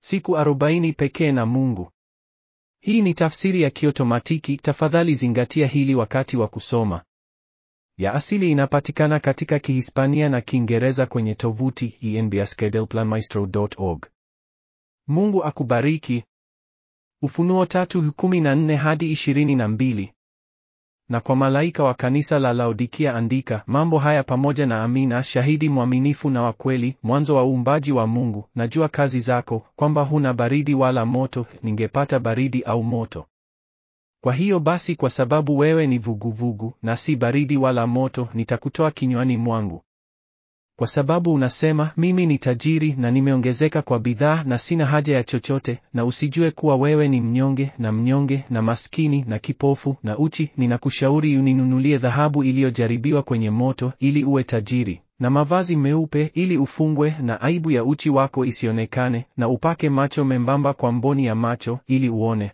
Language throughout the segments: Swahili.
Siku arobaini pekee na Mungu. Hii ni tafsiri ya kiotomatiki. Tafadhali zingatia hili wakati wa kusoma. Ya asili inapatikana katika Kihispania na Kiingereza kwenye tovuti enbaskedelplanmaestro.org. Mungu akubariki. Ufunuo tatu kumi na nne hadi ishirini na mbili. Na kwa malaika wa kanisa la Laodikia andika, mambo haya pamoja na Amina, shahidi mwaminifu na wa kweli, mwanzo wa uumbaji wa Mungu. Najua kazi zako, kwamba huna baridi wala moto; ningepata baridi au moto. Kwa hiyo basi, kwa sababu wewe ni vuguvugu na si baridi wala moto, nitakutoa kinywani mwangu. Kwa sababu unasema, mimi ni tajiri na nimeongezeka kwa bidhaa na sina haja ya chochote, na usijue kuwa wewe ni mnyonge na mnyonge na maskini na kipofu na uchi, ninakushauri uninunulie dhahabu iliyojaribiwa kwenye moto, ili uwe tajiri, na mavazi meupe, ili ufungwe, na aibu ya uchi wako isionekane, na upake macho membamba kwa mboni ya macho, ili uone.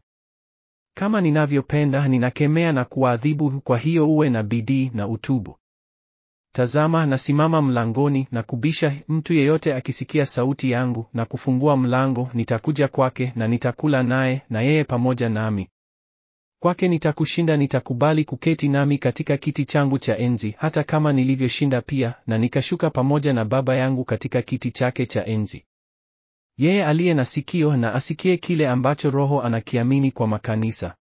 Kama ninavyopenda, ninakemea na kuwaadhibu. Kwa hiyo uwe na bidii na utubu. Tazama, nasimama mlangoni na kubisha. Mtu yeyote akisikia sauti yangu na kufungua mlango, nitakuja kwake na nitakula naye, na yeye pamoja nami. Kwake nitakushinda, nitakubali kuketi nami katika kiti changu cha enzi, hata kama nilivyoshinda pia, na nikashuka pamoja na Baba yangu katika kiti chake cha enzi. Yeye aliye na sikio na asikie kile ambacho Roho anakiamini kwa makanisa.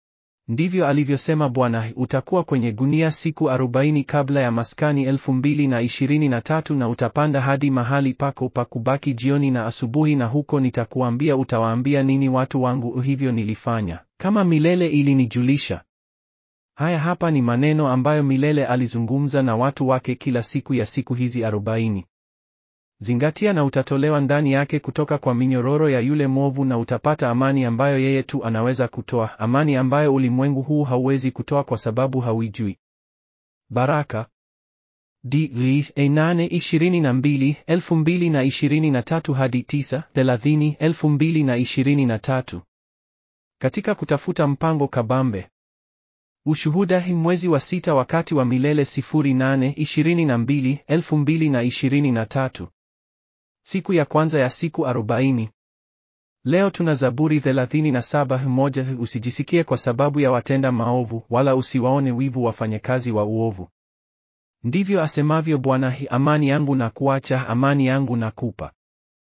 Ndivyo alivyosema Bwana. Utakuwa kwenye gunia siku arobaini kabla ya maskani elfu mbili na ishirini na tatu na utapanda hadi mahali pako pa kubaki jioni na asubuhi, na huko nitakuambia utawaambia nini watu wangu. Hivyo nilifanya kama milele ilinijulisha. Haya hapa ni maneno ambayo milele alizungumza na watu wake kila siku ya siku hizi arobaini. Zingatia na utatolewa ndani yake kutoka kwa minyororo ya yule mwovu, na utapata amani ambayo yeye tu anaweza kutoa, amani ambayo ulimwengu huu hauwezi kutoa kwa sababu hauijui. Baraka D nane ishirini na mbili elfu mbili na ishirini na tatu hadi tisa thelathini elfu mbili na ishirini na tatu katika kutafuta mpango kabambe Ushuhuda hi mwezi wa sita wakati wa milele sifuri nane ishirini na mbili elfu mbili na ishirini na tatu Siku ya kwanza ya siku arobaini. Leo tuna Zaburi thelathini na saba moja. Usijisikie kwa sababu ya watenda maovu, wala usiwaone wivu wafanyakazi wa uovu. Ndivyo asemavyo Bwana, amani yangu na kuacha, amani yangu na kupa.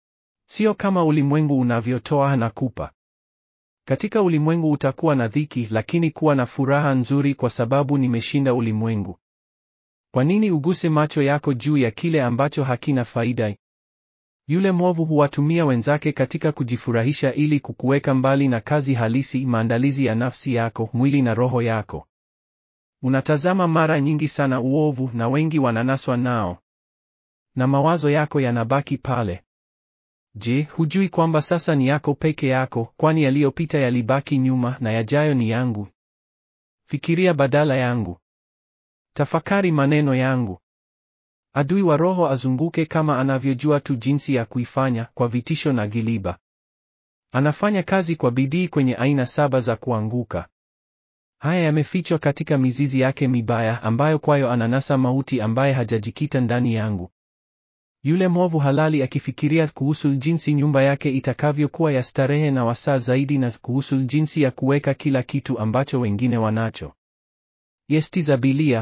Sio kama ulimwengu unavyotoa na kupa. Katika ulimwengu utakuwa na dhiki, lakini kuwa na furaha nzuri, kwa sababu nimeshinda ulimwengu. Kwa nini uguse macho yako juu ya kile ambacho hakina faida? Yule mwovu huwatumia wenzake katika kujifurahisha ili kukuweka mbali na kazi halisi, maandalizi ya nafsi yako, mwili na roho yako. Unatazama mara nyingi sana uovu na wengi wananaswa nao. Na mawazo yako yanabaki pale. Je, hujui kwamba sasa ni yako peke yako, kwani yaliyopita yalibaki nyuma na yajayo ni yangu? Fikiria badala yangu. Tafakari maneno yangu. Adui wa roho azunguke kama anavyojua tu jinsi ya kuifanya, kwa vitisho na giliba. Anafanya kazi kwa bidii kwenye aina saba za kuanguka. Haya yamefichwa katika mizizi yake mibaya, ambayo kwayo ananasa mauti, ambaye hajajikita ndani yangu. Yule mwovu halali akifikiria kuhusu jinsi nyumba yake itakavyokuwa ya starehe na wasaa zaidi, na kuhusu jinsi ya kuweka kila kitu ambacho wengine wanacho. Yesti zabilia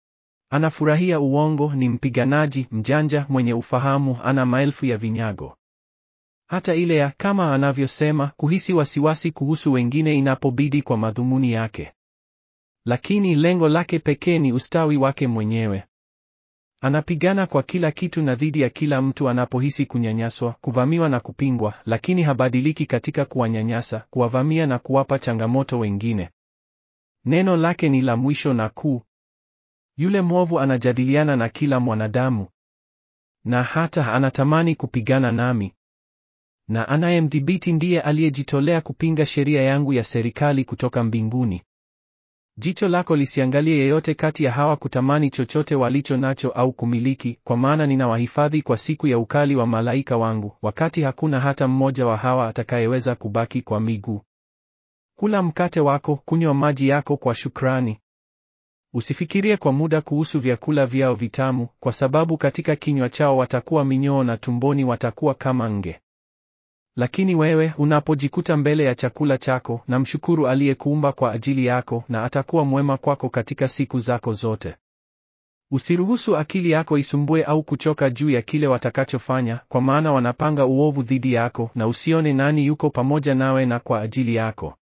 Anafurahia uongo, ni mpiganaji mjanja mwenye ufahamu, ana maelfu ya vinyago. Hata ile ya kama anavyosema kuhisi wasiwasi kuhusu wengine inapobidi kwa madhumuni yake, lakini lengo lake pekee ni ustawi wake mwenyewe. Anapigana kwa kila kitu na dhidi ya kila mtu anapohisi kunyanyaswa, kuvamiwa na kupingwa, lakini habadiliki katika kuwanyanyasa, kuwavamia na kuwapa changamoto wengine. Neno lake ni la mwisho na kuu. Yule mwovu anajadiliana na kila mwanadamu, na hata anatamani kupigana nami. Na anayemdhibiti ndiye aliyejitolea kupinga sheria yangu ya serikali kutoka mbinguni. Jicho lako lisiangalie yeyote kati ya hawa kutamani chochote walicho nacho au kumiliki, kwa maana ninawahifadhi kwa siku ya ukali wa malaika wangu, wakati hakuna hata mmoja wa hawa atakayeweza kubaki kwa miguu. Kula mkate wako, kunywa maji yako kwa shukrani. Usifikirie kwa muda kuhusu vyakula vyao vitamu, kwa sababu katika kinywa chao watakuwa minyoo na tumboni watakuwa kama nge. Lakini wewe unapojikuta mbele ya chakula chako, na mshukuru aliyekuumba kwa ajili yako, na atakuwa mwema kwako katika siku zako zote. Usiruhusu akili yako isumbue au kuchoka juu ya kile watakachofanya, kwa maana wanapanga uovu dhidi yako, na usione nani yuko pamoja nawe na kwa ajili yako.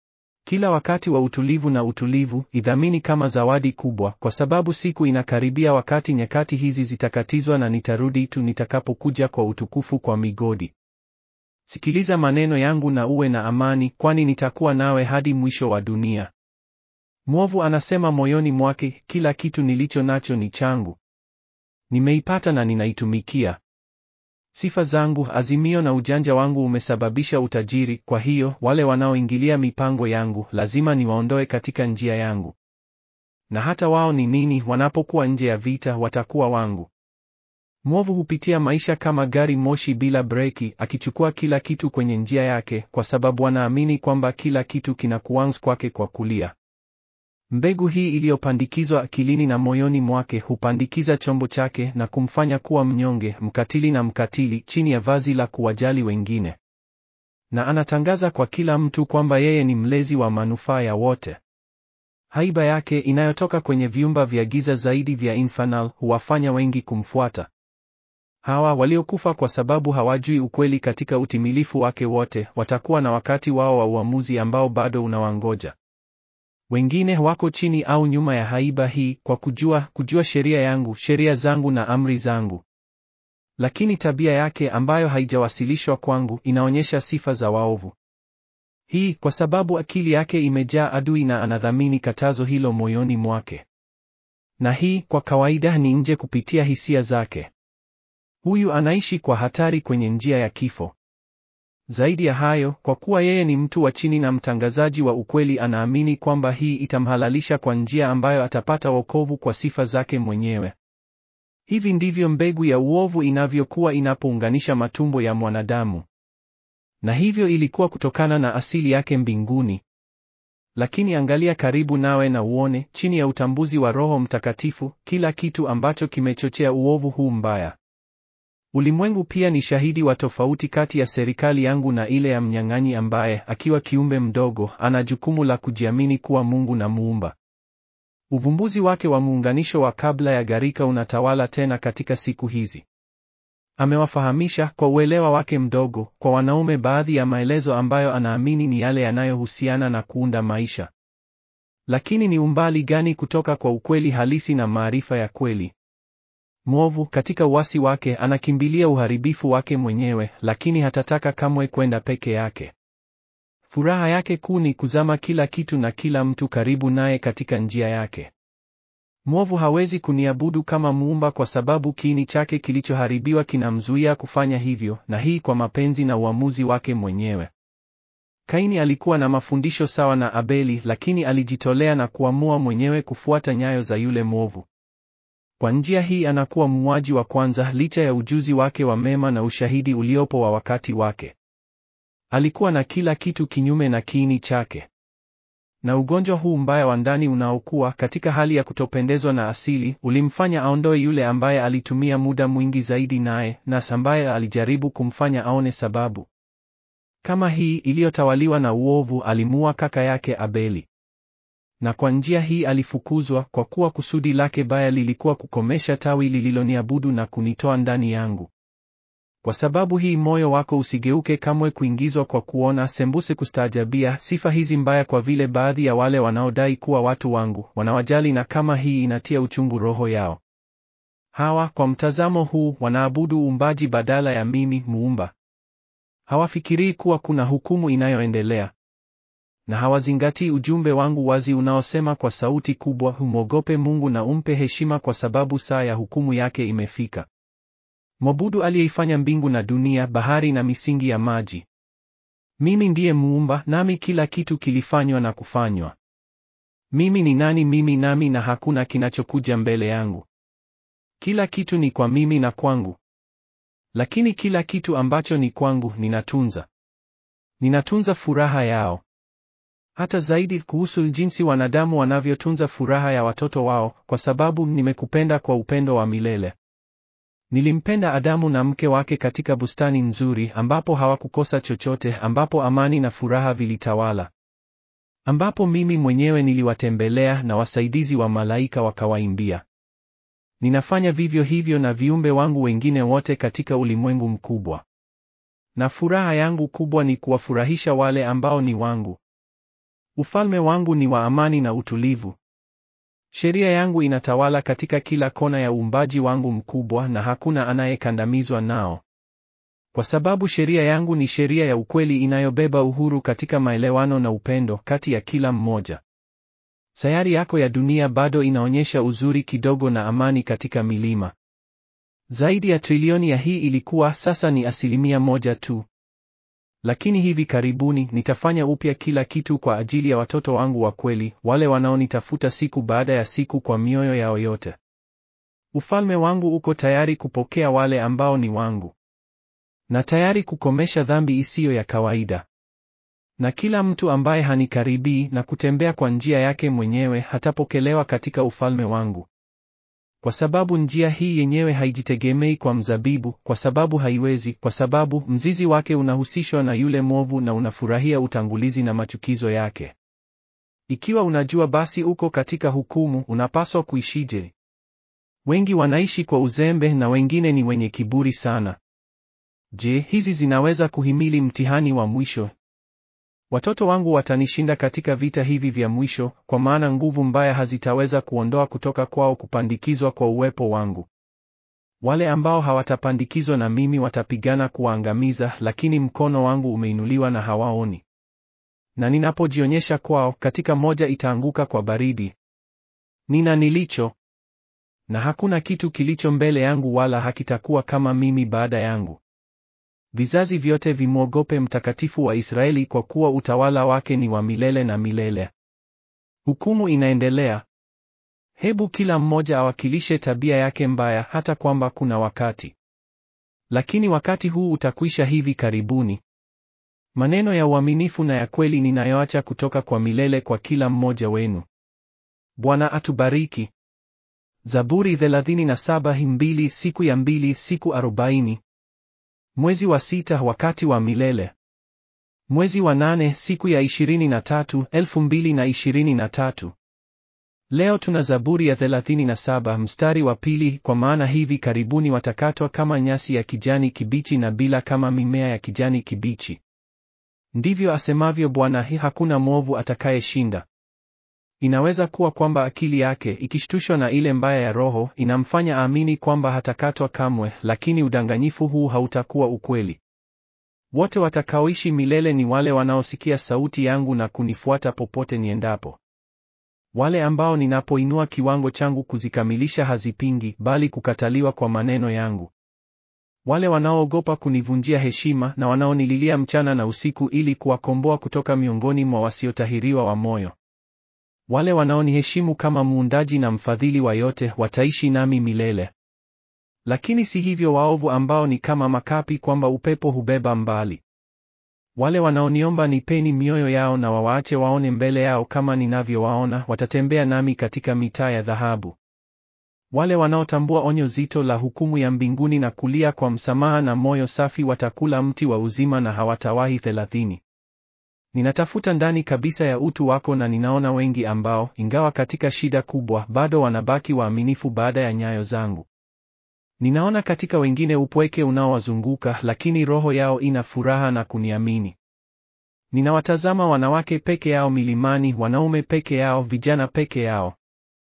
Kila wakati wa utulivu na utulivu, idhamini kama zawadi kubwa, kwa sababu siku inakaribia wakati nyakati hizi zitakatizwa na nitarudi tu nitakapokuja kwa utukufu kwa migodi. Sikiliza maneno yangu na uwe na amani, kwani nitakuwa nawe hadi mwisho wa dunia. Mwovu anasema moyoni mwake, kila kitu nilicho nacho ni changu. Nimeipata na ninaitumikia. Sifa zangu, azimio na ujanja wangu umesababisha utajiri, kwa hiyo wale wanaoingilia mipango yangu lazima niwaondoe katika njia yangu. Na hata wao ni nini, wanapokuwa nje ya vita watakuwa wangu. Mwovu hupitia maisha kama gari moshi bila breki, akichukua kila kitu kwenye njia yake, kwa sababu anaamini kwamba kila kitu kinakuwa kwake kwa kulia. Mbegu hii iliyopandikizwa akilini na moyoni mwake hupandikiza chombo chake na kumfanya kuwa mnyonge, mkatili na mkatili, chini ya vazi la kuwajali wengine. Na anatangaza kwa kila mtu kwamba yeye ni mlezi wa manufaa ya wote. Haiba yake inayotoka kwenye viumba vya giza zaidi vya infernal huwafanya wengi kumfuata. Hawa waliokufa kwa sababu hawajui ukweli katika utimilifu wake wote, watakuwa na wakati wao wa uamuzi ambao bado unawangoja. Wengine wako chini au nyuma ya haiba hii kwa kujua kujua sheria yangu, sheria zangu na amri zangu. Lakini tabia yake ambayo haijawasilishwa kwangu inaonyesha sifa za waovu. Hii kwa sababu akili yake imejaa adui na anadhamini katazo hilo moyoni mwake. Na hii kwa kawaida ni nje kupitia hisia zake. Huyu anaishi kwa hatari kwenye njia ya kifo. Zaidi ya hayo, kwa kuwa yeye ni mtu wa chini na mtangazaji wa ukweli, anaamini kwamba hii itamhalalisha kwa njia ambayo atapata wokovu kwa sifa zake mwenyewe. Hivi ndivyo mbegu ya uovu inavyokuwa inapounganisha matumbo ya mwanadamu. Na hivyo ilikuwa kutokana na asili yake mbinguni. Lakini angalia karibu nawe na uone, chini ya utambuzi wa Roho Mtakatifu, kila kitu ambacho kimechochea uovu huu mbaya. Ulimwengu pia ni shahidi wa tofauti kati ya serikali yangu na ile ya mnyang'anyi ambaye, akiwa kiumbe mdogo, ana jukumu la kujiamini kuwa Mungu na Muumba. Uvumbuzi wake wa muunganisho wa kabla ya gharika unatawala tena katika siku hizi. Amewafahamisha kwa uelewa wake mdogo kwa wanaume baadhi ya maelezo ambayo anaamini ni yale yanayohusiana na kuunda maisha. Lakini ni umbali gani kutoka kwa ukweli halisi na maarifa ya kweli? Mwovu katika uasi wake anakimbilia uharibifu wake mwenyewe, lakini hatataka kamwe kwenda peke yake. Furaha yake kuu ni kuzama kila kitu na kila mtu karibu naye katika njia yake. Mwovu hawezi kuniabudu kama muumba kwa sababu kiini chake kilichoharibiwa kinamzuia kufanya hivyo, na hii kwa mapenzi na uamuzi wake mwenyewe. Kaini alikuwa na mafundisho sawa na Abeli, lakini alijitolea na kuamua mwenyewe kufuata nyayo za yule mwovu. Kwa njia hii anakuwa muuaji wa kwanza licha ya ujuzi wake wa mema na ushahidi uliopo wa wakati wake. Alikuwa na kila kitu kinyume na kiini chake. Na ugonjwa huu mbaya wa ndani unaokuwa katika hali ya kutopendezwa na asili ulimfanya aondoe yule ambaye alitumia muda mwingi zaidi naye, na ambaye alijaribu kumfanya aone sababu kama hii iliyotawaliwa na uovu. Alimuua kaka yake Abeli na kwa njia hii alifukuzwa, kwa kuwa kusudi lake baya lilikuwa kukomesha tawi lililoniabudu na kunitoa ndani yangu. Kwa sababu hii moyo wako usigeuke kamwe kuingizwa kwa kuona sembuse kustaajabia sifa hizi mbaya, kwa vile baadhi ya wale wanaodai kuwa watu wangu wanawajali, na kama hii inatia uchungu roho yao. Hawa kwa mtazamo huu wanaabudu uumbaji badala ya mimi muumba. Hawafikirii kuwa kuna hukumu inayoendelea na hawazingatii ujumbe wangu wazi unaosema kwa sauti kubwa, humwogope Mungu na umpe heshima, kwa sababu saa ya hukumu yake imefika. Mwabudu aliyeifanya mbingu na dunia, bahari na misingi ya maji. Mimi ndiye muumba, nami kila kitu kilifanywa na kufanywa. Mimi ni nani mimi nami, na hakuna kinachokuja mbele yangu. Kila kitu ni kwa mimi na kwangu, lakini kila kitu ambacho ni kwangu ninatunza. Ninatunza furaha yao hata zaidi kuhusu jinsi wanadamu wanavyotunza furaha ya watoto wao, kwa sababu nimekupenda kwa upendo wa milele. Nilimpenda Adamu na mke wake katika bustani nzuri ambapo hawakukosa chochote, ambapo amani na furaha vilitawala, ambapo mimi mwenyewe niliwatembelea na wasaidizi wa malaika wakawaimbia. Ninafanya vivyo hivyo na viumbe wangu wengine wote katika ulimwengu mkubwa, na furaha yangu kubwa ni kuwafurahisha wale ambao ni wangu. Ufalme wangu ni wa amani na utulivu. Sheria yangu inatawala katika kila kona ya uumbaji wangu mkubwa na hakuna anayekandamizwa nao. Kwa sababu sheria yangu ni sheria ya ukweli inayobeba uhuru katika maelewano na upendo kati ya kila mmoja. Sayari yako ya dunia bado inaonyesha uzuri kidogo na amani katika milima. Zaidi ya trilioni ya hii ilikuwa, sasa ni asilimia moja tu. Lakini hivi karibuni nitafanya upya kila kitu kwa ajili ya watoto wangu wa kweli, wale wanaonitafuta siku baada ya siku kwa mioyo yao yote. Ufalme wangu uko tayari kupokea wale ambao ni wangu, na tayari kukomesha dhambi isiyo ya kawaida. Na kila mtu ambaye hanikaribii na kutembea kwa njia yake mwenyewe hatapokelewa katika ufalme wangu. Kwa sababu njia hii yenyewe haijitegemei kwa mzabibu, kwa sababu haiwezi, kwa sababu mzizi wake unahusishwa na yule mwovu na unafurahia utangulizi na machukizo yake. Ikiwa unajua basi uko katika hukumu, unapaswa kuishije? Wengi wanaishi kwa uzembe na wengine ni wenye kiburi sana. Je, hizi zinaweza kuhimili mtihani wa mwisho? Watoto wangu watanishinda katika vita hivi vya mwisho, kwa maana nguvu mbaya hazitaweza kuondoa kutoka kwao kupandikizwa kwa uwepo wangu. Wale ambao hawatapandikizwa na mimi watapigana kuwaangamiza, lakini mkono wangu umeinuliwa na hawaoni. Na ninapojionyesha kwao, katika moja itaanguka kwa baridi. Nina nilicho, na hakuna kitu kilicho mbele yangu, wala hakitakuwa kama mimi baada yangu. Vizazi vyote vimwogope Mtakatifu wa Israeli, kwa kuwa utawala wake ni wa milele na milele. Hukumu inaendelea. Hebu kila mmoja awakilishe tabia yake mbaya, hata kwamba kuna wakati, lakini wakati huu utakwisha hivi karibuni. Maneno ya uaminifu na ya kweli ninayoacha kutoka kwa milele kwa kila mmoja wenu. Bwana atubariki. Zaburi 37 mbili siku ya mbili siku arobaini. Mwezi wa sita wakati wa milele. Mwezi wa nane siku ya ishirini na tatu, elfu mbili na ishirini na tatu. Leo tuna Zaburi ya 37 mstari wa pili, kwa maana hivi karibuni watakatwa kama nyasi ya kijani kibichi na bila kama mimea ya kijani kibichi. Ndivyo asemavyo Bwana, hii hakuna mwovu atakayeshinda. Inaweza kuwa kwamba akili yake ikishtushwa na ile mbaya ya roho inamfanya aamini kwamba hatakatwa kamwe, lakini udanganyifu huu hautakuwa ukweli. Wote watakaoishi milele ni wale wanaosikia sauti yangu na kunifuata popote niendapo. Wale ambao ninapoinua kiwango changu kuzikamilisha hazipingi, bali kukataliwa kwa maneno yangu. Wale wanaoogopa kunivunjia heshima na wanaonililia mchana na usiku ili kuwakomboa kutoka miongoni mwa wasiotahiriwa wa moyo. Wale wanaoniheshimu kama muundaji na mfadhili wa yote wataishi nami milele. Lakini si hivyo waovu ambao ni kama makapi kwamba upepo hubeba mbali. Wale wanaoniomba nipeni mioyo yao na wawaache waone mbele yao kama ninavyowaona, watatembea nami katika mitaa ya dhahabu. Wale wanaotambua onyo zito la hukumu ya mbinguni na kulia kwa msamaha na moyo safi watakula mti wa uzima na hawatawahi thelathini. Ninatafuta ndani kabisa ya utu wako na ninaona wengi ambao, ingawa katika shida kubwa, bado wanabaki waaminifu baada ya nyayo zangu. Ninaona katika wengine upweke unaowazunguka, lakini roho yao ina furaha na kuniamini. Ninawatazama wanawake peke yao milimani, wanaume peke yao, vijana peke yao.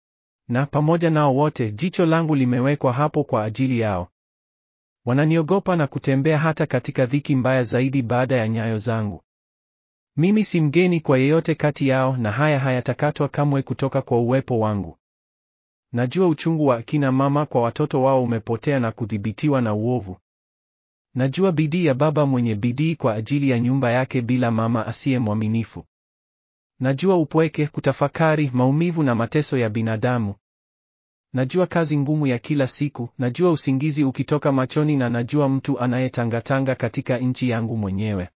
Na pamoja nao wote, jicho langu limewekwa hapo kwa ajili yao. Wananiogopa na kutembea hata katika dhiki mbaya zaidi baada ya nyayo zangu. Mimi si mgeni kwa yeyote kati yao, na haya hayatakatwa kamwe kutoka kwa uwepo wangu. Najua uchungu wa akina mama kwa watoto wao umepotea na kudhibitiwa na uovu. Najua bidii ya baba mwenye bidii kwa ajili ya nyumba yake bila mama asiye mwaminifu. Najua upweke, kutafakari, maumivu na mateso ya binadamu. Najua kazi ngumu ya kila siku, najua usingizi ukitoka machoni na najua mtu anayetangatanga katika nchi yangu mwenyewe.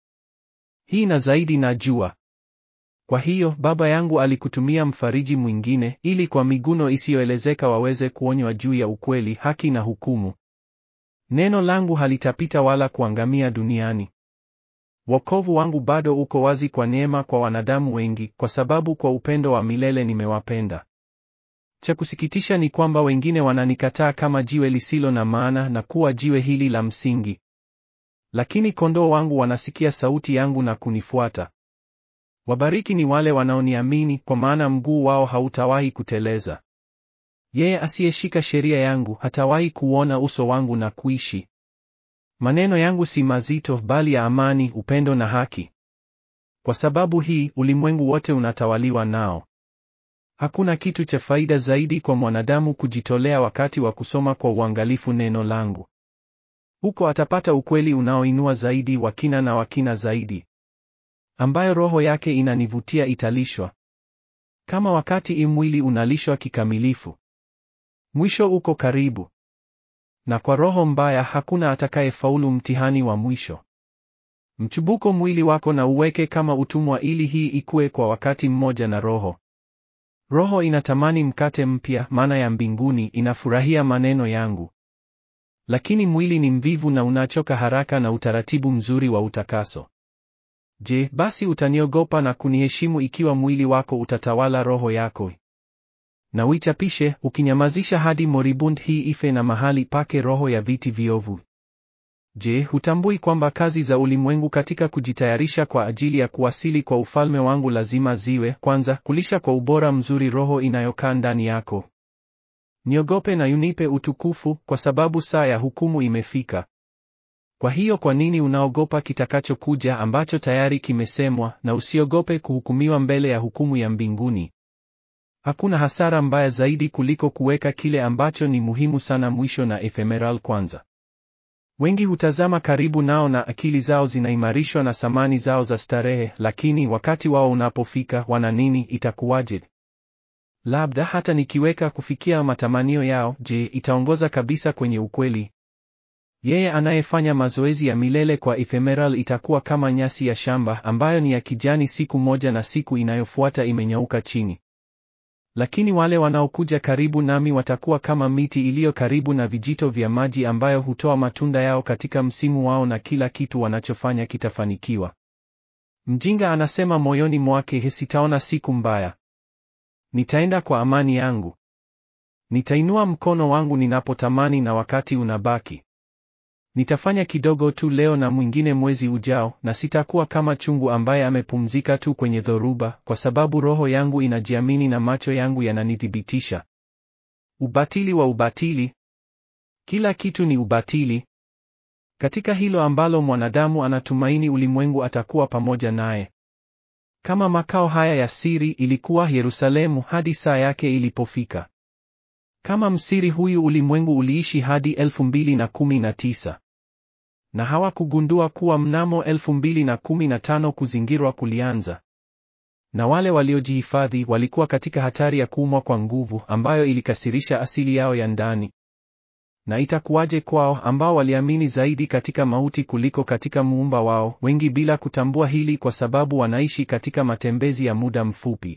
Hii na zaidi najua. Kwa hiyo Baba yangu alikutumia mfariji mwingine ili kwa miguno isiyoelezeka waweze kuonywa juu ya ukweli, haki na hukumu. Neno langu halitapita wala kuangamia duniani. Wokovu wangu bado uko wazi kwa neema kwa wanadamu wengi, kwa sababu kwa upendo wa milele nimewapenda. Cha kusikitisha ni kwamba wengine wananikataa kama jiwe lisilo na maana na kuwa jiwe hili la msingi. Lakini kondoo wangu wanasikia sauti yangu na kunifuata. Wabariki ni wale wanaoniamini, kwa maana mguu wao hautawahi kuteleza. Yeye asiyeshika sheria yangu hatawahi kuona uso wangu na kuishi. Maneno yangu si mazito, bali ya amani, upendo na haki. Kwa sababu hii, ulimwengu wote unatawaliwa nao. Hakuna kitu cha faida zaidi kwa mwanadamu kujitolea wakati wa kusoma kwa uangalifu neno langu. Huko atapata ukweli unaoinua zaidi, wa kina na wa kina zaidi, ambayo roho yake inanivutia italishwa, kama wakati imwili unalishwa kikamilifu. Mwisho uko karibu, na kwa roho mbaya hakuna atakayefaulu mtihani wa mwisho. Mchubuko mwili wako na uweke kama utumwa, ili hii ikue kwa wakati mmoja na roho. Roho inatamani mkate mpya, mana ya mbinguni, inafurahia maneno yangu. Lakini mwili ni mvivu na unachoka haraka na utaratibu mzuri wa utakaso. Je, basi utaniogopa na kuniheshimu ikiwa mwili wako utatawala roho yako? Na uichapishe ukinyamazisha hadi moribund hii ife na mahali pake roho ya viti viovu. Je, hutambui kwamba kazi za ulimwengu katika kujitayarisha kwa ajili ya kuwasili kwa ufalme wangu lazima ziwe kwanza, kulisha kwa ubora mzuri roho inayokaa ndani yako. Niogope na unipe utukufu, kwa sababu saa ya hukumu imefika. Kwa hiyo kwa nini unaogopa kitakachokuja ambacho tayari kimesemwa, na usiogope kuhukumiwa mbele ya hukumu ya mbinguni? Hakuna hasara mbaya zaidi kuliko kuweka kile ambacho ni muhimu sana mwisho na ephemeral kwanza. Wengi hutazama karibu nao na akili zao zinaimarishwa na samani zao za starehe, lakini wakati wao unapofika, wana nini? Itakuwaje? Labda hata nikiweka kufikia matamanio yao, je, itaongoza kabisa kwenye ukweli? Yeye anayefanya mazoezi ya milele kwa ephemeral itakuwa kama nyasi ya shamba ambayo ni ya kijani siku moja na siku inayofuata imenyauka chini. Lakini wale wanaokuja karibu nami watakuwa kama miti iliyo karibu na vijito vya maji ambayo hutoa matunda yao katika msimu wao na kila kitu wanachofanya kitafanikiwa. Mjinga anasema moyoni mwake, sitaona siku mbaya. Nitaenda kwa amani yangu. Nitainua mkono wangu ninapotamani na wakati unabaki. Nitafanya kidogo tu leo na mwingine mwezi ujao, na sitakuwa kama chungu ambaye amepumzika tu kwenye dhoruba, kwa sababu roho yangu inajiamini na macho yangu yananithibitisha. Ubatili wa ubatili! Kila kitu ni ubatili. Katika hilo ambalo mwanadamu anatumaini ulimwengu atakuwa pamoja naye. Kama makao haya ya siri ilikuwa Yerusalemu hadi saa yake ilipofika. Kama msiri huyu ulimwengu uliishi hadi elfu mbili na kumi na tisa na hawakugundua kuwa mnamo elfu mbili na kumi na tano kuzingirwa kulianza, na wale waliojihifadhi walikuwa katika hatari ya kuumwa kwa nguvu ambayo ilikasirisha asili yao ya ndani. Na itakuwaje kwao ambao waliamini zaidi katika mauti kuliko katika muumba wao, wengi bila kutambua hili kwa sababu wanaishi katika matembezi ya muda mfupi.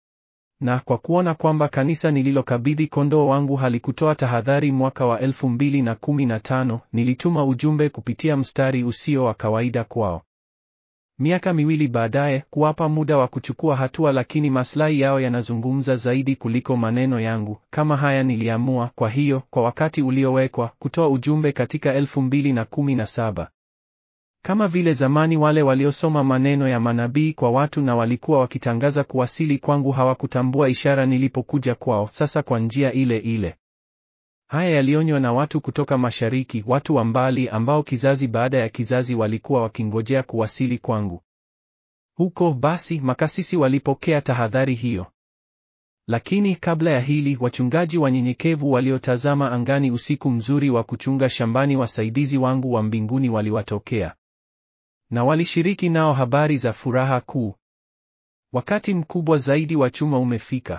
Na kwa kuona kwamba kanisa nililokabidhi kondoo wangu halikutoa tahadhari mwaka wa elfu mbili na kumi na tano, nilituma ujumbe kupitia mstari usio wa kawaida kwao. Miaka miwili baadaye, kuwapa muda wa kuchukua hatua, lakini maslahi yao yanazungumza zaidi kuliko maneno yangu. Kama haya niliamua, kwa hiyo, kwa wakati uliowekwa, kutoa ujumbe katika elfu mbili na kumi na saba. Kama vile zamani wale waliosoma maneno ya manabii kwa watu na walikuwa wakitangaza kuwasili kwangu hawakutambua ishara nilipokuja kwao, sasa kwa njia ile ile. Haya yalionywa na watu kutoka mashariki, watu wa mbali ambao kizazi baada ya kizazi walikuwa wakingojea kuwasili kwangu. Huko basi makasisi walipokea tahadhari hiyo. Lakini kabla ya hili, wachungaji wanyenyekevu waliotazama angani usiku mzuri wa kuchunga shambani, wasaidizi wangu wa mbinguni waliwatokea na walishiriki nao habari za furaha kuu. Wakati mkubwa zaidi wa chuma umefika,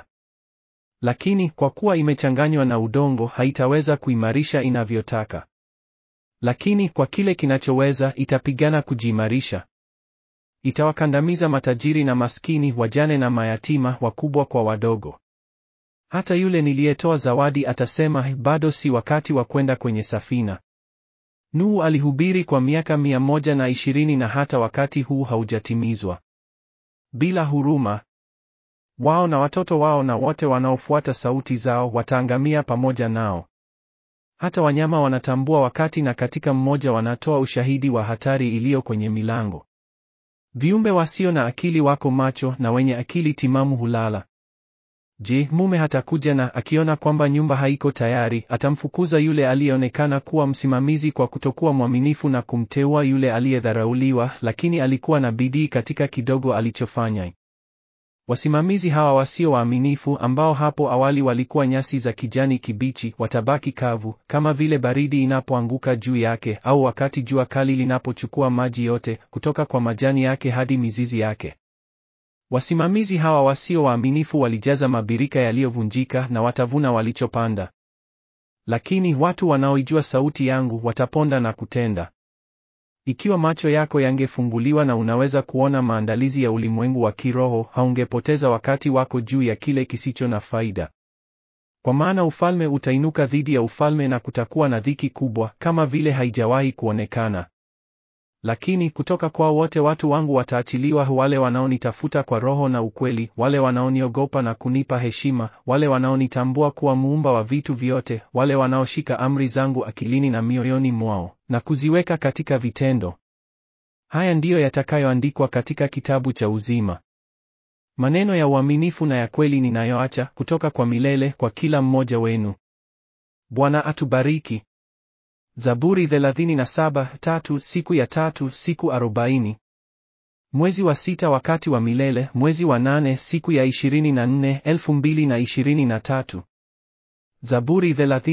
lakini kwa kuwa imechanganywa na udongo, haitaweza kuimarisha inavyotaka. Lakini kwa kile kinachoweza, itapigana kujiimarisha. Itawakandamiza matajiri na maskini, wajane na mayatima, wakubwa kwa wadogo. Hata yule niliyetoa zawadi atasema, bado si wakati wa kwenda kwenye safina. Nuhu alihubiri kwa miaka mia moja na ishirini na hata wakati huu haujatimizwa. Bila huruma, wao na watoto wao na wote wanaofuata sauti zao wataangamia pamoja nao. Hata wanyama wanatambua wakati na katika mmoja wanatoa ushahidi wa hatari iliyo kwenye milango. Viumbe wasio na akili wako macho na wenye akili timamu hulala. Je, mume hatakuja na akiona kwamba nyumba haiko tayari, atamfukuza yule aliyeonekana kuwa msimamizi kwa kutokuwa mwaminifu na kumteua yule aliyedharauliwa, lakini alikuwa na bidii katika kidogo alichofanya. Wasimamizi hawa wasio waaminifu ambao hapo awali walikuwa nyasi za kijani kibichi, watabaki kavu kama vile baridi inapoanguka juu yake au wakati jua kali linapochukua maji yote kutoka kwa majani yake hadi mizizi yake. Wasimamizi hawa wasio waaminifu walijaza mabirika yaliyovunjika na watavuna walichopanda. Lakini watu wanaoijua sauti yangu wataponda na kutenda. Ikiwa macho yako yangefunguliwa na unaweza kuona maandalizi ya ulimwengu wa kiroho, haungepoteza wakati wako juu ya kile kisicho na faida. Kwa maana ufalme utainuka dhidi ya ufalme na kutakuwa na dhiki kubwa kama vile haijawahi kuonekana. Lakini kutoka kwa wote watu wangu wataachiliwa, wale wanaonitafuta kwa roho na ukweli, wale wanaoniogopa na kunipa heshima, wale wanaonitambua kuwa muumba wa vitu vyote, wale wanaoshika amri zangu akilini na mioyoni mwao na kuziweka katika vitendo. Haya ndiyo yatakayoandikwa katika kitabu cha uzima. Maneno ya uaminifu na ya kweli ninayoacha kutoka kwa milele kwa kila mmoja wenu. Bwana atubariki. Zaburi 37 tatu siku ya tatu siku arobaini. Mwezi wa sita wakati wa milele, mwezi wa nane siku ya ishirini na nne elfu mbili na ishirini na tatu. Zaburi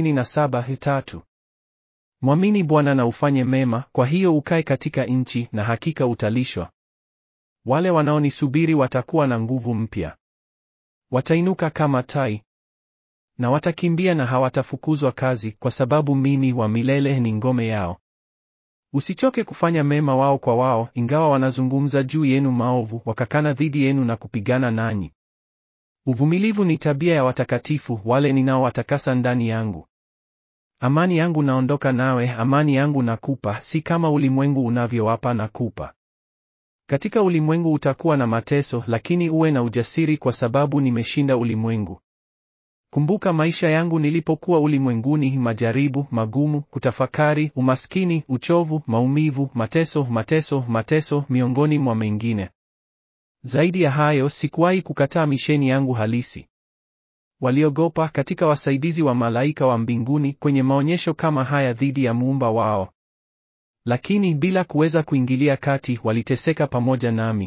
37 tatu. Mwamini Bwana na ufanye mema, kwa hiyo ukae katika nchi, na hakika utalishwa. Wale wanaonisubiri watakuwa na nguvu mpya, watainuka kama tai na watakimbia na hawatafukuzwa kazi, kwa sababu mimi wa milele ni ngome yao. Usichoke kufanya mema wao kwa wao, ingawa wanazungumza juu yenu maovu, wakakana dhidi yenu na kupigana nanyi. Uvumilivu ni tabia ya watakatifu, wale ninaowatakasa ndani yangu. Amani yangu naondoka nawe, amani yangu nakupa, si kama ulimwengu unavyowapa nakupa. Katika ulimwengu utakuwa na mateso, lakini uwe na ujasiri, kwa sababu nimeshinda ulimwengu. Kumbuka maisha yangu nilipokuwa ulimwenguni, majaribu magumu, kutafakari, umaskini, uchovu, maumivu, mateso, mateso, mateso, miongoni mwa mengine. Zaidi ya hayo, sikuwahi kukataa misheni yangu halisi. Waliogopa katika wasaidizi wa malaika wa mbinguni kwenye maonyesho kama haya dhidi ya muumba wao, lakini bila kuweza kuingilia kati, waliteseka pamoja nami,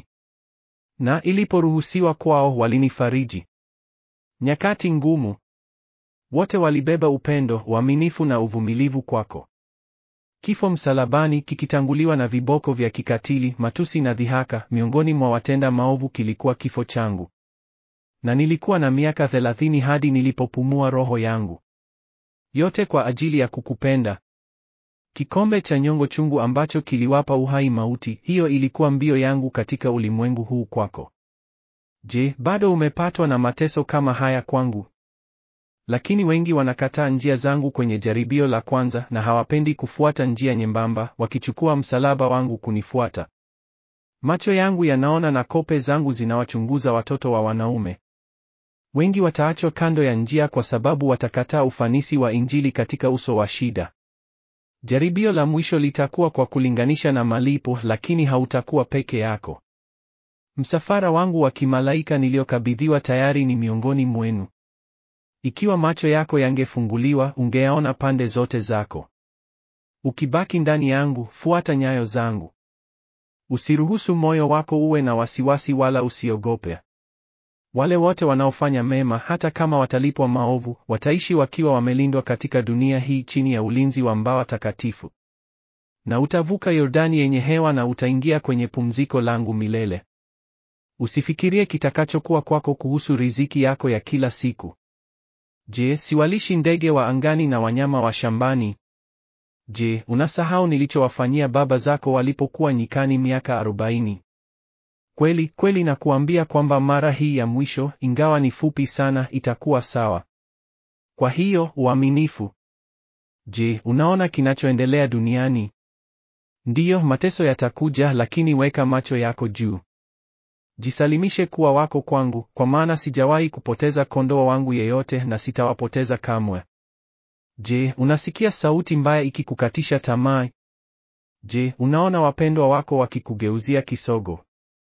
na iliporuhusiwa kwao, walinifariji nyakati ngumu. Wote walibeba upendo, uaminifu na uvumilivu kwako. Kifo msalabani kikitanguliwa na viboko vya kikatili, matusi na dhihaka miongoni mwa watenda maovu kilikuwa kifo changu. Na nilikuwa na miaka thelathini hadi nilipopumua roho yangu. Yote kwa ajili ya kukupenda. Kikombe cha nyongo chungu ambacho kiliwapa uhai mauti, hiyo ilikuwa mbio yangu katika ulimwengu huu kwako. Je, bado umepatwa na mateso kama haya kwangu? Lakini wengi wanakataa njia zangu kwenye jaribio la kwanza na hawapendi kufuata njia nyembamba, wakichukua msalaba wangu kunifuata. Macho yangu yanaona na kope zangu zinawachunguza watoto wa wanaume. Wengi wataachwa kando ya njia kwa sababu watakataa ufanisi wa Injili katika uso wa shida. Jaribio la mwisho litakuwa kwa kulinganisha na malipo, lakini hautakuwa peke yako. Msafara wangu wa kimalaika niliyokabidhiwa tayari ni miongoni mwenu. Ikiwa macho yako yangefunguliwa, ungeaona pande zote zako. Ukibaki ndani yangu, fuata nyayo zangu. Usiruhusu moyo wako uwe na wasiwasi wala usiogope. Wale wote wanaofanya mema, hata kama watalipwa maovu, wataishi wakiwa wamelindwa katika dunia hii chini ya ulinzi wa mbawa takatifu. Na utavuka Yordani yenye hewa na utaingia kwenye pumziko langu milele. Usifikirie kitakachokuwa kwako kuhusu riziki yako ya kila siku. Je, siwalishi ndege wa angani na wanyama wa shambani? Je, unasahau nilichowafanyia baba zako walipokuwa nyikani miaka arobaini? Kweli kweli nakuambia kwamba mara hii ya mwisho, ingawa ni fupi sana, itakuwa sawa. Kwa hiyo uaminifu Je, unaona kinachoendelea duniani? Ndiyo, mateso yatakuja, lakini weka macho yako juu. Jisalimishe kuwa wako kwangu, kwa maana sijawahi kupoteza kondoo wangu yeyote na sitawapoteza kamwe. Je, unasikia sauti mbaya ikikukatisha tamaa? Je, unaona wapendwa wako wakikugeuzia kisogo?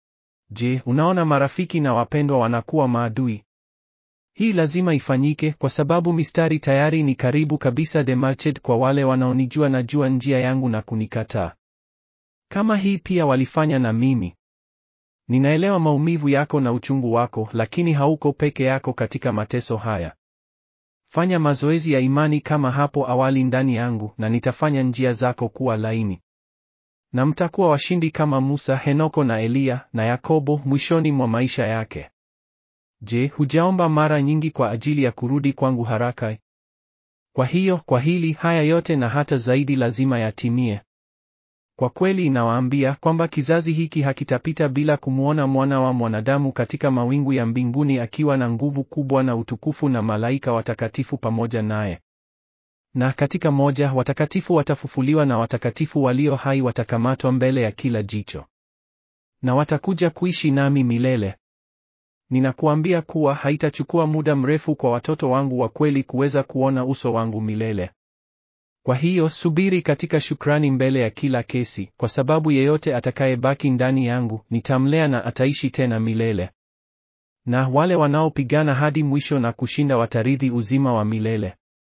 Je, unaona marafiki na wapendwa wanakuwa maadui? Hii lazima ifanyike kwa sababu mistari tayari ni karibu kabisa demarched kwa wale wanaonijua na jua njia yangu na kunikataa. Kama hii pia walifanya na mimi. Ninaelewa maumivu yako na uchungu wako, lakini hauko peke yako katika mateso haya. Fanya mazoezi ya imani kama hapo awali ndani yangu na nitafanya njia zako kuwa laini. Na mtakuwa washindi kama Musa, Henoko na Eliya na Yakobo mwishoni mwa maisha yake. Je, hujaomba mara nyingi kwa ajili ya kurudi kwangu haraka? Kwa hiyo, kwa hili haya yote na hata zaidi lazima yatimie. Kwa kweli inawaambia kwamba kizazi hiki hakitapita bila kumwona mwana wa mwanadamu katika mawingu ya mbinguni akiwa na nguvu kubwa na utukufu na malaika watakatifu pamoja naye. Na katika moja watakatifu watafufuliwa na watakatifu walio hai watakamatwa mbele ya kila jicho. Na watakuja kuishi nami milele. Ninakuambia kuwa haitachukua muda mrefu kwa watoto wangu wa kweli kuweza kuona uso wangu milele. Kwa hiyo subiri katika shukrani mbele ya kila kesi, kwa sababu yeyote atakayebaki ndani yangu nitamlea na ataishi tena milele. Na wale wanaopigana hadi mwisho na kushinda watarithi uzima wa milele.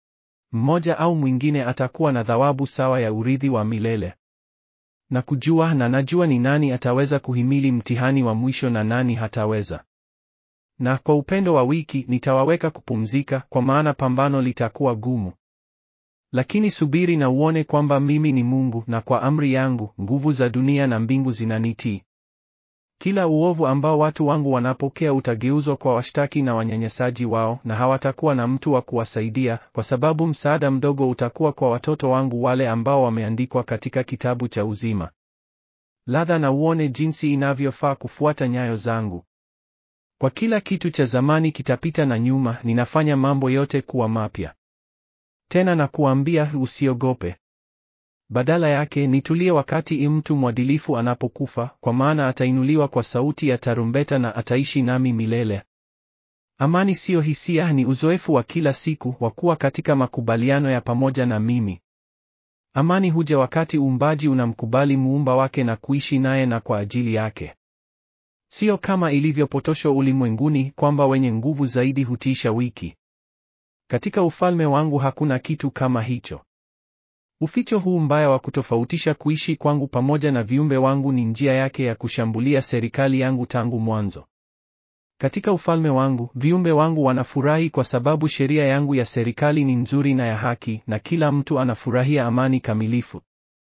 Mmoja au mwingine atakuwa na thawabu sawa ya urithi wa milele. Na kujua na najua ni nani ataweza kuhimili mtihani wa mwisho na nani hataweza. Na kwa upendo wa wiki nitawaweka kupumzika, kwa maana pambano litakuwa gumu. Lakini subiri na uone kwamba mimi ni Mungu, na kwa amri yangu nguvu za dunia na mbingu zinanitii. Kila uovu ambao watu wangu wanapokea utageuzwa kwa washtaki na wanyanyasaji wao, na hawatakuwa na mtu wa kuwasaidia, kwa sababu msaada mdogo utakuwa kwa watoto wangu wale ambao wameandikwa katika kitabu cha uzima. Ladha na uone jinsi inavyofaa kufuata nyayo zangu. Kwa kila kitu cha zamani kitapita na nyuma, ninafanya mambo yote kuwa mapya. Tena na kuambia usiogope. Badala yake nitulie wakati mtu mwadilifu anapokufa, kwa maana atainuliwa kwa sauti ya tarumbeta na ataishi nami milele. Amani siyo hisia, ni uzoefu wa kila siku wa kuwa katika makubaliano ya pamoja na mimi. Amani huja wakati uumbaji unamkubali muumba wake na kuishi naye na kwa ajili yake. Sio kama ilivyopotoshwa ulimwenguni kwamba wenye nguvu zaidi hutiisha wiki. Katika ufalme wangu hakuna kitu kama hicho. Uficho huu mbaya wa kutofautisha kuishi kwangu pamoja na viumbe wangu ni njia yake ya kushambulia serikali yangu tangu mwanzo. Katika ufalme wangu, viumbe wangu wanafurahi kwa sababu sheria yangu ya serikali ni nzuri na ya haki na kila mtu anafurahia amani kamilifu.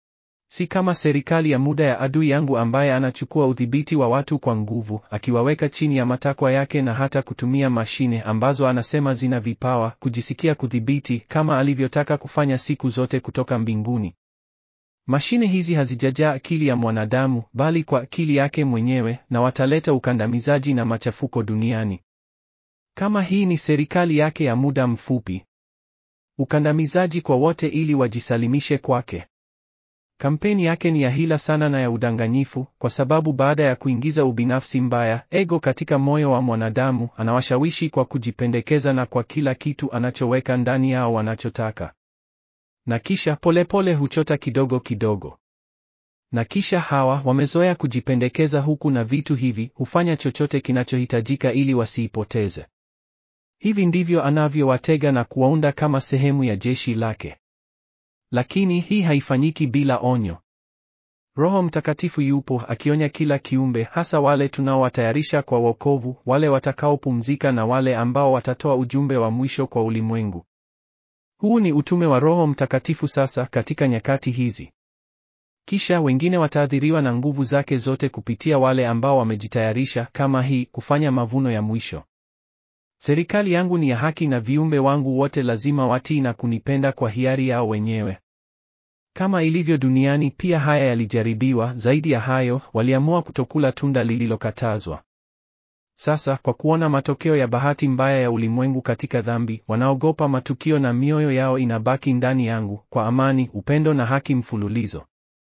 Si kama serikali ya muda ya adui yangu ambaye anachukua udhibiti wa watu kwa nguvu, akiwaweka chini ya matakwa yake na hata kutumia mashine ambazo anasema zina vipawa kujisikia kudhibiti kama alivyotaka kufanya siku zote kutoka mbinguni. Mashine hizi hazijajaa akili ya mwanadamu, bali kwa akili yake mwenyewe, na wataleta ukandamizaji na machafuko duniani. Kama hii ni serikali yake ya muda mfupi, ukandamizaji kwa wote ili wajisalimishe kwake. Kampeni yake ni ya hila sana na ya udanganyifu, kwa sababu baada ya kuingiza ubinafsi mbaya, ego katika moyo wa mwanadamu, anawashawishi kwa kujipendekeza na kwa kila kitu anachoweka ndani yao wanachotaka. Na kisha polepole huchota kidogo kidogo. Na kisha hawa wamezoea kujipendekeza huku na vitu hivi hufanya chochote kinachohitajika ili wasiipoteze. Hivi ndivyo anavyowatega na kuwaunda kama sehemu ya jeshi lake. Lakini hii haifanyiki bila onyo. Roho Mtakatifu yupo akionya kila kiumbe, hasa wale tunaowatayarisha kwa wokovu, wale watakaopumzika na wale ambao watatoa ujumbe wa mwisho kwa ulimwengu. Huu ni utume wa Roho Mtakatifu sasa katika nyakati hizi. Kisha wengine wataathiriwa na nguvu zake zote kupitia wale ambao wamejitayarisha kama hii kufanya mavuno ya mwisho. Serikali yangu ni ya haki na viumbe wangu wote lazima watii na kunipenda kwa hiari yao wenyewe. Kama ilivyo duniani pia haya yalijaribiwa, zaidi ya hayo, waliamua kutokula tunda lililokatazwa. Sasa kwa kuona matokeo ya bahati mbaya ya ulimwengu katika dhambi, wanaogopa matukio na mioyo yao inabaki ndani yangu kwa amani, upendo na haki mfululizo.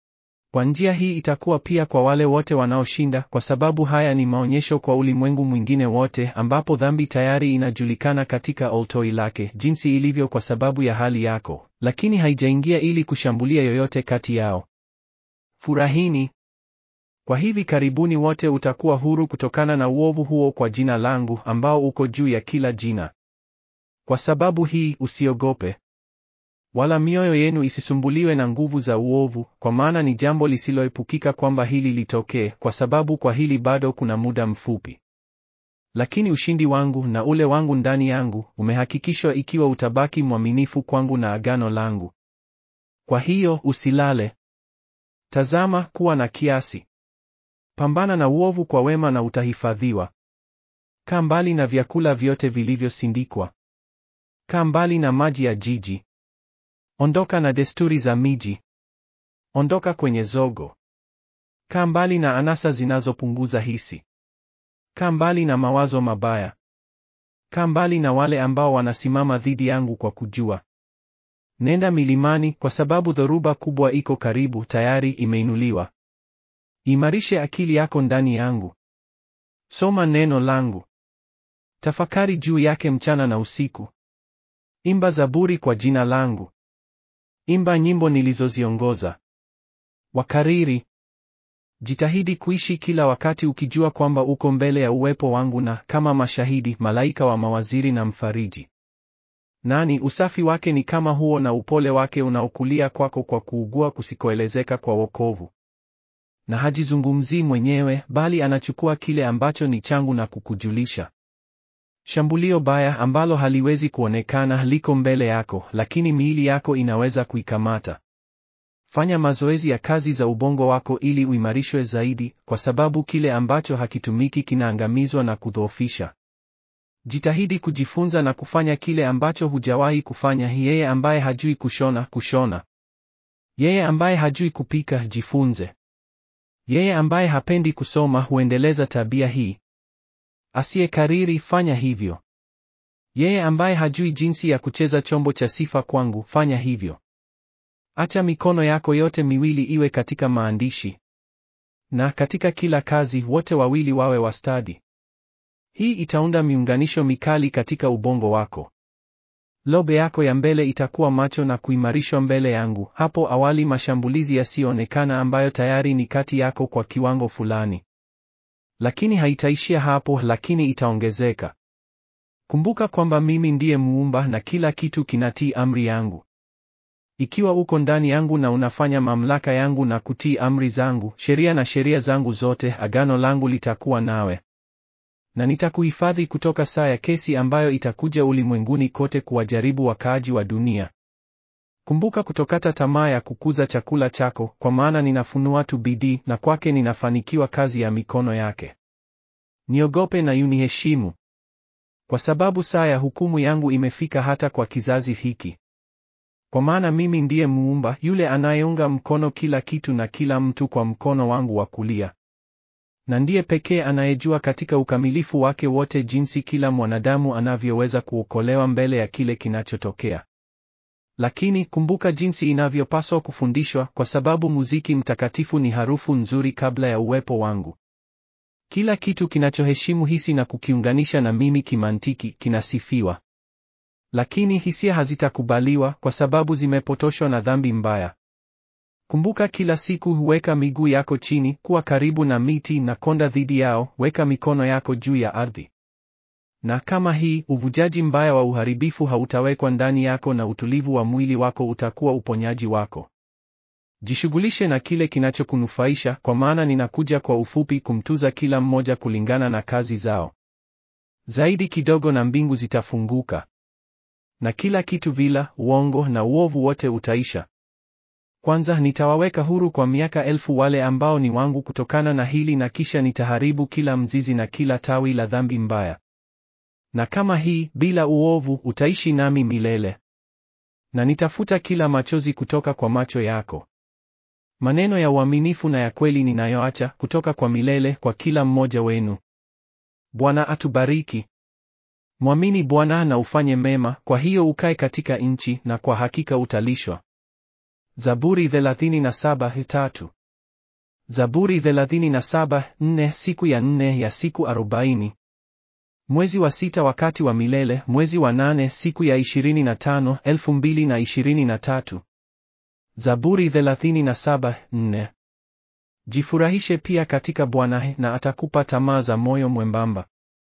Kwa njia hii itakuwa pia kwa wale wote wanaoshinda, kwa sababu haya ni maonyesho kwa ulimwengu mwingine wote, ambapo dhambi tayari inajulikana katika oltoi lake, jinsi ilivyo kwa sababu ya hali yako, lakini haijaingia ili kushambulia yoyote kati yao. Furahini. Kwa hivi karibuni wote utakuwa huru kutokana na uovu huo kwa jina langu, ambao uko juu ya kila jina. Kwa sababu hii usiogope wala mioyo yenu isisumbuliwe na nguvu za uovu, kwa maana ni jambo lisiloepukika kwamba hili litokee, kwa sababu kwa hili bado kuna muda mfupi. Lakini ushindi wangu na ule wangu ndani yangu umehakikishwa ikiwa utabaki mwaminifu kwangu na agano langu. Kwa hiyo usilale. Tazama, kuwa na kiasi. Pambana na uovu kwa wema na utahifadhiwa. Kaa mbali na vyakula vyote vilivyosindikwa. Kaa mbali na maji ya jiji. Ondoka na desturi za miji. Ondoka kwenye zogo. Kaa mbali na anasa zinazopunguza hisi. Kaa mbali na mawazo mabaya. Kaa mbali na wale ambao wanasimama dhidi yangu kwa kujua. Nenda milimani, kwa sababu dhoruba kubwa iko karibu, tayari imeinuliwa. Imarishe akili yako ndani yangu. Soma neno langu. Tafakari juu yake mchana na usiku. Imba zaburi kwa jina langu. Imba nyimbo nilizoziongoza. Wakariri. Jitahidi kuishi kila wakati ukijua kwamba uko mbele ya uwepo wangu na kama mashahidi, malaika wa mawaziri na mfariji. Nani usafi wake ni kama huo na upole wake unaokulia kwako kwa kuugua kusikoelezeka kwa wokovu. Na hajizungumzii mwenyewe, bali anachukua kile ambacho ni changu na kukujulisha. Shambulio baya ambalo haliwezi kuonekana liko mbele yako, lakini miili yako inaweza kuikamata. Fanya mazoezi ya kazi za ubongo wako ili uimarishwe zaidi, kwa sababu kile ambacho hakitumiki kinaangamizwa na kudhoofisha. Jitahidi kujifunza na kufanya kile ambacho hujawahi kufanya. Yeye ambaye hajui kushona, kushona. Yeye ambaye hajui kupika, jifunze. Yeye ambaye hapendi kusoma, huendeleza tabia hii. Asiyekariri, fanya hivyo. Yeye ambaye hajui jinsi ya kucheza chombo cha sifa kwangu, fanya hivyo. Acha mikono yako yote miwili iwe katika maandishi, na katika kila kazi wote wawili wawe wastadi. Hii itaunda miunganisho mikali katika ubongo wako. Lobe yako ya mbele itakuwa macho na kuimarishwa mbele yangu. Hapo awali mashambulizi yasiyoonekana ambayo tayari ni kati yako kwa kiwango fulani. Lakini haitaishia hapo, lakini itaongezeka. Kumbuka kwamba mimi ndiye muumba na kila kitu kinatii amri yangu. Ikiwa uko ndani yangu na unafanya mamlaka yangu na kutii amri zangu, sheria na sheria zangu zote, agano langu litakuwa nawe. Na nitakuhifadhi kutoka saa ya kesi ambayo itakuja ulimwenguni kote kuwajaribu wakaaji wa dunia. Kumbuka kutokata tamaa ya kukuza chakula chako, kwa maana ninafunua tu bidii, na kwake ninafanikiwa kazi ya mikono yake. Niogope na uniheshimu, kwa sababu saa ya hukumu yangu imefika hata kwa kizazi hiki. Kwa maana mimi ndiye muumba, yule anayeunga mkono kila kitu na kila mtu kwa mkono wangu wa kulia, na ndiye pekee anayejua katika ukamilifu wake wote jinsi kila mwanadamu anavyoweza kuokolewa mbele ya kile kinachotokea. Lakini kumbuka jinsi inavyopaswa kufundishwa, kwa sababu muziki mtakatifu ni harufu nzuri kabla ya uwepo wangu. Kila kitu kinachoheshimu hisi na kukiunganisha na mimi kimantiki kinasifiwa. Lakini hisia hazitakubaliwa kwa sababu zimepotoshwa na dhambi mbaya. Kumbuka kila siku huweka miguu yako chini, kuwa karibu na miti na konda dhidi yao, weka mikono yako juu ya ardhi. Na kama hii, uvujaji mbaya wa uharibifu hautawekwa ndani yako na utulivu wa mwili wako utakuwa uponyaji wako. Jishughulishe na kile kinachokunufaisha, kwa maana ninakuja kwa ufupi kumtuza kila mmoja kulingana na kazi zao. Zaidi kidogo na mbingu zitafunguka. Na kila kitu vila, uongo na uovu wote utaisha. Kwanza nitawaweka huru kwa miaka elfu wale ambao ni wangu kutokana na hili na kisha nitaharibu kila mzizi na kila tawi la dhambi mbaya. Na kama hii, bila uovu, utaishi nami milele. Na nitafuta kila machozi kutoka kwa macho yako. Maneno ya uaminifu na ya kweli ninayoacha kutoka kwa milele kwa kila mmoja wenu. Bwana atubariki. Mwamini Bwana na ufanye mema, kwa hiyo ukae katika nchi, na kwa hakika utalishwa. Zaburi 37:3. Zaburi 37:4 Siku ya nne ya siku arobaini. Mwezi wa sita wakati wa milele, mwezi wa nane siku ya 25, 2023. Zaburi 37:4. Jifurahishe pia katika Bwana na atakupa tamaa za moyo mwembamba.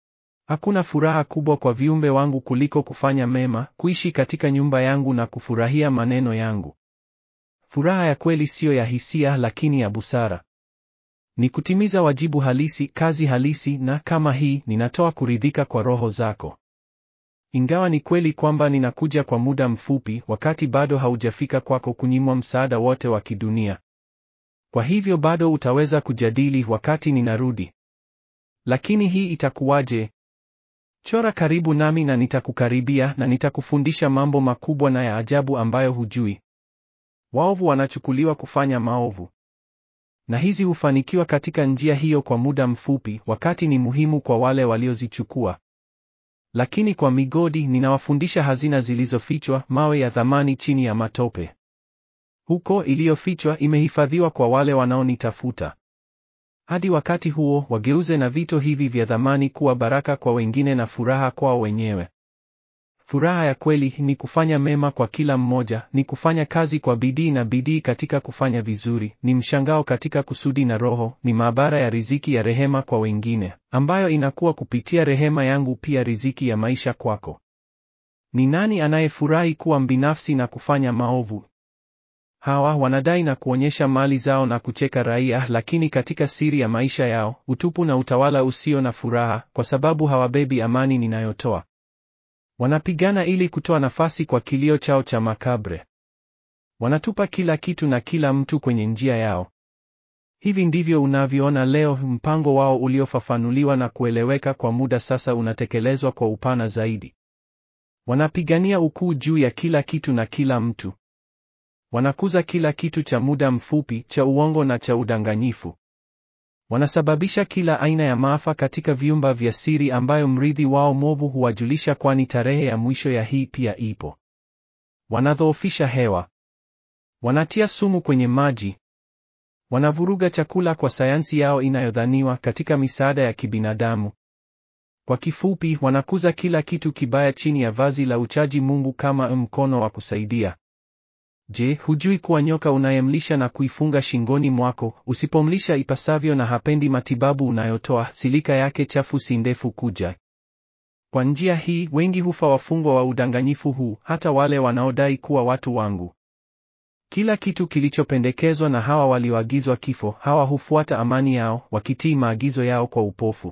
Hakuna furaha kubwa kwa viumbe wangu kuliko kufanya mema, kuishi katika nyumba yangu na kufurahia maneno yangu. Furaha ya kweli siyo ya hisia lakini ya busara. Ni kutimiza wajibu halisi, kazi halisi na kama hii ninatoa kuridhika kwa roho zako. Ingawa ni kweli kwamba ninakuja kwa muda mfupi, wakati bado haujafika kwako kunyimwa msaada wote wa kidunia. Kwa hivyo bado utaweza kujadili wakati ninarudi. Lakini hii itakuwaje? Chora karibu nami na nitakukaribia na nitakufundisha mambo makubwa na ya ajabu ambayo hujui. Waovu wanachukuliwa kufanya maovu. Na hizi hufanikiwa katika njia hiyo kwa muda mfupi, wakati ni muhimu kwa wale waliozichukua. Lakini kwa migodi ninawafundisha hazina zilizofichwa, mawe ya thamani chini ya matope. Huko iliyofichwa imehifadhiwa kwa wale wanaonitafuta. Hadi wakati huo, wageuze na vito hivi vya thamani kuwa baraka kwa wengine na furaha kwao wenyewe. Furaha ya kweli ni kufanya mema kwa kila mmoja, ni kufanya kazi kwa bidii na bidii katika kufanya vizuri, ni mshangao katika kusudi na roho, ni maabara ya riziki ya rehema kwa wengine, ambayo inakuwa kupitia rehema yangu pia riziki ya maisha kwako. Ni nani anayefurahi kuwa mbinafsi na kufanya maovu? Hawa wanadai na kuonyesha mali zao na kucheka raia, lakini katika siri ya maisha yao, utupu na utawala usio na furaha, kwa sababu hawabebi amani ninayotoa. Wanapigana ili kutoa nafasi kwa kilio chao cha makabre. Wanatupa kila kitu na kila mtu kwenye njia yao. Hivi ndivyo unavyoona leo, mpango wao uliofafanuliwa na kueleweka kwa muda sasa unatekelezwa kwa upana zaidi. Wanapigania ukuu juu ya kila kitu na kila mtu. Wanakuza kila kitu cha muda mfupi, cha uongo na cha udanganyifu. Wanasababisha kila aina ya maafa katika vyumba vya siri ambayo mrithi wao mwovu huwajulisha, kwani tarehe ya mwisho ya hii pia ipo. Wanadhoofisha hewa. Wanatia sumu kwenye maji. Wanavuruga chakula kwa sayansi yao inayodhaniwa katika misaada ya kibinadamu. Kwa kifupi, wanakuza kila kitu kibaya chini ya vazi la uchaji Mungu kama mkono wa kusaidia. Je, hujui kuwa nyoka unayemlisha na kuifunga shingoni mwako, usipomlisha ipasavyo na hapendi matibabu unayotoa, silika yake chafu si ndefu kuja? Kwa njia hii wengi hufa wafungwa wa udanganyifu huu, hata wale wanaodai kuwa watu wangu. Kila kitu kilichopendekezwa na hawa walioagizwa kifo, hawa hufuata amani yao, wakitii maagizo yao kwa upofu.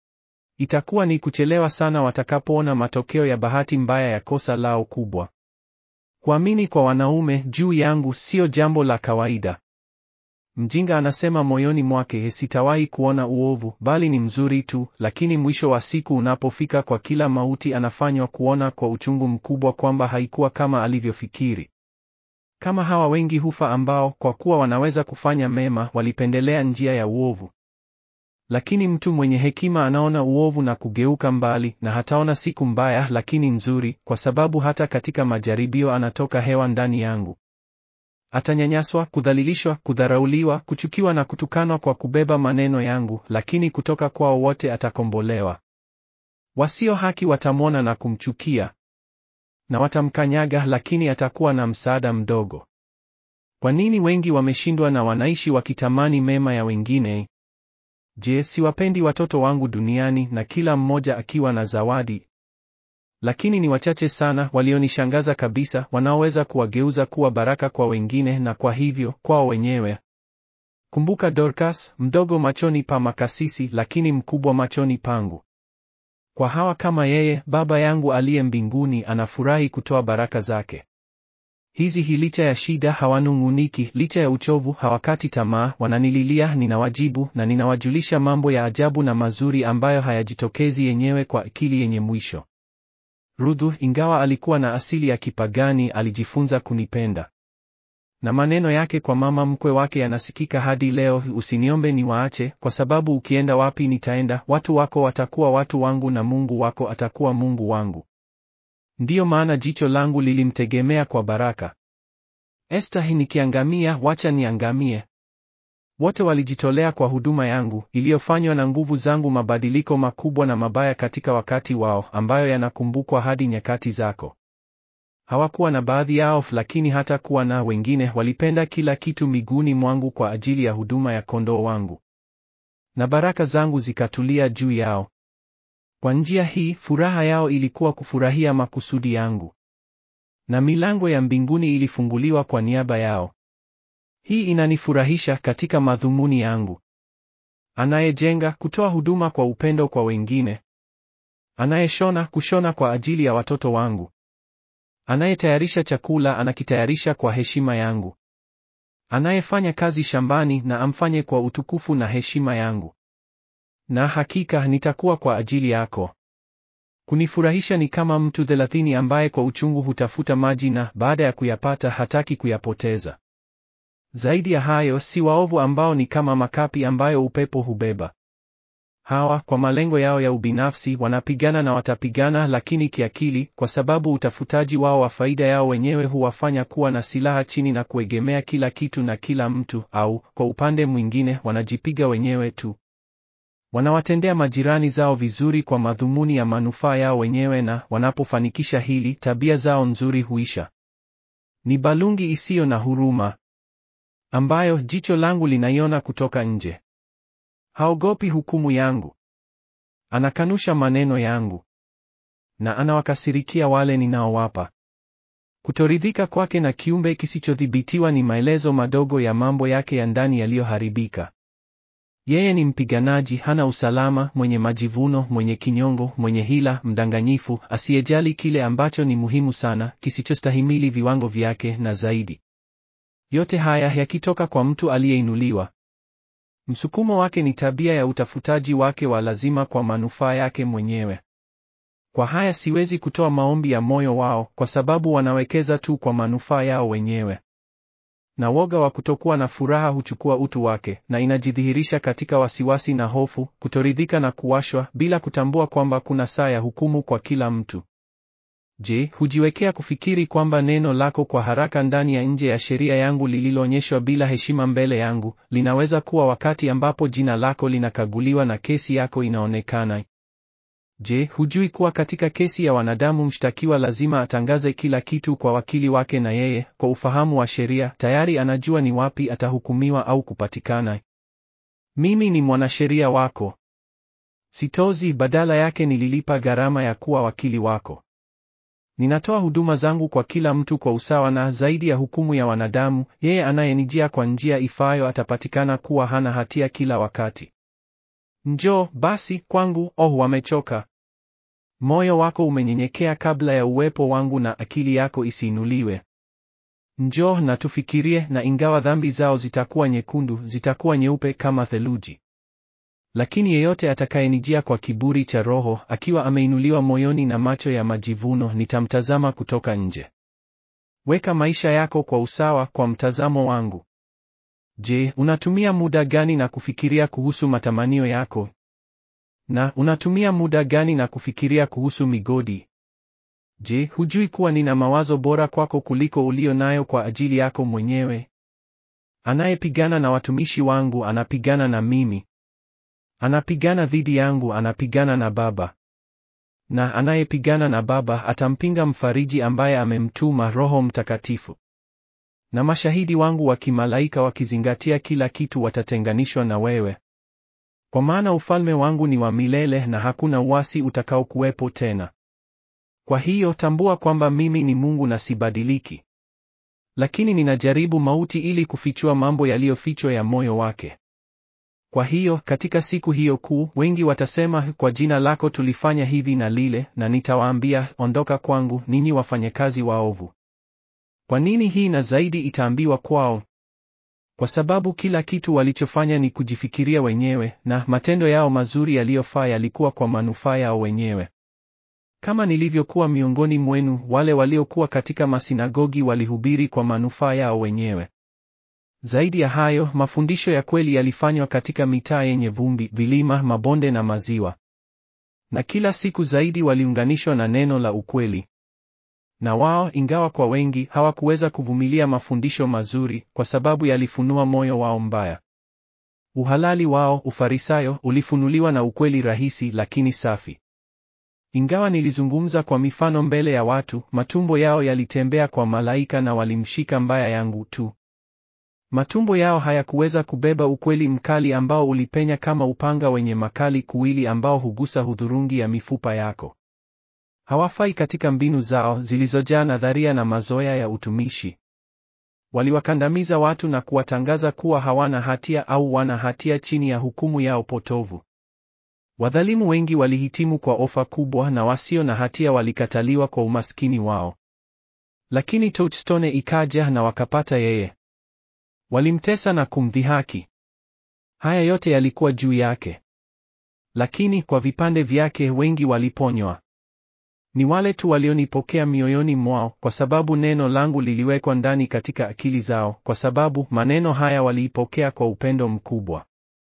Itakuwa ni kuchelewa sana watakapoona matokeo ya bahati mbaya ya kosa lao kubwa. Kuamini kwa wanaume juu yangu sio jambo la kawaida. Mjinga anasema moyoni mwake, sitawahi kuona uovu, bali ni mzuri tu, lakini mwisho wa siku unapofika kwa kila mauti anafanywa kuona kwa uchungu mkubwa kwamba haikuwa kama alivyofikiri. Kama hawa wengi hufa ambao kwa kuwa wanaweza kufanya mema walipendelea njia ya uovu. Lakini mtu mwenye hekima anaona uovu na kugeuka mbali, na hataona siku mbaya lakini nzuri, kwa sababu hata katika majaribio anatoka hewa ndani yangu. Atanyanyaswa, kudhalilishwa, kudharauliwa, kuchukiwa na kutukanwa kwa kubeba maneno yangu, lakini kutoka kwao wote atakombolewa. Wasio haki watamwona na kumchukia, na watamkanyaga, lakini atakuwa na msaada mdogo. Kwa nini wengi wameshindwa na wanaishi wakitamani mema ya wengine? Je, siwapendi watoto wangu duniani na kila mmoja akiwa na zawadi? Lakini ni wachache sana walionishangaza kabisa, wanaoweza kuwageuza kuwa baraka kwa wengine na kwa hivyo kwao wenyewe. Kumbuka Dorcas, mdogo machoni pa makasisi, lakini mkubwa machoni pangu. Kwa hawa kama yeye, Baba yangu aliye mbinguni anafurahi kutoa baraka zake. Hizi hi licha ya shida hawanung'uniki, licha ya uchovu hawakati tamaa, wananililia, ninawajibu na ninawajulisha mambo ya ajabu na mazuri ambayo hayajitokezi yenyewe kwa akili yenye mwisho. Ruthu, ingawa alikuwa na asili ya kipagani, alijifunza kunipenda. Na maneno yake kwa mama mkwe wake yanasikika hadi leo, usiniombe niwaache, kwa sababu ukienda wapi nitaenda, watu wako watakuwa watu wangu na Mungu wako atakuwa Mungu wangu. Ndiyo maana jicho langu lilimtegemea kwa baraka. Esta, nikiangamia, wacha niangamie. Wote walijitolea kwa huduma yangu iliyofanywa na nguvu zangu, mabadiliko makubwa na mabaya katika wakati wao, ambayo yanakumbukwa hadi nyakati zako. Hawakuwa na baadhi yao, lakini hata kuwa na wengine walipenda kila kitu miguuni mwangu kwa ajili ya huduma ya kondoo wangu, na baraka zangu zikatulia juu yao. Kwa njia hii, furaha yao ilikuwa kufurahia makusudi yangu, na milango ya mbinguni ilifunguliwa kwa niaba yao. Hii inanifurahisha katika madhumuni yangu. Anayejenga, kutoa huduma kwa upendo kwa wengine. Anayeshona, kushona kwa ajili ya watoto wangu. Anayetayarisha chakula, anakitayarisha kwa heshima yangu. Anayefanya kazi shambani, na amfanye kwa utukufu na heshima yangu. Na hakika nitakuwa kwa ajili yako. Kunifurahisha ni kama mtu thelathini ambaye kwa uchungu hutafuta maji na baada ya kuyapata hataki kuyapoteza. Zaidi ya hayo, si waovu ambao ni kama makapi ambayo upepo hubeba. Hawa kwa malengo yao ya ubinafsi wanapigana na watapigana, lakini kiakili, kwa sababu utafutaji wao wa faida yao wenyewe huwafanya kuwa na silaha chini na kuegemea kila kitu na kila mtu, au kwa upande mwingine wanajipiga wenyewe tu. Wanawatendea majirani zao vizuri kwa madhumuni ya manufaa yao wenyewe, na wanapofanikisha hili, tabia zao nzuri huisha. Ni balungi isiyo na huruma ambayo jicho langu linaiona kutoka nje. Haogopi hukumu yangu. Anakanusha maneno yangu, na anawakasirikia wale ninaowapa. Kutoridhika kwake na kiumbe kisichodhibitiwa ni maelezo madogo ya mambo yake ya ndani yaliyoharibika. Yeye ni mpiganaji, hana usalama, mwenye majivuno, mwenye kinyongo, mwenye hila, mdanganyifu, asiyejali kile ambacho ni muhimu sana, kisichostahimili viwango vyake na zaidi. Yote haya yakitoka kwa mtu aliyeinuliwa. Msukumo wake ni tabia ya utafutaji wake wa lazima kwa manufaa yake mwenyewe. Kwa haya siwezi kutoa maombi ya moyo wao, kwa sababu wanawekeza tu kwa manufaa yao wenyewe. Na woga wa kutokuwa na furaha huchukua utu wake, na inajidhihirisha katika wasiwasi na hofu, kutoridhika na kuwashwa, bila kutambua kwamba kuna saa ya hukumu kwa kila mtu. Je, hujiwekea kufikiri kwamba neno lako kwa haraka ndani ya nje ya sheria yangu lililoonyeshwa bila heshima mbele yangu, linaweza kuwa wakati ambapo jina lako linakaguliwa na kesi yako inaonekana? Je, hujui kuwa katika kesi ya wanadamu mshtakiwa lazima atangaze kila kitu kwa wakili wake na yeye, kwa ufahamu wa sheria, tayari anajua ni wapi atahukumiwa au kupatikana? Mimi ni mwanasheria wako. Sitozi, badala yake nililipa gharama ya kuwa wakili wako. Ninatoa huduma zangu kwa kila mtu kwa usawa na zaidi ya hukumu ya wanadamu, yeye anayenijia kwa njia ifaayo atapatikana kuwa hana hatia kila wakati. Njoo basi kwangu, oh wamechoka. Moyo wako umenyenyekea kabla ya uwepo wangu na akili yako isiinuliwe. Njoo na tufikirie, na ingawa dhambi zao zitakuwa nyekundu, zitakuwa nyeupe kama theluji. Lakini yeyote atakayenijia kwa kiburi cha roho, akiwa ameinuliwa moyoni na macho ya majivuno, nitamtazama kutoka nje. Weka maisha yako kwa usawa kwa mtazamo wangu. Je, unatumia muda gani na kufikiria kuhusu matamanio yako? Na unatumia muda gani na kufikiria kuhusu migodi? Je, hujui kuwa nina mawazo bora kwako kuliko ulio nayo kwa ajili yako mwenyewe? Anayepigana na watumishi wangu anapigana na mimi. Anapigana dhidi yangu, anapigana na Baba. Na anayepigana na Baba atampinga mfariji ambaye amemtuma Roho Mtakatifu. Na mashahidi wangu wa kimalaika wakizingatia kila kitu watatenganishwa na wewe. Kwa maana ufalme wangu ni wa milele na hakuna uasi utakaokuwepo tena. Kwa hiyo tambua kwamba mimi ni Mungu na sibadiliki. Lakini ninajaribu mauti ili kufichua mambo yaliyofichwa ya moyo wake. Kwa hiyo katika siku hiyo kuu, wengi watasema, kwa jina lako tulifanya hivi na lile, na nitawaambia, ondoka kwangu, ninyi wafanyakazi waovu. Kwa nini hii na zaidi itaambiwa kwao? Kwa sababu kila kitu walichofanya ni kujifikiria wenyewe, na matendo yao mazuri yaliyofaa yalikuwa kwa manufaa yao wenyewe. Kama nilivyokuwa miongoni mwenu, wale waliokuwa katika masinagogi walihubiri kwa manufaa yao wenyewe. Zaidi ya hayo, mafundisho ya kweli yalifanywa katika mitaa yenye vumbi, vilima, mabonde na maziwa. Na kila siku zaidi waliunganishwa na neno la ukweli. Na wao, ingawa kwa wengi hawakuweza kuvumilia mafundisho mazuri kwa sababu yalifunua moyo wao mbaya. Uhalali wao, Ufarisayo, ulifunuliwa na ukweli rahisi lakini safi. Ingawa nilizungumza kwa mifano mbele ya watu, matumbo yao yalitembea kwa malaika na walimshika mbaya yangu tu. Matumbo yao hayakuweza kubeba ukweli mkali ambao ulipenya kama upanga wenye makali kuwili ambao hugusa hudhurungi ya mifupa yako. Hawafai katika mbinu zao zilizojaa nadharia na mazoea ya utumishi. Waliwakandamiza watu na kuwatangaza kuwa hawana hatia au wana hatia chini ya hukumu yao potovu. Wadhalimu wengi walihitimu kwa ofa kubwa na wasio na hatia walikataliwa kwa umaskini wao. Lakini Touchstone ikaja na wakapata yeye. Walimtesa na kumdhihaki. Haya yote yalikuwa juu yake. Lakini kwa vipande vyake wengi waliponywa. Ni wale tu walionipokea mioyoni mwao, kwa sababu neno langu liliwekwa ndani katika akili zao, kwa sababu maneno haya waliipokea kwa upendo mkubwa.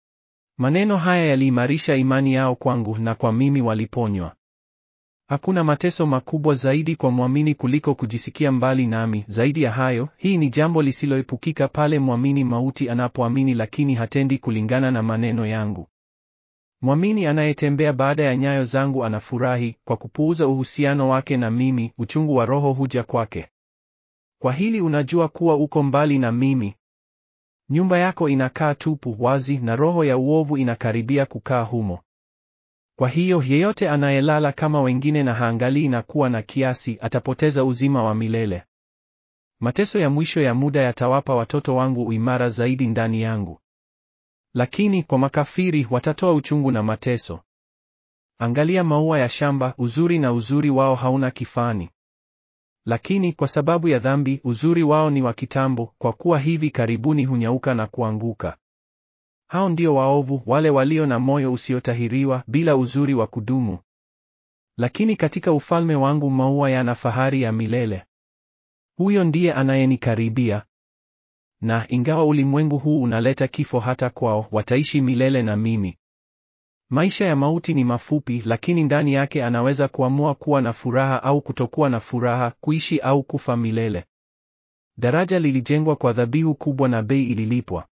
Maneno haya yaliimarisha imani yao kwangu, na kwa mimi waliponywa. Hakuna mateso makubwa zaidi kwa mwamini kuliko kujisikia mbali nami. Zaidi ya hayo, hii ni jambo lisiloepukika pale mwamini mauti anapoamini lakini hatendi kulingana na maneno yangu. Mwamini anayetembea baada ya nyayo zangu anafurahi, kwa kupuuza uhusiano wake na mimi, uchungu wa roho huja kwake. Kwa hili unajua kuwa uko mbali na mimi. Nyumba yako inakaa tupu, wazi, na roho ya uovu inakaribia kukaa humo. Kwa hiyo yeyote anayelala kama wengine na haangalii na kuwa na kiasi, atapoteza uzima wa milele. Mateso ya mwisho ya muda yatawapa watoto wangu uimara zaidi ndani yangu. Lakini kwa makafiri watatoa uchungu na mateso. Angalia maua ya shamba, uzuri na uzuri wao hauna kifani. Lakini kwa sababu ya dhambi, uzuri wao ni wa kitambo, kwa kuwa hivi karibuni hunyauka na kuanguka. Hao ndio waovu, wale walio na moyo usiotahiriwa, bila uzuri wa kudumu. Lakini katika ufalme wangu maua yana fahari ya milele. Huyo ndiye anayenikaribia. Na ingawa ulimwengu huu unaleta kifo hata kwao, wataishi milele na mimi. Maisha ya mauti ni mafupi, lakini ndani yake anaweza kuamua kuwa na furaha au kutokuwa na furaha, kuishi au kufa milele. Daraja lilijengwa kwa dhabihu kubwa na bei ililipwa.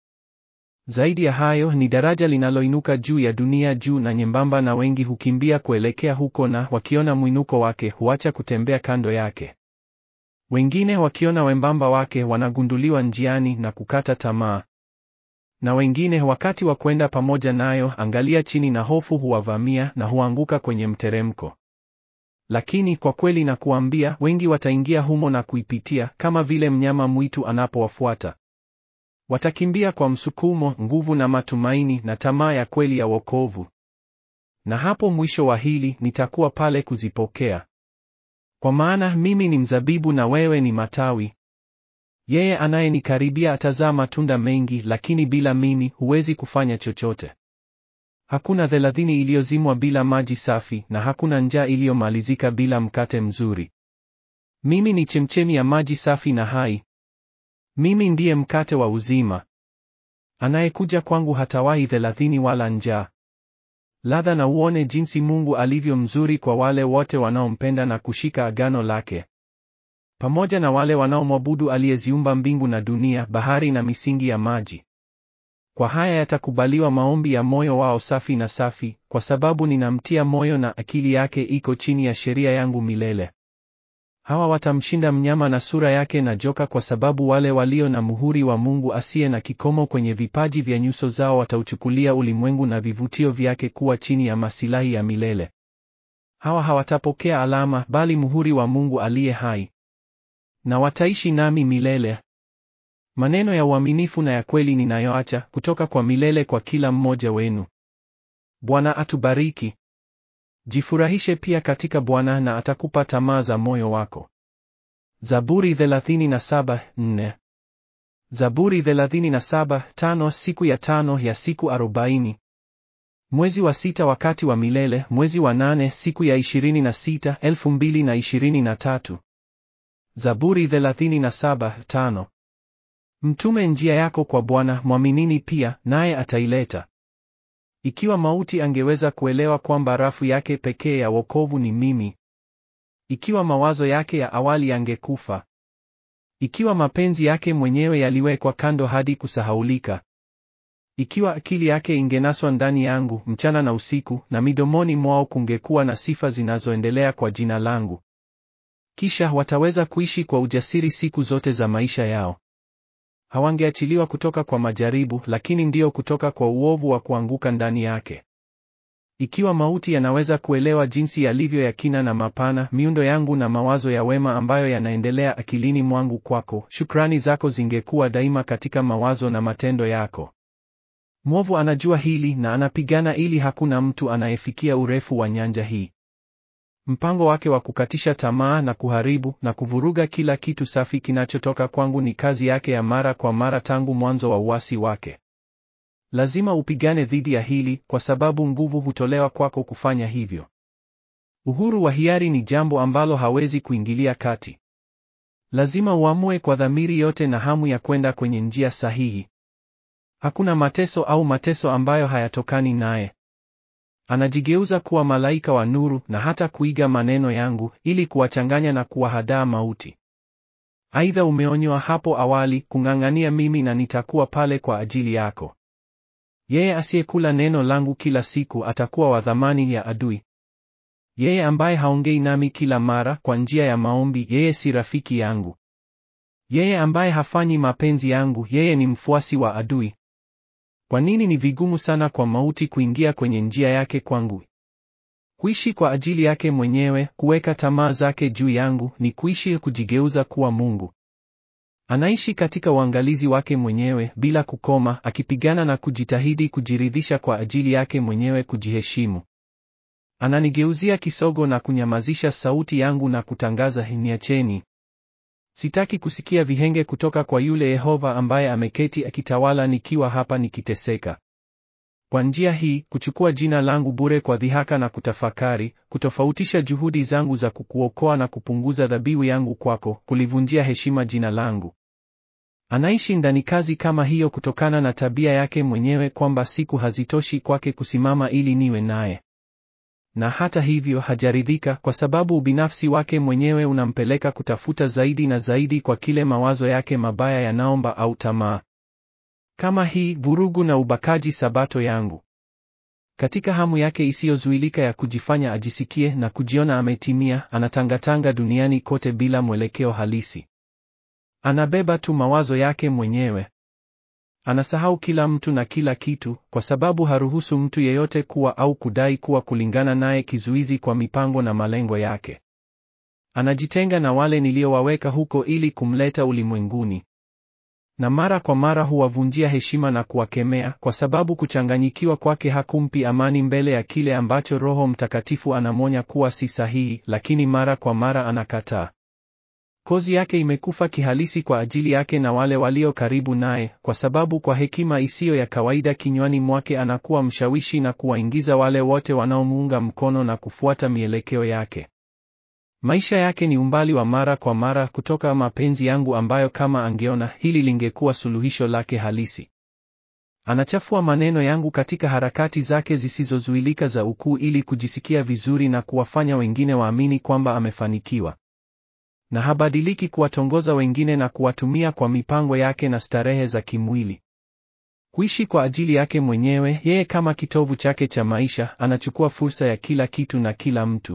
Zaidi ya hayo, ni daraja linaloinuka juu ya dunia juu na nyembamba, na wengi hukimbia kuelekea huko, na wakiona mwinuko wake huacha kutembea kando yake. Wengine wakiona wembamba wake wanagunduliwa njiani na kukata tamaa. Na wengine wakati wa kwenda pamoja nayo, angalia chini na hofu huwavamia na huanguka kwenye mteremko. Lakini kwa kweli nakuambia, wengi wataingia humo na kuipitia, kama vile mnyama mwitu anapowafuata. Watakimbia kwa msukumo, nguvu na matumaini na tamaa ya kweli ya wokovu. Na hapo mwisho wa hili nitakuwa pale kuzipokea. Kwa maana mimi ni mzabibu na wewe ni matawi. Yeye anayenikaribia atazaa matunda mengi, lakini bila mimi huwezi kufanya chochote. Hakuna thelathini iliyozimwa bila maji safi, na hakuna njaa iliyomalizika bila mkate mzuri. Mimi ni chemchemi ya maji safi na hai. Mimi ndiye mkate wa uzima. Anayekuja kwangu hatawahi thelathini wala njaa. Ladha na uone jinsi Mungu alivyo mzuri kwa wale wote wanaompenda na kushika agano lake. Pamoja na wale wanaomwabudu aliyeziumba mbingu na dunia, bahari na misingi ya maji. Kwa haya yatakubaliwa maombi ya moyo wao safi na safi, kwa sababu ninamtia moyo na akili yake iko chini ya sheria yangu milele. Hawa watamshinda mnyama na sura yake na joka, kwa sababu wale walio na muhuri wa Mungu asiye na kikomo kwenye vipaji vya nyuso zao watauchukulia ulimwengu na vivutio vyake kuwa chini ya masilahi ya milele. Hawa hawatapokea alama, bali muhuri wa Mungu aliye hai, na wataishi nami milele. Maneno ya uaminifu na ya kweli ninayoacha kutoka kwa milele kwa kila mmoja wenu. Bwana atubariki. Jifurahishe pia katika Bwana na atakupa tamaa za moyo wako. Zaburi 37:4. Zaburi 37:5 Siku ya tano ya siku arobaini. Mwezi wa sita wakati wa milele, mwezi wa nane siku ya 26, 2023. Zaburi 37:5. Mtume njia yako kwa Bwana, mwaminini pia, naye ataileta. Ikiwa mauti angeweza kuelewa kwamba rafu yake pekee ya wokovu ni mimi, ikiwa mawazo yake ya awali yangekufa, ikiwa mapenzi yake mwenyewe yaliwekwa kando hadi kusahaulika, ikiwa akili yake ingenaswa ndani yangu mchana na usiku, na midomoni mwao kungekuwa na sifa zinazoendelea kwa jina langu, kisha wataweza kuishi kwa ujasiri siku zote za maisha yao. Hawangeachiliwa kutoka kwa majaribu, lakini ndio kutoka kwa uovu wa kuanguka ndani yake. Ikiwa mauti yanaweza kuelewa jinsi yalivyo ya kina na mapana, miundo yangu na mawazo ya wema ambayo yanaendelea akilini mwangu kwako, shukrani zako zingekuwa daima katika mawazo na matendo yako. Mwovu anajua hili na anapigana ili hakuna mtu anayefikia urefu wa nyanja hii. Mpango wake wa kukatisha tamaa na kuharibu na kuvuruga kila kitu safi kinachotoka kwangu ni kazi yake ya mara kwa mara tangu mwanzo wa uasi wake. Lazima upigane dhidi ya hili kwa sababu nguvu hutolewa kwako kufanya hivyo. Uhuru wa hiari ni jambo ambalo hawezi kuingilia kati. Lazima uamue kwa dhamiri yote na hamu ya kwenda kwenye njia sahihi. Hakuna mateso au mateso ambayo hayatokani naye. Anajigeuza kuwa malaika wa nuru na hata kuiga maneno yangu ili kuwachanganya na kuwahadaa mauti. Aidha, umeonywa hapo awali kung'ang'ania mimi na nitakuwa pale kwa ajili yako. Yeye asiyekula neno langu kila siku atakuwa wa dhamani ya adui. Yeye ambaye haongei nami kila mara kwa njia ya maombi, yeye si rafiki yangu. Yeye ambaye hafanyi mapenzi yangu, yeye ni mfuasi wa adui. Kwa nini ni vigumu sana kwa mauti kuingia kwenye njia yake kwangu? Kuishi kwa ajili yake mwenyewe, kuweka tamaa zake juu yangu, ni kuishi kujigeuza kuwa Mungu. Anaishi katika uangalizi wake mwenyewe bila kukoma, akipigana na kujitahidi kujiridhisha kwa ajili yake mwenyewe kujiheshimu. Ananigeuzia kisogo na kunyamazisha sauti yangu na kutangaza, niacheni. Sitaki kusikia vihenge kutoka kwa yule Yehova ambaye ameketi akitawala nikiwa hapa nikiteseka. Kwa njia hii, kuchukua jina langu bure kwa dhihaka na kutafakari, kutofautisha juhudi zangu za kukuokoa na kupunguza dhabihu yangu kwako, kulivunjia heshima jina langu. Anaishi ndani kazi kama hiyo kutokana na tabia yake mwenyewe kwamba siku hazitoshi kwake kusimama ili niwe naye. Na hata hivyo hajaridhika kwa sababu ubinafsi wake mwenyewe unampeleka kutafuta zaidi na zaidi kwa kile mawazo yake mabaya yanaomba au tamaa. Kama hii vurugu na ubakaji sabato yangu. Katika hamu yake isiyozuilika ya kujifanya ajisikie na kujiona ametimia, anatangatanga duniani kote bila mwelekeo halisi. Anabeba tu mawazo yake mwenyewe. Anasahau kila mtu na kila kitu kwa sababu haruhusu mtu yeyote kuwa au kudai kuwa kulingana naye kizuizi kwa mipango na malengo yake. Anajitenga na wale niliowaweka huko ili kumleta ulimwenguni. Na mara kwa mara huwavunjia heshima na kuwakemea kwa sababu kuchanganyikiwa kwake hakumpi amani mbele ya kile ambacho Roho Mtakatifu anamwonya kuwa si sahihi, lakini mara kwa mara anakataa. Kozi yake imekufa kihalisi kwa ajili yake na wale walio karibu naye, kwa sababu kwa hekima isiyo ya kawaida kinywani mwake anakuwa mshawishi na kuwaingiza wale wote wanaomuunga mkono na kufuata mielekeo yake. Maisha yake ni umbali wa mara kwa mara kutoka mapenzi yangu ambayo kama angeona hili lingekuwa suluhisho lake halisi. Anachafua maneno yangu katika harakati zake zisizozuilika za ukuu ili kujisikia vizuri na kuwafanya wengine waamini kwamba amefanikiwa. Na habadiliki kuwatongoza wengine na kuwatumia kwa mipango yake na starehe za kimwili. Kuishi kwa ajili yake mwenyewe, yeye kama kitovu chake cha maisha, anachukua fursa ya kila kitu na kila mtu.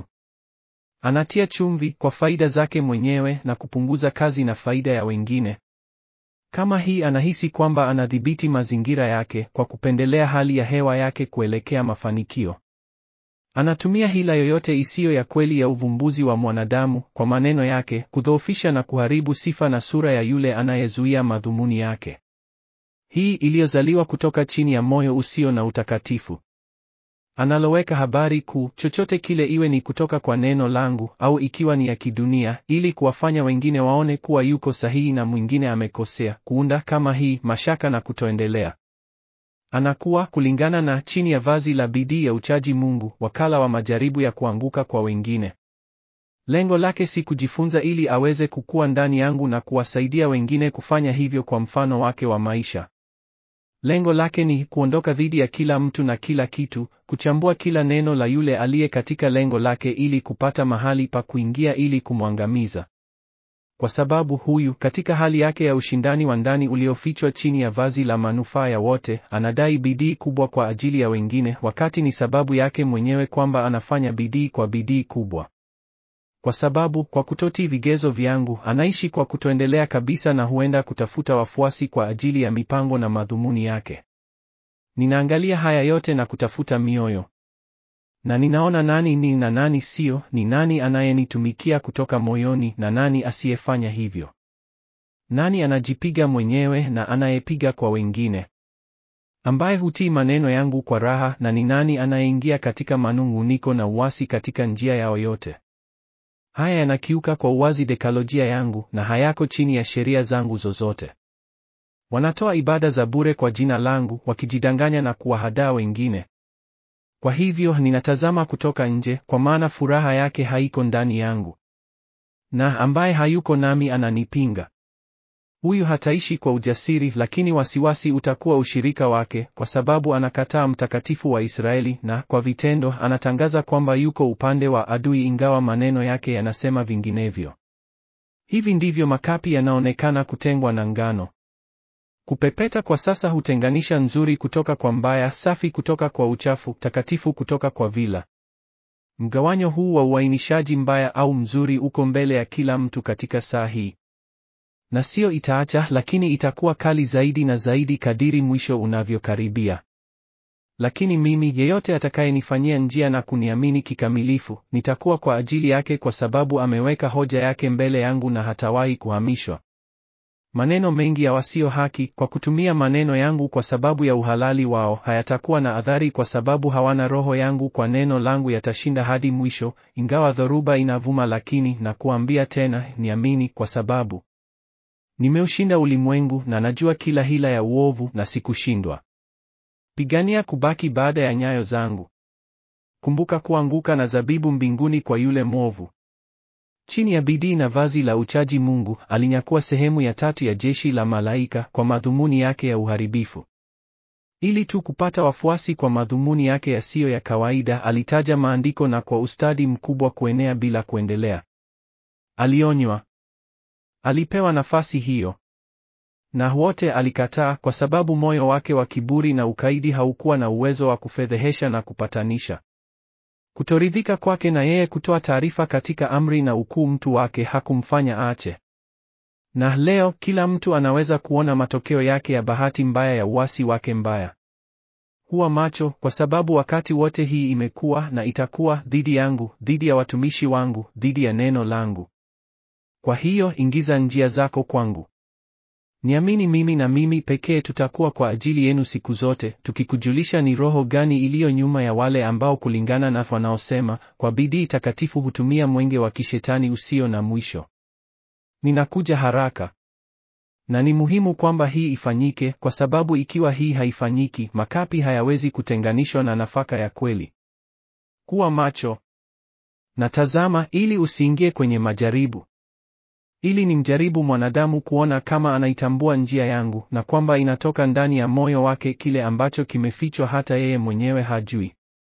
Anatia chumvi kwa faida zake mwenyewe na kupunguza kazi na faida ya wengine. Kama hii anahisi kwamba anadhibiti mazingira yake kwa kupendelea hali ya hewa yake kuelekea mafanikio. Anatumia hila yoyote isiyo ya kweli ya uvumbuzi wa mwanadamu kwa maneno yake kudhoofisha na kuharibu sifa na sura ya yule anayezuia madhumuni yake. Hii iliyozaliwa kutoka chini ya moyo usio na utakatifu. Analoweka habari kuu, chochote kile iwe ni kutoka kwa neno langu au ikiwa ni ya kidunia, ili kuwafanya wengine waone kuwa yuko sahihi na mwingine amekosea, kuunda kama hii mashaka na kutoendelea. Anakuwa kulingana na chini ya vazi la bidii ya uchaji Mungu, wakala wa majaribu ya kuanguka kwa wengine. Lengo lake si kujifunza ili aweze kukua ndani yangu na kuwasaidia wengine kufanya hivyo kwa mfano wake wa maisha. Lengo lake ni kuondoka dhidi ya kila mtu na kila kitu, kuchambua kila neno la yule aliye katika lengo lake ili kupata mahali pa kuingia ili kumwangamiza. Kwa sababu huyu, katika hali yake ya ushindani wa ndani uliofichwa chini ya vazi la manufaa ya wote, anadai bidii kubwa kwa ajili ya wengine, wakati ni sababu yake mwenyewe kwamba anafanya bidii kwa bidii kubwa. Kwa sababu kwa kutotii vigezo vyangu, anaishi kwa kutoendelea kabisa na huenda kutafuta wafuasi kwa ajili ya mipango na madhumuni yake. Ninaangalia haya yote na kutafuta mioyo. Na ninaona nani ni na nani sio, ni nani anayenitumikia kutoka moyoni na nani asiyefanya hivyo. Nani anajipiga mwenyewe na anayepiga kwa wengine. Ambaye hutii maneno yangu kwa raha na ni nani anayeingia katika manung'uniko na uasi katika njia yao yote. Haya yanakiuka kwa uwazi dekalojia yangu na hayako chini ya sheria zangu zozote. Wanatoa ibada za bure kwa jina langu, wakijidanganya na kuwahadaa wengine. Kwa hivyo ninatazama kutoka nje, kwa maana furaha yake haiko ndani yangu. Na ambaye hayuko nami ananipinga. Huyu hataishi kwa ujasiri, lakini wasiwasi utakuwa ushirika wake, kwa sababu anakataa mtakatifu wa Israeli, na kwa vitendo anatangaza kwamba yuko upande wa adui, ingawa maneno yake yanasema vinginevyo. Hivi ndivyo makapi yanaonekana kutengwa na ngano. Kupepeta kwa sasa hutenganisha nzuri kutoka kwa mbaya, safi kutoka kwa uchafu, takatifu kutoka kwa vila. Mgawanyo huu wa uainishaji mbaya au mzuri uko mbele ya kila mtu katika saa hii. Na sio itaacha, lakini itakuwa kali zaidi na zaidi kadiri mwisho unavyokaribia. Lakini mimi, yeyote atakayenifanyia njia na kuniamini kikamilifu, nitakuwa kwa ajili yake, kwa sababu ameweka hoja yake mbele yangu na hatawahi kuhamishwa. Maneno mengi ya wasio haki, kwa kutumia maneno yangu kwa sababu ya uhalali wao, hayatakuwa na athari, kwa sababu hawana roho yangu. Kwa neno langu yatashinda hadi mwisho, ingawa dhoruba inavuma. Lakini na kuambia tena, niamini, kwa sababu nimeushinda ulimwengu, na najua kila hila ya uovu, na sikushindwa. Pigania kubaki baada ya nyayo zangu. Kumbuka kuanguka na zabibu mbinguni kwa yule mwovu. Chini ya bidii na vazi la uchaji Mungu alinyakua sehemu ya tatu ya jeshi la malaika kwa madhumuni yake ya uharibifu. Ili tu kupata wafuasi kwa madhumuni yake yasiyo ya kawaida, alitaja maandiko na kwa ustadi mkubwa kuenea bila kuendelea. Alionywa. Alipewa nafasi hiyo. Na wote alikataa kwa sababu moyo wake wa kiburi na ukaidi haukuwa na uwezo wa kufedhehesha na kupatanisha. Kutoridhika kwake na yeye kutoa taarifa katika amri na ukuu mtu wake hakumfanya aache. Na leo kila mtu anaweza kuona matokeo yake ya bahati mbaya ya uasi wake mbaya. Huwa macho, kwa sababu wakati wote hii imekuwa na itakuwa dhidi yangu, dhidi ya watumishi wangu, dhidi ya neno langu. Kwa hiyo ingiza njia zako kwangu. Niamini mimi na mimi pekee tutakuwa kwa ajili yenu siku zote, tukikujulisha ni roho gani iliyo nyuma ya wale ambao kulingana na wanaosema kwa bidii takatifu hutumia mwenge wa kishetani usio na mwisho. Ninakuja haraka. Na ni muhimu kwamba hii ifanyike, kwa sababu ikiwa hii haifanyiki, makapi hayawezi kutenganishwa na nafaka ya kweli. Kuwa macho. Na tazama, ili usiingie kwenye majaribu ili nimjaribu mwanadamu kuona kama anaitambua njia yangu, na kwamba inatoka ndani ya moyo wake kile ambacho kimefichwa hata yeye mwenyewe hajui.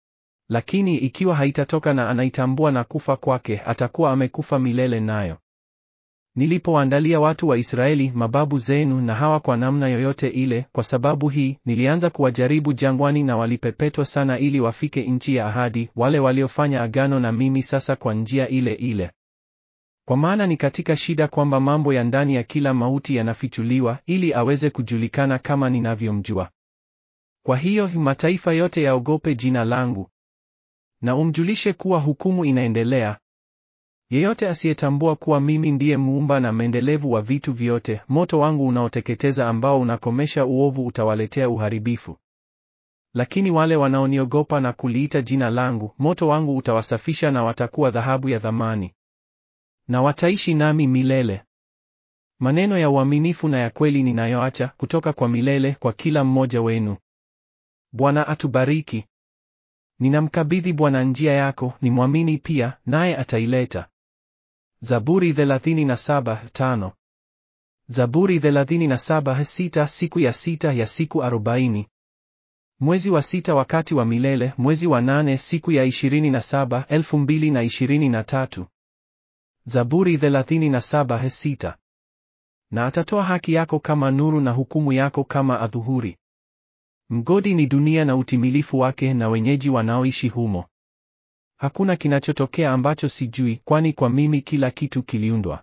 Lakini ikiwa haitatoka na anaitambua na kufa kwake, atakuwa amekufa milele nayo. Nilipowaandalia watu wa Israeli mababu zenu na hawa kwa namna yoyote ile, kwa sababu hii nilianza kuwajaribu jangwani, na walipepetwa sana ili wafike nchi ya ahadi, wale waliofanya agano na mimi sasa kwa njia ile ile. Kwa maana ni katika shida kwamba mambo ya ndani ya kila mauti yanafichuliwa, ili aweze kujulikana kama ninavyomjua. Kwa hiyo mataifa yote yaogope jina langu, na umjulishe kuwa hukumu inaendelea. Yeyote asiyetambua kuwa mimi ndiye muumba na mendelevu wa vitu vyote, moto wangu unaoteketeza ambao unakomesha uovu utawaletea uharibifu. Lakini wale wanaoniogopa na kuliita jina langu, moto wangu utawasafisha na watakuwa dhahabu ya thamani na wataishi nami milele. Maneno ya uaminifu na ya kweli ninayoacha kutoka kwa milele kwa kila mmoja wenu. Bwana atubariki. Ninamkabidhi Bwana njia yako, nimwamini pia, naye ataileta. Zaburi 37:5. Zaburi 37:6 Siku ya sita ya siku arobaini. Mwezi wa sita wakati wa milele, mwezi wa nane siku ya 27, 2023. Zaburi 37:6. Na atatoa haki yako kama nuru na hukumu yako kama adhuhuri. Mgodi ni dunia na utimilifu wake na wenyeji wanaoishi humo. Hakuna kinachotokea ambacho sijui, kwani kwa mimi kila kitu kiliundwa.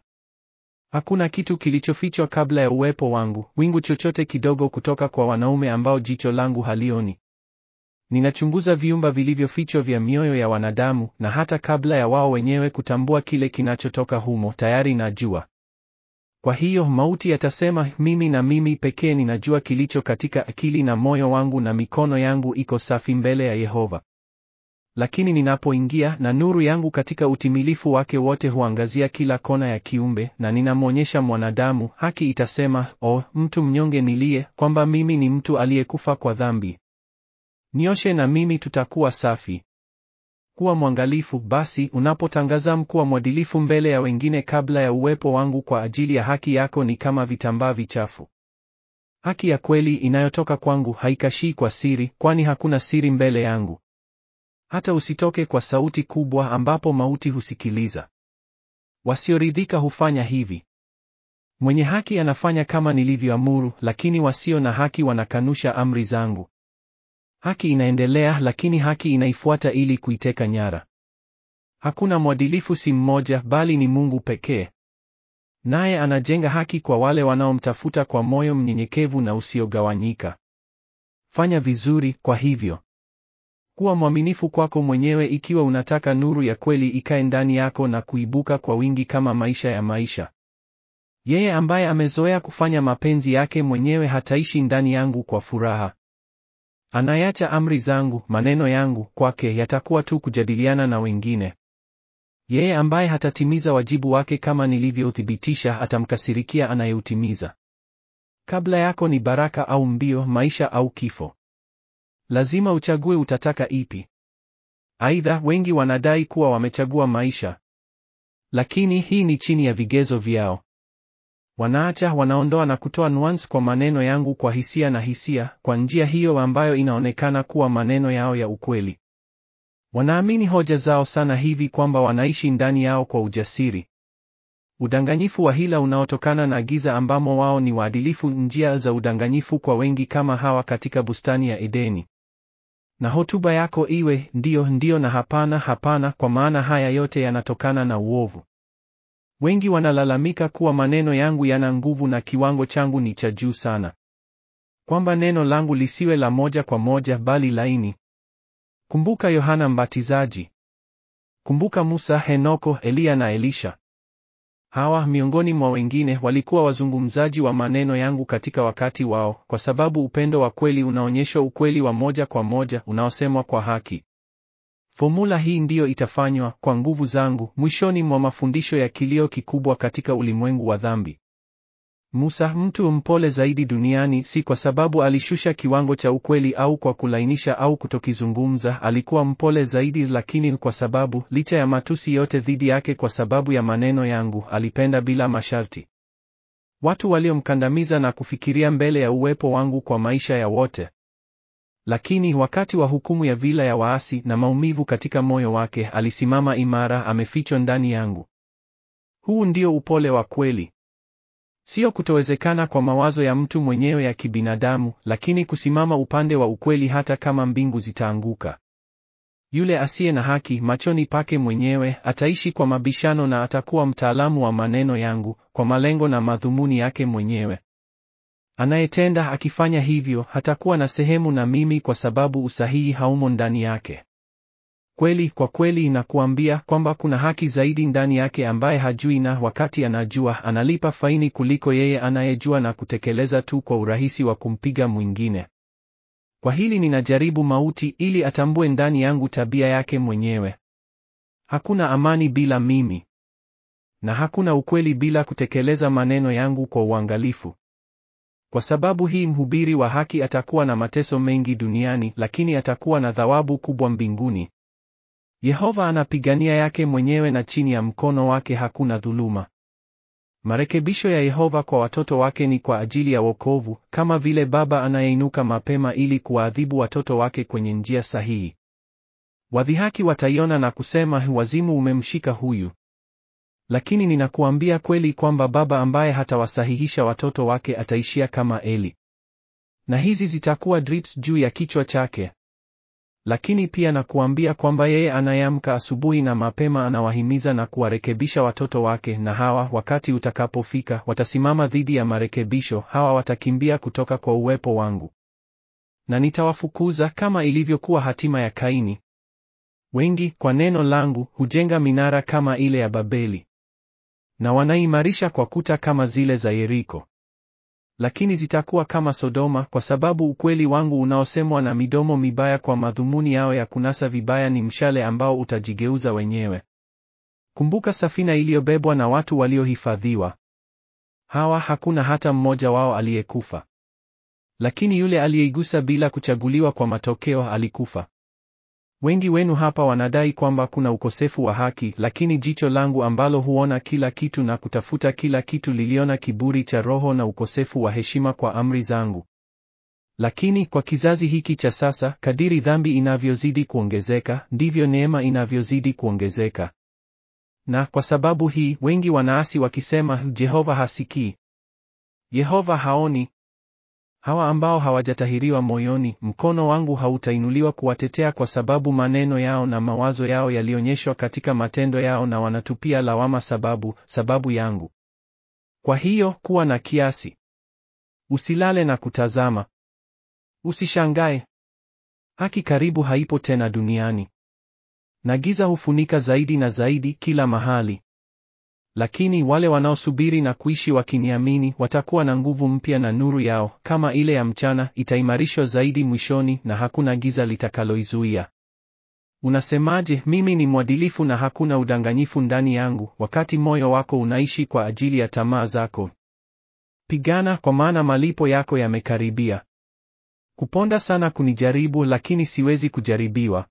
Hakuna kitu kilichofichwa kabla ya uwepo wangu, wingu chochote kidogo kutoka kwa wanaume ambao jicho langu halioni. Ninachunguza viumba vilivyofichwa vya mioyo ya wanadamu, na hata kabla ya wao wenyewe kutambua kile kinachotoka humo, tayari najua. Kwa hiyo mauti yatasema, mimi na mimi pekee ninajua kilicho katika akili na moyo wangu, na mikono yangu iko safi mbele ya Yehova. Lakini ninapoingia na nuru yangu katika utimilifu wake wote huangazia kila kona ya kiumbe, na ninamwonyesha mwanadamu, haki itasema, o mtu mnyonge niliye, kwamba mimi ni mtu aliyekufa kwa dhambi. Nioshe na mimi tutakuwa safi. Kuwa mwangalifu basi unapotangaza kuwa mwadilifu mbele ya wengine kabla ya uwepo wangu kwa ajili ya haki yako ni kama vitambaa vichafu. Haki ya kweli inayotoka kwangu haikashii kwa siri, kwani hakuna siri mbele yangu. Hata usitoke kwa sauti kubwa ambapo mauti husikiliza. Wasioridhika hufanya hivi. Mwenye haki anafanya kama nilivyoamuru, lakini wasio na haki wanakanusha amri zangu. Haki inaendelea, lakini haki inaifuata ili kuiteka nyara. Hakuna mwadilifu, si mmoja, bali ni Mungu pekee. Naye anajenga haki kwa wale wanaomtafuta kwa moyo mnyenyekevu na usiogawanyika. Fanya vizuri, kwa hivyo kuwa mwaminifu kwako mwenyewe ikiwa unataka nuru ya kweli ikae ndani yako na kuibuka kwa wingi kama maisha ya maisha. Yeye ambaye amezoea kufanya mapenzi yake mwenyewe hataishi ndani yangu kwa furaha. Anayacha amri zangu, maneno yangu kwake yatakuwa tu kujadiliana na wengine. Yeye ambaye hatatimiza wajibu wake kama nilivyouthibitisha atamkasirikia anayeutimiza. Kabla yako ni baraka au mbio, maisha au kifo. Lazima uchague utataka ipi. Aidha, wengi wanadai kuwa wamechagua maisha, lakini hii ni chini ya vigezo vyao. Wanaacha, wanaondoa na kutoa nuance kwa maneno yangu kwa hisia na hisia, kwa njia hiyo ambayo inaonekana kuwa maneno yao ya ukweli. Wanaamini hoja zao sana hivi kwamba wanaishi ndani yao kwa ujasiri. Udanganyifu wa hila unaotokana na giza ambamo wao ni waadilifu, njia za udanganyifu kwa wengi kama hawa katika bustani ya Edeni. Na hotuba yako iwe ndiyo, ndiyo na hapana, hapana, kwa maana haya yote yanatokana na uovu. Wengi wanalalamika kuwa maneno yangu yana nguvu na kiwango changu ni cha juu sana, kwamba neno langu lisiwe la moja kwa moja bali laini. Kumbuka Yohana Mbatizaji. Kumbuka Musa, Henoko, Eliya na Elisha. Hawa miongoni mwa wengine walikuwa wazungumzaji wa maneno yangu katika wakati wao, kwa sababu upendo wa kweli unaonyesha ukweli wa moja kwa moja unaosemwa kwa haki. Fomula hii ndiyo itafanywa kwa nguvu zangu mwishoni mwa mafundisho ya kilio kikubwa katika ulimwengu wa dhambi. Musa, mtu mpole zaidi duniani, si kwa sababu alishusha kiwango cha ukweli au kwa kulainisha au kutokizungumza, alikuwa mpole zaidi, lakini kwa sababu licha ya matusi yote dhidi yake kwa sababu ya maneno yangu, alipenda bila masharti. Watu waliomkandamiza na kufikiria mbele ya uwepo wangu kwa maisha ya wote. Lakini wakati wa hukumu ya vila ya waasi na maumivu katika moyo wake, alisimama imara, amefichwa ndani yangu. Huu ndio upole wa kweli. Sio kutowezekana kwa mawazo ya mtu mwenyewe ya kibinadamu, lakini kusimama upande wa ukweli hata kama mbingu zitaanguka. Yule asiye na haki machoni pake mwenyewe ataishi kwa mabishano na atakuwa mtaalamu wa maneno yangu kwa malengo na madhumuni yake mwenyewe. Anayetenda akifanya hivyo hatakuwa na sehemu na mimi kwa sababu usahihi haumo ndani yake. Kweli kwa kweli inakuambia kwamba kuna haki zaidi ndani yake ambaye hajui, na wakati anajua analipa faini kuliko yeye anayejua na kutekeleza tu kwa urahisi wa kumpiga mwingine. Kwa hili ninajaribu mauti ili atambue ndani yangu tabia yake mwenyewe. Hakuna amani bila mimi, na hakuna ukweli bila kutekeleza maneno yangu kwa uangalifu. Kwa sababu hii mhubiri wa haki atakuwa na mateso mengi duniani, lakini atakuwa na thawabu kubwa mbinguni. Yehova anapigania yake mwenyewe na chini ya mkono wake hakuna dhuluma. Marekebisho ya Yehova kwa watoto wake ni kwa ajili ya wokovu, kama vile baba anayeinuka mapema ili kuwaadhibu watoto wake kwenye njia sahihi. Wadhihaki wataiona na kusema, wazimu umemshika huyu. Lakini ninakuambia kweli kwamba baba ambaye hatawasahihisha watoto wake ataishia kama Eli. Na hizi zitakuwa drips juu ya kichwa chake. Lakini pia nakuambia kwamba yeye anayeamka asubuhi na mapema anawahimiza na kuwarekebisha watoto wake, na hawa, wakati utakapofika, watasimama dhidi ya marekebisho, hawa watakimbia kutoka kwa uwepo wangu. Na nitawafukuza kama ilivyokuwa hatima ya Kaini. Wengi, kwa neno langu, hujenga minara kama ile ya Babeli. Na wanaimarisha kwa kuta kama zile za Yeriko. Lakini zitakuwa kama Sodoma kwa sababu ukweli wangu unaosemwa na midomo mibaya kwa madhumuni yao ya kunasa vibaya ni mshale ambao utajigeuza wenyewe. Kumbuka safina iliyobebwa na watu waliohifadhiwa. Hawa hakuna hata mmoja wao aliyekufa. Lakini yule aliyeigusa bila kuchaguliwa kwa matokeo alikufa. Wengi wenu hapa wanadai kwamba kuna ukosefu wa haki, lakini jicho langu ambalo huona kila kitu na kutafuta kila kitu liliona kiburi cha roho na ukosefu wa heshima kwa amri zangu. Lakini kwa kizazi hiki cha sasa, kadiri dhambi inavyozidi kuongezeka, ndivyo neema inavyozidi kuongezeka. Na kwa sababu hii, wengi wanaasi wakisema, Jehova hasikii. Yehova haoni. Hawa ambao hawajatahiriwa moyoni, mkono wangu hautainuliwa kuwatetea kwa sababu maneno yao na mawazo yao yalionyeshwa katika matendo yao na wanatupia lawama sababu, sababu yangu. Kwa hiyo, kuwa na kiasi. Usilale na kutazama. Usishangae. Haki karibu haipo tena duniani. Na giza hufunika zaidi na zaidi kila mahali. Lakini wale wanaosubiri na kuishi wakiniamini watakuwa na nguvu mpya na nuru yao kama ile ya mchana itaimarishwa zaidi mwishoni na hakuna giza litakaloizuia. Unasemaje, mimi ni mwadilifu na hakuna udanganyifu ndani yangu, wakati moyo wako unaishi kwa ajili ya tamaa zako? Pigana, kwa maana malipo yako yamekaribia. Kuponda sana kunijaribu, lakini siwezi kujaribiwa.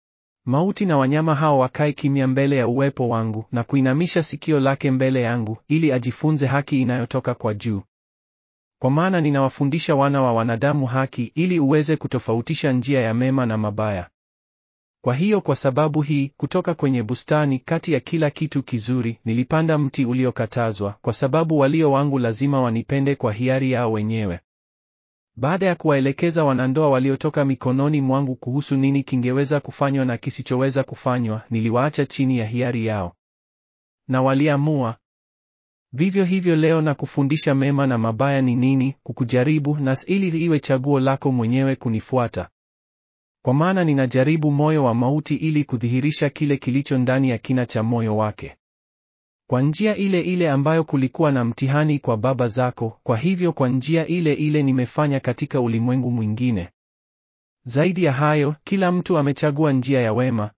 Mauti na wanyama hao wakae kimya mbele ya uwepo wangu na kuinamisha sikio lake mbele yangu, ili ajifunze haki inayotoka kwa juu. Kwa maana ninawafundisha wana wa wanadamu haki, ili uweze kutofautisha njia ya mema na mabaya. Kwa hiyo, kwa sababu hii, kutoka kwenye bustani, kati ya kila kitu kizuri, nilipanda mti uliokatazwa, kwa sababu walio wangu lazima wanipende kwa hiari yao wenyewe. Baada ya kuwaelekeza wanandoa waliotoka mikononi mwangu kuhusu nini kingeweza kufanywa na kisichoweza kufanywa, niliwaacha chini ya hiari yao. Na waliamua. Vivyo hivyo leo na kufundisha mema na mabaya ni nini, kukujaribu na ili iwe chaguo lako mwenyewe kunifuata. Kwa maana ninajaribu moyo wa mauti ili kudhihirisha kile kilicho ndani ya kina cha moyo wake. Kwa njia ile ile ambayo kulikuwa na mtihani kwa baba zako, kwa hivyo kwa njia ile ile nimefanya katika ulimwengu mwingine. Zaidi ya hayo, kila mtu amechagua njia ya wema.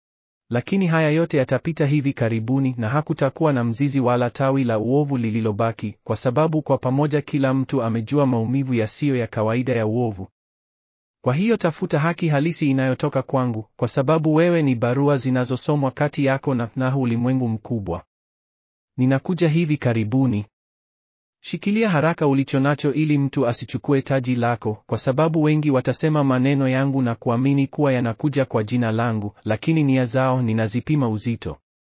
Lakini haya yote yatapita hivi karibuni na hakutakuwa na mzizi wala tawi la uovu lililobaki, kwa sababu kwa pamoja kila mtu amejua maumivu yasiyo ya kawaida ya uovu. Kwa hiyo tafuta haki halisi inayotoka kwangu, kwa sababu wewe ni barua zinazosomwa kati yako na na ulimwengu mkubwa. Ninakuja hivi karibuni. Shikilia haraka ulichonacho ili mtu asichukue taji lako, kwa sababu wengi watasema maneno yangu na kuamini kuwa yanakuja kwa jina langu, lakini nia zao ninazipima uzito.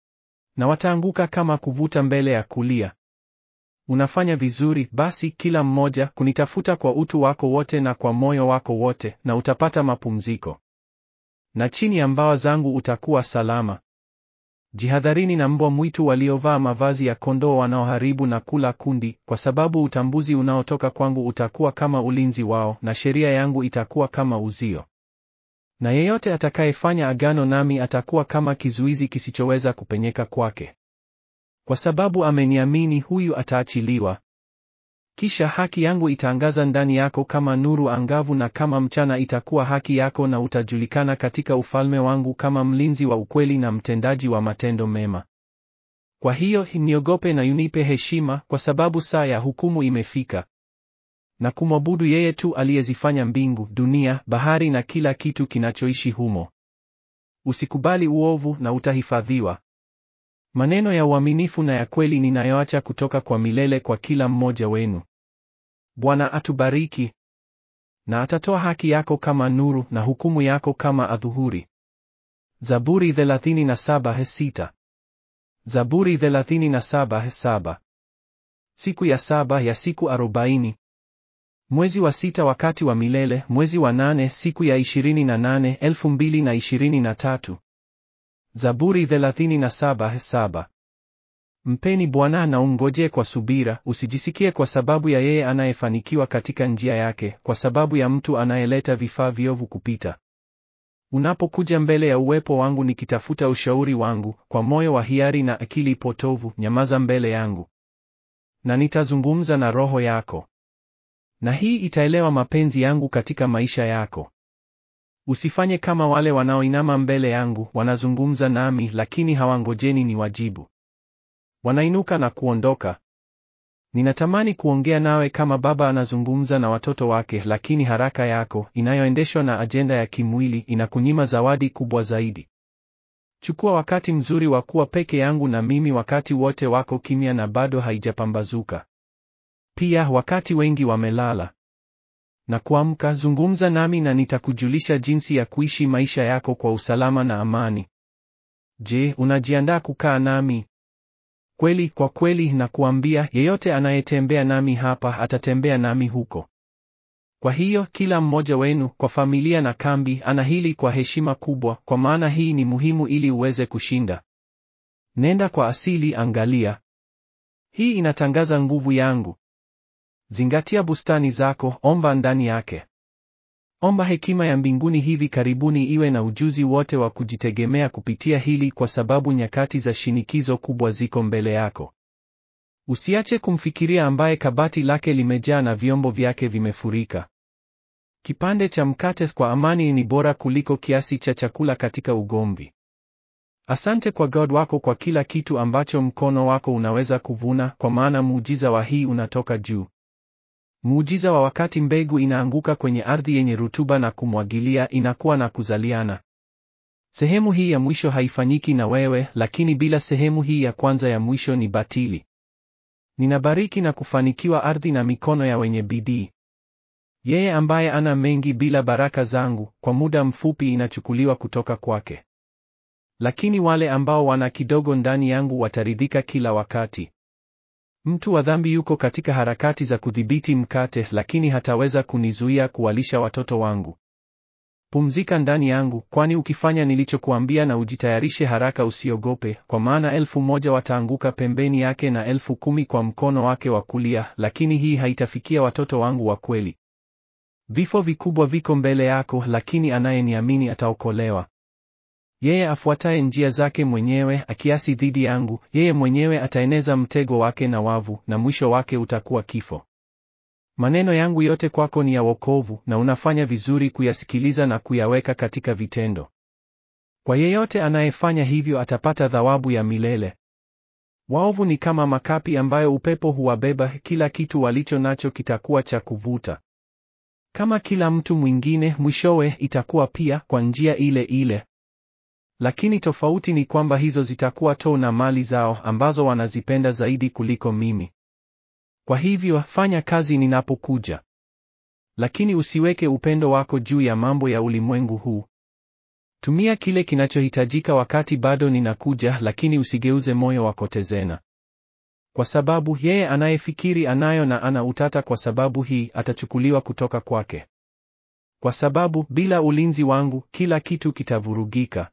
Na wataanguka kama kuvuta mbele ya kulia. Unafanya vizuri, basi kila mmoja kunitafuta kwa utu wako wote na kwa moyo wako wote, na utapata mapumziko. Na chini ya mbawa zangu utakuwa salama. Jihadharini na mbwa mwitu waliovaa mavazi ya kondoo wanaoharibu na kula kundi, kwa sababu utambuzi unaotoka kwangu utakuwa kama ulinzi wao, na sheria yangu itakuwa kama uzio. Na yeyote atakayefanya agano nami atakuwa kama kizuizi kisichoweza kupenyeka kwake. Kwa sababu ameniamini, huyu ataachiliwa. Kisha haki yangu itaangaza ndani yako kama nuru angavu, na kama mchana itakuwa haki yako, na utajulikana katika ufalme wangu kama mlinzi wa ukweli na mtendaji wa matendo mema. Kwa hiyo niogope na unipe heshima, kwa sababu saa ya hukumu imefika, na kumwabudu yeye tu aliyezifanya mbingu, dunia, bahari na kila kitu kinachoishi humo. Usikubali uovu na utahifadhiwa. Maneno ya uaminifu na ya kweli ninayoacha kutoka kwa milele kwa kila mmoja wenu. Bwana atubariki na atatoa haki yako kama nuru na hukumu yako kama adhuhuri. Zaburi 37:6. Zaburi 37:7. Siku ya saba ya siku arobaini. Mwezi wa sita wakati wa milele, mwezi wa nane siku ya ishirini na nane elfu mbili na ishirini na tatu. Zaburi 37:7. Mpeni Bwana na umngojee kwa subira, usijisikie kwa sababu ya yeye anayefanikiwa katika njia yake, kwa sababu ya mtu anayeleta vifaa viovu kupita. Unapokuja mbele ya uwepo wangu nikitafuta ushauri wangu, kwa moyo wa hiari na akili potovu, nyamaza mbele yangu. Na nitazungumza na roho yako. Na hii itaelewa mapenzi yangu katika maisha yako. Usifanye kama wale wanaoinama mbele yangu, wanazungumza nami lakini hawangojeni niwajibu. Wanainuka na kuondoka. Ninatamani kuongea nawe kama baba anazungumza na watoto wake, lakini haraka yako inayoendeshwa na ajenda ya kimwili inakunyima zawadi kubwa zaidi. Chukua wakati mzuri wa kuwa peke yangu na mimi wakati wote wako kimya na bado haijapambazuka. Pia wakati wengi wamelala. Na kuamka, zungumza nami na nitakujulisha jinsi ya kuishi maisha yako kwa usalama na amani. Je, unajiandaa kukaa nami? Kweli, kwa kweli nakuambia, yeyote anayetembea nami hapa atatembea nami huko. Kwa hiyo kila mmoja wenu, kwa familia na kambi, ana hili kwa heshima kubwa, kwa maana hii ni muhimu ili uweze kushinda. Nenda kwa asili, angalia. Hii inatangaza nguvu yangu. Zingatia bustani zako, omba ndani yake. Omba hekima ya mbinguni hivi karibuni iwe na ujuzi wote wa kujitegemea kupitia hili kwa sababu nyakati za shinikizo kubwa ziko mbele yako. Usiache kumfikiria ambaye kabati lake limejaa na vyombo vyake vimefurika. Kipande cha mkate kwa amani ni bora kuliko kiasi cha chakula katika ugomvi. Asante kwa God wako kwa kila kitu ambacho mkono wako unaweza kuvuna, kwa maana muujiza wa hii unatoka juu. Muujiza wa wakati mbegu inaanguka kwenye ardhi yenye rutuba na kumwagilia, inakuwa na kuzaliana. Sehemu hii ya mwisho haifanyiki na wewe, lakini bila sehemu hii ya kwanza ya mwisho ni batili. Ninabariki na kufanikiwa ardhi na mikono ya wenye bidii. Yeye ambaye ana mengi bila baraka zangu, kwa muda mfupi inachukuliwa kutoka kwake. Lakini wale ambao wana kidogo ndani yangu wataridhika kila wakati. Mtu wa dhambi yuko katika harakati za kudhibiti mkate, lakini hataweza kunizuia kuwalisha watoto wangu. Pumzika ndani yangu, kwani ukifanya nilichokuambia na ujitayarishe haraka, usiogope, kwa maana elfu moja wataanguka pembeni yake na elfu kumi kwa mkono wake wa kulia, lakini hii haitafikia watoto wangu wa kweli. Vifo vikubwa viko mbele yako, lakini anayeniamini ataokolewa. Yeye afuataye njia zake mwenyewe akiasi dhidi yangu, yeye mwenyewe ataeneza mtego wake na wavu, na mwisho wake utakuwa kifo. Maneno yangu yote kwako ni ya wokovu, na unafanya vizuri kuyasikiliza na kuyaweka katika vitendo. Kwa yeyote anayefanya hivyo atapata thawabu ya milele. Waovu ni kama makapi ambayo upepo huwabeba, kila kitu walicho nacho kitakuwa cha kuvuta. Kama kila mtu mwingine, mwishowe itakuwa pia kwa njia ile ile. Lakini tofauti ni kwamba hizo zitakuwa tu na mali zao ambazo wanazipenda zaidi kuliko mimi. Kwa hivyo fanya kazi ninapokuja. Lakini usiweke upendo wako juu ya mambo ya ulimwengu huu. Tumia kile kinachohitajika wakati bado ninakuja, lakini usigeuze moyo wako tezena. Kwa sababu yeye anayefikiri anayo na ana utata kwa sababu hii atachukuliwa kutoka kwake. Kwa sababu bila ulinzi wangu kila kitu kitavurugika.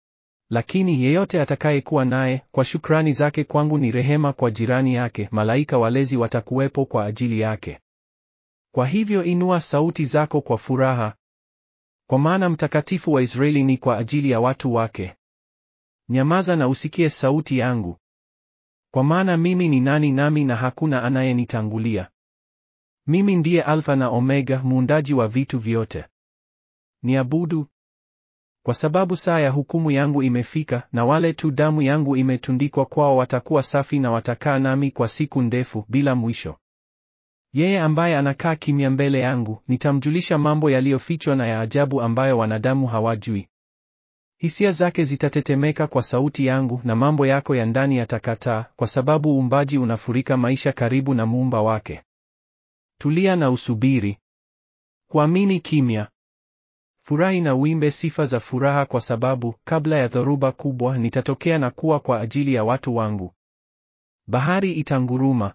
Lakini yeyote atakayekuwa naye kwa shukrani zake kwangu ni rehema kwa jirani yake, malaika walezi watakuwepo kwa ajili yake. Kwa hivyo inua sauti zako kwa furaha, kwa maana mtakatifu wa Israeli ni kwa ajili ya watu wake. Nyamaza na usikie sauti yangu, kwa maana mimi ni nani nami na hakuna anayenitangulia. Mimi ndiye Alfa na Omega, muundaji wa vitu vyote. Niabudu kwa sababu saa ya hukumu yangu imefika, na wale tu damu yangu imetundikwa kwao watakuwa safi na watakaa nami kwa siku ndefu bila mwisho. Yeye ambaye anakaa kimya mbele yangu, nitamjulisha mambo yaliyofichwa na ya ajabu ambayo wanadamu hawajui. Hisia zake zitatetemeka kwa sauti yangu na mambo yako ya ndani yatakataa, kwa sababu uumbaji unafurika maisha karibu na muumba wake. Tulia na usubiri. Kuamini kimya. Furahi na uimbe sifa za furaha kwa sababu kabla ya dhoruba kubwa nitatokea na kuwa kwa ajili ya watu wangu. Bahari itanguruma.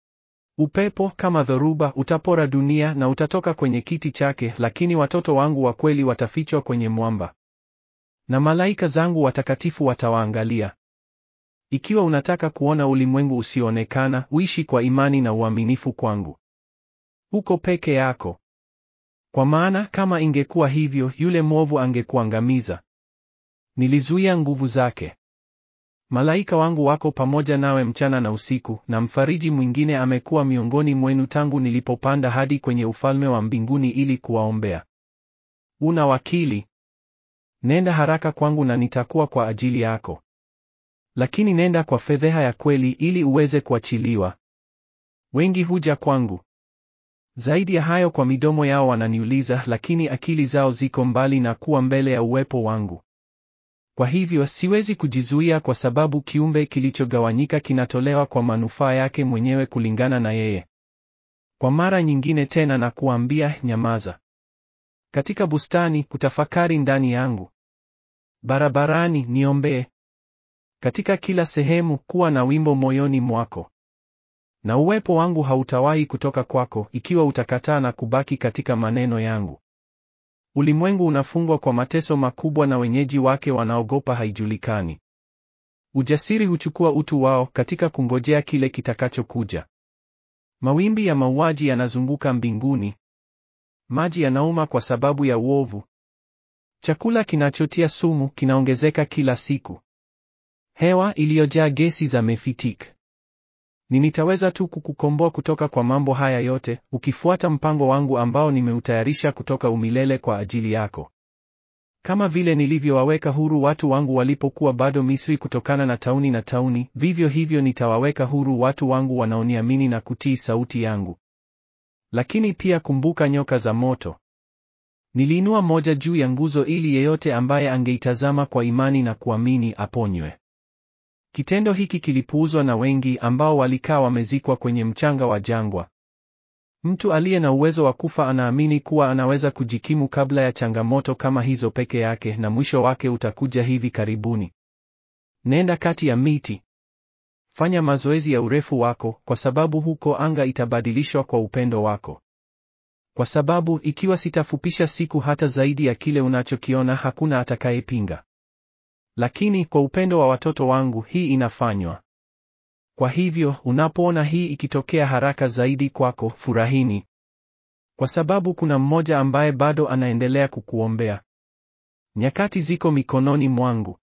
Upepo kama dhoruba utapora dunia na utatoka kwenye kiti chake, lakini watoto wangu wa kweli watafichwa kwenye mwamba. Na malaika zangu watakatifu watawaangalia. Ikiwa unataka kuona ulimwengu usioonekana, uishi kwa imani na uaminifu kwangu. Uko peke yako. Kwa maana kama ingekuwa hivyo, yule mwovu angekuangamiza. Nilizuia nguvu zake. Malaika wangu wako pamoja nawe mchana na usiku, na mfariji mwingine amekuwa miongoni mwenu tangu nilipopanda hadi kwenye ufalme wa mbinguni ili kuwaombea. Una wakili. Nenda haraka kwangu na nitakuwa kwa ajili yako. Lakini nenda kwa fedheha ya kweli ili uweze kuachiliwa. Wengi huja kwangu. Zaidi ya hayo kwa midomo yao wananiuliza, lakini akili zao ziko mbali na kuwa mbele ya uwepo wangu. Kwa hivyo siwezi kujizuia kwa sababu kiumbe kilichogawanyika kinatolewa kwa manufaa yake mwenyewe kulingana na yeye. Kwa mara nyingine tena na kuambia, nyamaza. Katika bustani kutafakari ndani yangu. Barabarani niombee. Katika kila sehemu kuwa na wimbo moyoni mwako. Na uwepo wangu hautawahi kutoka kwako ikiwa utakataa na kubaki katika maneno yangu. Ulimwengu unafungwa kwa mateso makubwa na wenyeji wake wanaogopa haijulikani. Ujasiri huchukua utu wao katika kungojea kile kitakachokuja. Mawimbi ya mauaji yanazunguka mbinguni. Maji yanauma kwa sababu ya uovu. Chakula kinachotia sumu kinaongezeka kila siku. Hewa iliyojaa gesi za mefitik. Ni nitaweza tu kukukomboa kutoka kwa mambo haya yote, ukifuata mpango wangu ambao nimeutayarisha kutoka umilele kwa ajili yako. Kama vile nilivyowaweka huru watu wangu walipokuwa bado Misri kutokana na tauni na tauni, vivyo hivyo nitawaweka huru watu wangu wanaoniamini na kutii sauti yangu. Lakini pia kumbuka nyoka za moto. Niliinua moja juu ya nguzo ili yeyote ambaye angeitazama kwa imani na kuamini aponywe. Kitendo hiki kilipuuzwa na wengi ambao walikaa wamezikwa kwenye mchanga wa jangwa. Mtu aliye na uwezo wa kufa anaamini kuwa anaweza kujikimu kabla ya changamoto kama hizo peke yake na mwisho wake utakuja hivi karibuni. Nenda kati ya miti. Fanya mazoezi ya urefu wako kwa sababu huko anga itabadilishwa kwa upendo wako. Kwa sababu ikiwa sitafupisha siku hata zaidi ya kile unachokiona hakuna atakayepinga. Lakini kwa upendo wa watoto wangu hii inafanywa. Kwa hivyo unapoona hii ikitokea haraka zaidi kwako, furahini. Kwa sababu kuna mmoja ambaye bado anaendelea kukuombea. Nyakati ziko mikononi mwangu.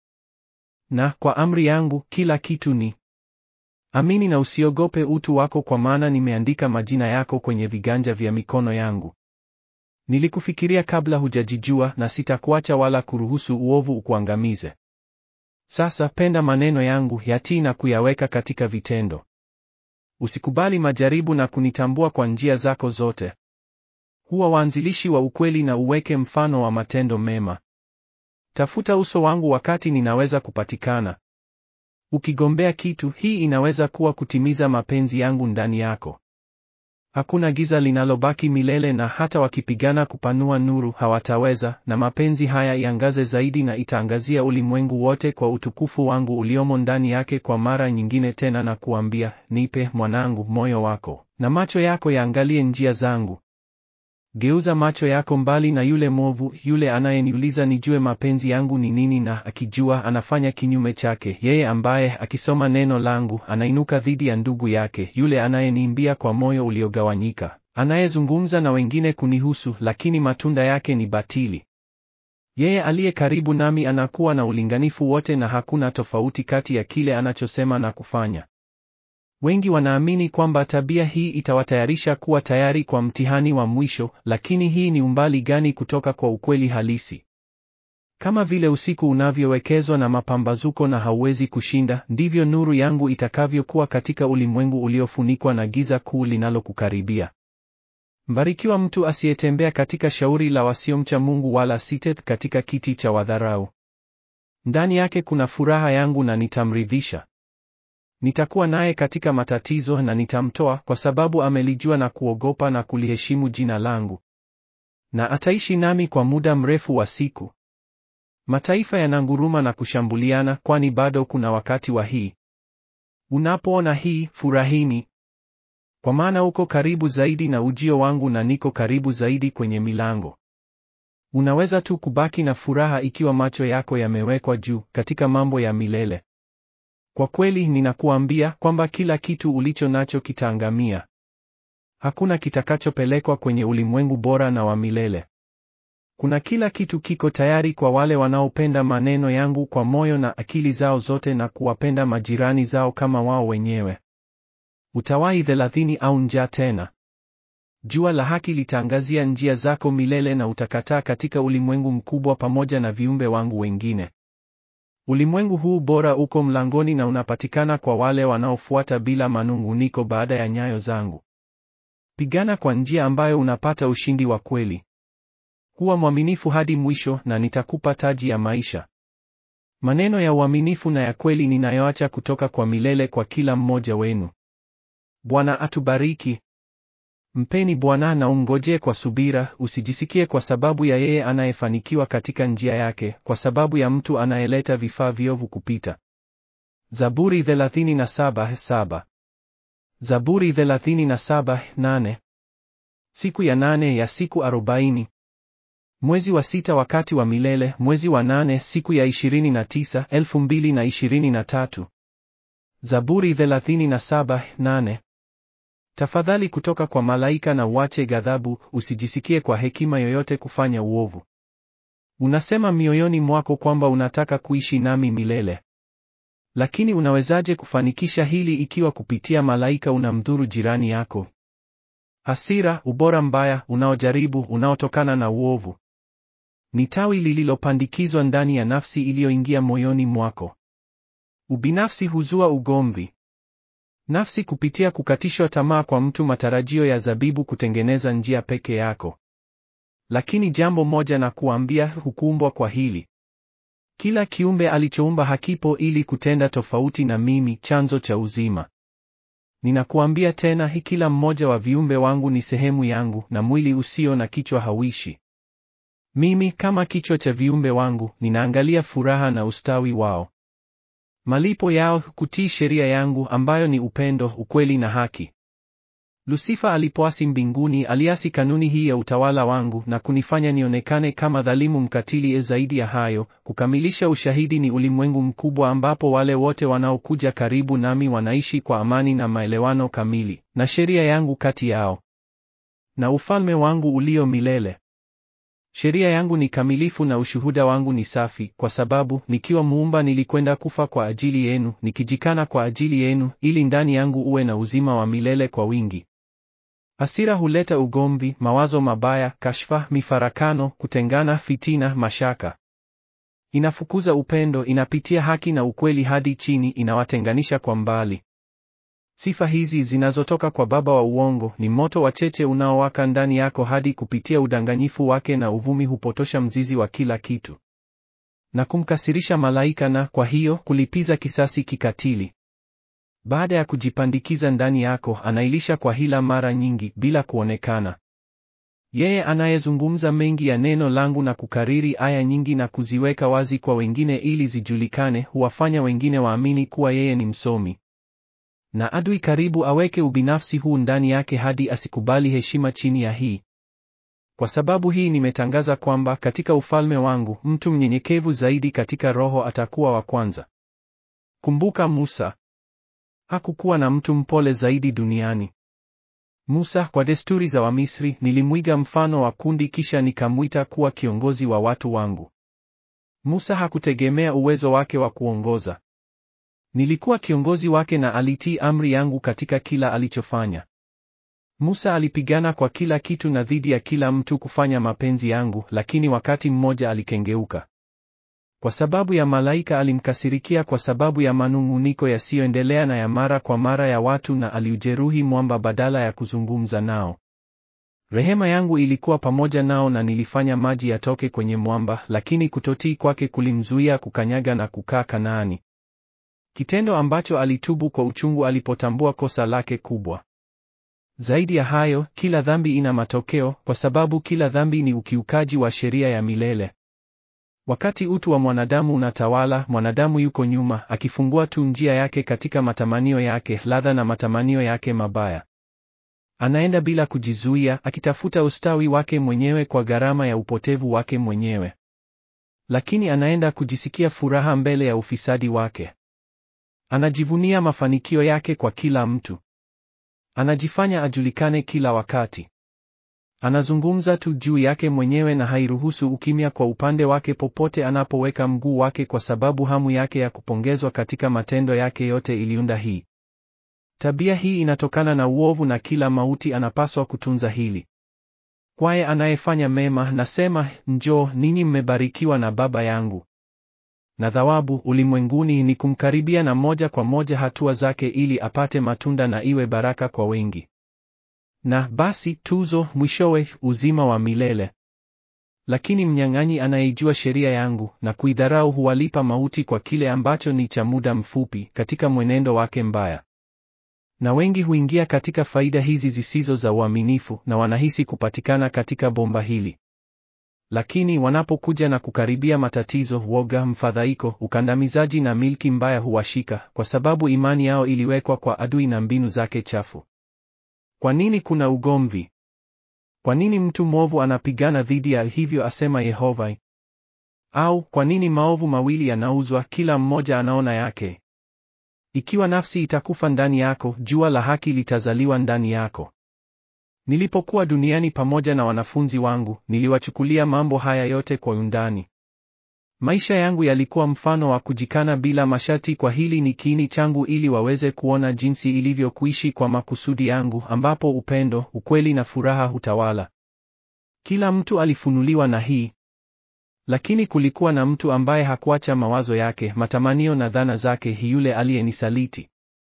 Na kwa amri yangu kila kitu ni. Amini na usiogope utu wako kwa maana nimeandika majina yako kwenye viganja vya mikono yangu. Nilikufikiria kabla hujajijua na sitakuacha wala kuruhusu uovu ukuangamize. Sasa penda maneno yangu, yatii na kuyaweka katika vitendo. Usikubali majaribu na kunitambua kwa njia zako zote. Huwa waanzilishi wa ukweli na uweke mfano wa matendo mema. Tafuta uso wangu wakati ninaweza kupatikana. Ukigombea kitu, hii inaweza kuwa kutimiza mapenzi yangu ndani yako. Hakuna giza linalobaki milele na hata wakipigana kupanua nuru hawataweza, na mapenzi haya iangaze zaidi na itaangazia ulimwengu wote kwa utukufu wangu uliomo ndani yake kwa mara nyingine tena na kuambia, nipe mwanangu moyo wako, na macho yako yaangalie njia zangu. Geuza macho yako mbali na yule mwovu, yule anayeniuliza nijue mapenzi yangu ni nini na akijua anafanya kinyume chake, yeye ambaye akisoma neno langu anainuka dhidi ya ndugu yake, yule anayeniimbia kwa moyo uliogawanyika, anayezungumza na wengine kunihusu, lakini matunda yake ni batili. Yeye aliye karibu nami anakuwa na ulinganifu wote na hakuna tofauti kati ya kile anachosema na kufanya. Wengi wanaamini kwamba tabia hii itawatayarisha kuwa tayari kwa mtihani wa mwisho, lakini hii ni umbali gani kutoka kwa ukweli halisi? Kama vile usiku unavyowekezwa na mapambazuko na hauwezi kushinda, ndivyo nuru yangu itakavyokuwa katika ulimwengu uliofunikwa na giza kuu linalokukaribia. Mbarikiwa mtu asiyetembea katika shauri la wasiomcha Mungu wala sitet katika kiti cha wadharau. Ndani yake kuna furaha yangu na nitamridhisha. Nitakuwa naye katika matatizo na nitamtoa kwa sababu amelijua na kuogopa na kuliheshimu jina langu. Na ataishi nami kwa muda mrefu wa siku. Mataifa yananguruma na kushambuliana kwani bado kuna wakati wa hii. Unapoona hii, furahini. Kwa maana uko karibu zaidi na ujio wangu na niko karibu zaidi kwenye milango. Unaweza tu kubaki na furaha ikiwa macho yako yamewekwa juu katika mambo ya milele. Kwa kweli ninakuambia kwamba kila kitu ulicho nacho kitaangamia. Hakuna kitakachopelekwa kwenye ulimwengu bora na wa milele. Kuna kila kitu kiko tayari kwa wale wanaopenda maneno yangu kwa moyo na akili zao zote na kuwapenda majirani zao kama wao wenyewe. Utawahi thelathini au njaa tena. Jua la haki litaangazia njia zako milele na utakataa katika ulimwengu mkubwa pamoja na viumbe wangu wengine. Ulimwengu huu bora uko mlangoni na unapatikana kwa wale wanaofuata bila manunguniko baada ya nyayo zangu. Pigana kwa njia ambayo unapata ushindi wa kweli. Kuwa mwaminifu hadi mwisho na nitakupa taji ya maisha. Maneno ya uaminifu na ya kweli ninayoacha kutoka kwa milele kwa kila mmoja wenu. Bwana atubariki. Mpeni Bwana na umngojee kwa subira, usijisikie kwa sababu ya yeye anayefanikiwa katika njia yake, kwa sababu ya mtu anayeleta vifaa viovu kupita. Zaburi 37:7. Zaburi 37:8. Siku ya nane ya siku arobaini. Mwezi wa sita wakati wa milele, mwezi wa nane siku ya 29, 2023. Zaburi 37:8. Tafadhali kutoka kwa malaika na uache ghadhabu, usijisikie kwa hekima yoyote kufanya uovu. Unasema mioyoni mwako kwamba unataka kuishi nami milele. Lakini unawezaje kufanikisha hili ikiwa kupitia malaika unamdhuru jirani yako? Hasira, ubora mbaya, unaojaribu, unaotokana na uovu. Ni tawi lililopandikizwa ndani ya nafsi iliyoingia moyoni mwako. Ubinafsi huzua ugomvi. Nafsi kupitia kukatishwa tamaa kwa mtu matarajio ya zabibu kutengeneza njia peke yako. Lakini jambo moja na kuambia, hukumbwa kwa hili. Kila kiumbe alichoumba hakipo ili kutenda tofauti na mimi, chanzo cha uzima. Ninakuambia tena, hii kila mmoja wa viumbe wangu ni sehemu yangu, na mwili usio na kichwa hauishi. Mimi kama kichwa cha viumbe wangu, ninaangalia furaha na ustawi wao. Malipo yao kutii sheria yangu ambayo ni upendo, ukweli na haki. Lusifa alipoasi mbinguni, aliasi kanuni hii ya utawala wangu na kunifanya nionekane kama dhalimu mkatili. Zaidi ya hayo, kukamilisha ushahidi ni ulimwengu mkubwa ambapo wale wote wanaokuja karibu nami wanaishi kwa amani na maelewano kamili, na sheria yangu kati yao na ufalme wangu ulio milele. Sheria yangu ni kamilifu na ushuhuda wangu ni safi, kwa sababu nikiwa muumba nilikwenda kufa kwa ajili yenu, nikijikana kwa ajili yenu, ili ndani yangu uwe na uzima wa milele kwa wingi. Hasira huleta ugomvi, mawazo mabaya, kashfa, mifarakano, kutengana, fitina, mashaka. Inafukuza upendo, inapitia haki na ukweli hadi chini, inawatenganisha kwa mbali. Sifa hizi zinazotoka kwa baba wa uongo ni moto wa cheche unaowaka ndani yako hadi kupitia udanganyifu wake na uvumi hupotosha mzizi wa kila kitu na kumkasirisha malaika na kwa hiyo kulipiza kisasi kikatili. Baada ya kujipandikiza ndani yako, anailisha kwa hila mara nyingi bila kuonekana. Yeye anayezungumza mengi ya neno langu na kukariri aya nyingi na kuziweka wazi kwa wengine ili zijulikane, huwafanya wengine waamini kuwa yeye ni msomi na adui karibu aweke ubinafsi huu ndani yake hadi asikubali heshima chini ya hii. Kwa sababu hii nimetangaza kwamba katika ufalme wangu mtu mnyenyekevu zaidi katika roho atakuwa wa kwanza. Kumbuka Musa. Hakukuwa na mtu mpole zaidi duniani. Musa, kwa desturi za Wamisri, nilimwiga mfano wa kundi kisha nikamwita kuwa kiongozi wa watu wangu. Musa hakutegemea uwezo wake wa kuongoza. Nilikuwa kiongozi wake na alitii amri yangu katika kila alichofanya. Musa alipigana kwa kila kitu na dhidi ya kila mtu kufanya mapenzi yangu, lakini wakati mmoja alikengeuka. Kwa sababu ya malaika alimkasirikia kwa sababu ya manung'uniko yasiyoendelea na ya mara kwa mara ya watu na aliujeruhi mwamba badala ya kuzungumza nao. Rehema yangu ilikuwa pamoja nao na nilifanya maji yatoke kwenye mwamba, lakini kutotii kwake kulimzuia kukanyaga na kukaa Kanaani. Kitendo ambacho alitubu kwa uchungu alipotambua kosa lake kubwa. Zaidi ya hayo, kila dhambi ina matokeo kwa sababu kila dhambi ni ukiukaji wa sheria ya milele. Wakati utu wa mwanadamu unatawala, mwanadamu yuko nyuma, akifungua tu njia yake katika matamanio yake, ladha na matamanio yake mabaya. Anaenda bila kujizuia, akitafuta ustawi wake mwenyewe kwa gharama ya upotevu wake mwenyewe. Lakini anaenda kujisikia furaha mbele ya ufisadi wake. Anajivunia mafanikio yake kwa kila mtu. Anajifanya ajulikane kila wakati. Anazungumza tu juu yake mwenyewe na hairuhusu ukimya kwa upande wake popote anapoweka mguu wake kwa sababu hamu yake ya kupongezwa katika matendo yake yote iliunda hii. Tabia hii inatokana na uovu na kila mauti anapaswa kutunza hili. Kwaye anayefanya mema, nasema, njoo ninyi mmebarikiwa na Baba yangu. Na thawabu ulimwenguni ni kumkaribia na moja kwa moja hatua zake ili apate matunda na iwe baraka kwa wengi. Na basi tuzo mwishowe uzima wa milele. Lakini mnyang'anyi anayeijua sheria yangu na kuidharau huwalipa mauti kwa kile ambacho ni cha muda mfupi katika mwenendo wake mbaya. Na wengi huingia katika faida hizi zisizo za uaminifu na wanahisi kupatikana katika bomba hili. Lakini wanapokuja na kukaribia matatizo, woga, mfadhaiko, ukandamizaji na milki mbaya huwashika kwa sababu imani yao iliwekwa kwa adui na mbinu zake chafu. Kwa nini kuna ugomvi? Kwa nini mtu mwovu anapigana dhidi ya hivyo asema Yehova? Au kwa nini maovu mawili yanauzwa, kila mmoja anaona yake? Ikiwa nafsi itakufa ndani yako, jua la haki litazaliwa ndani yako. Nilipokuwa duniani pamoja na wanafunzi wangu, niliwachukulia mambo haya yote kwa undani. Maisha yangu yalikuwa mfano wa kujikana bila masharti kwa hili ni kiini changu ili waweze kuona jinsi ilivyo kuishi kwa makusudi yangu ambapo upendo, ukweli na furaha hutawala. Kila mtu alifunuliwa na hii. Lakini kulikuwa na mtu ambaye hakuacha mawazo yake, matamanio na dhana zake, yule aliyenisaliti.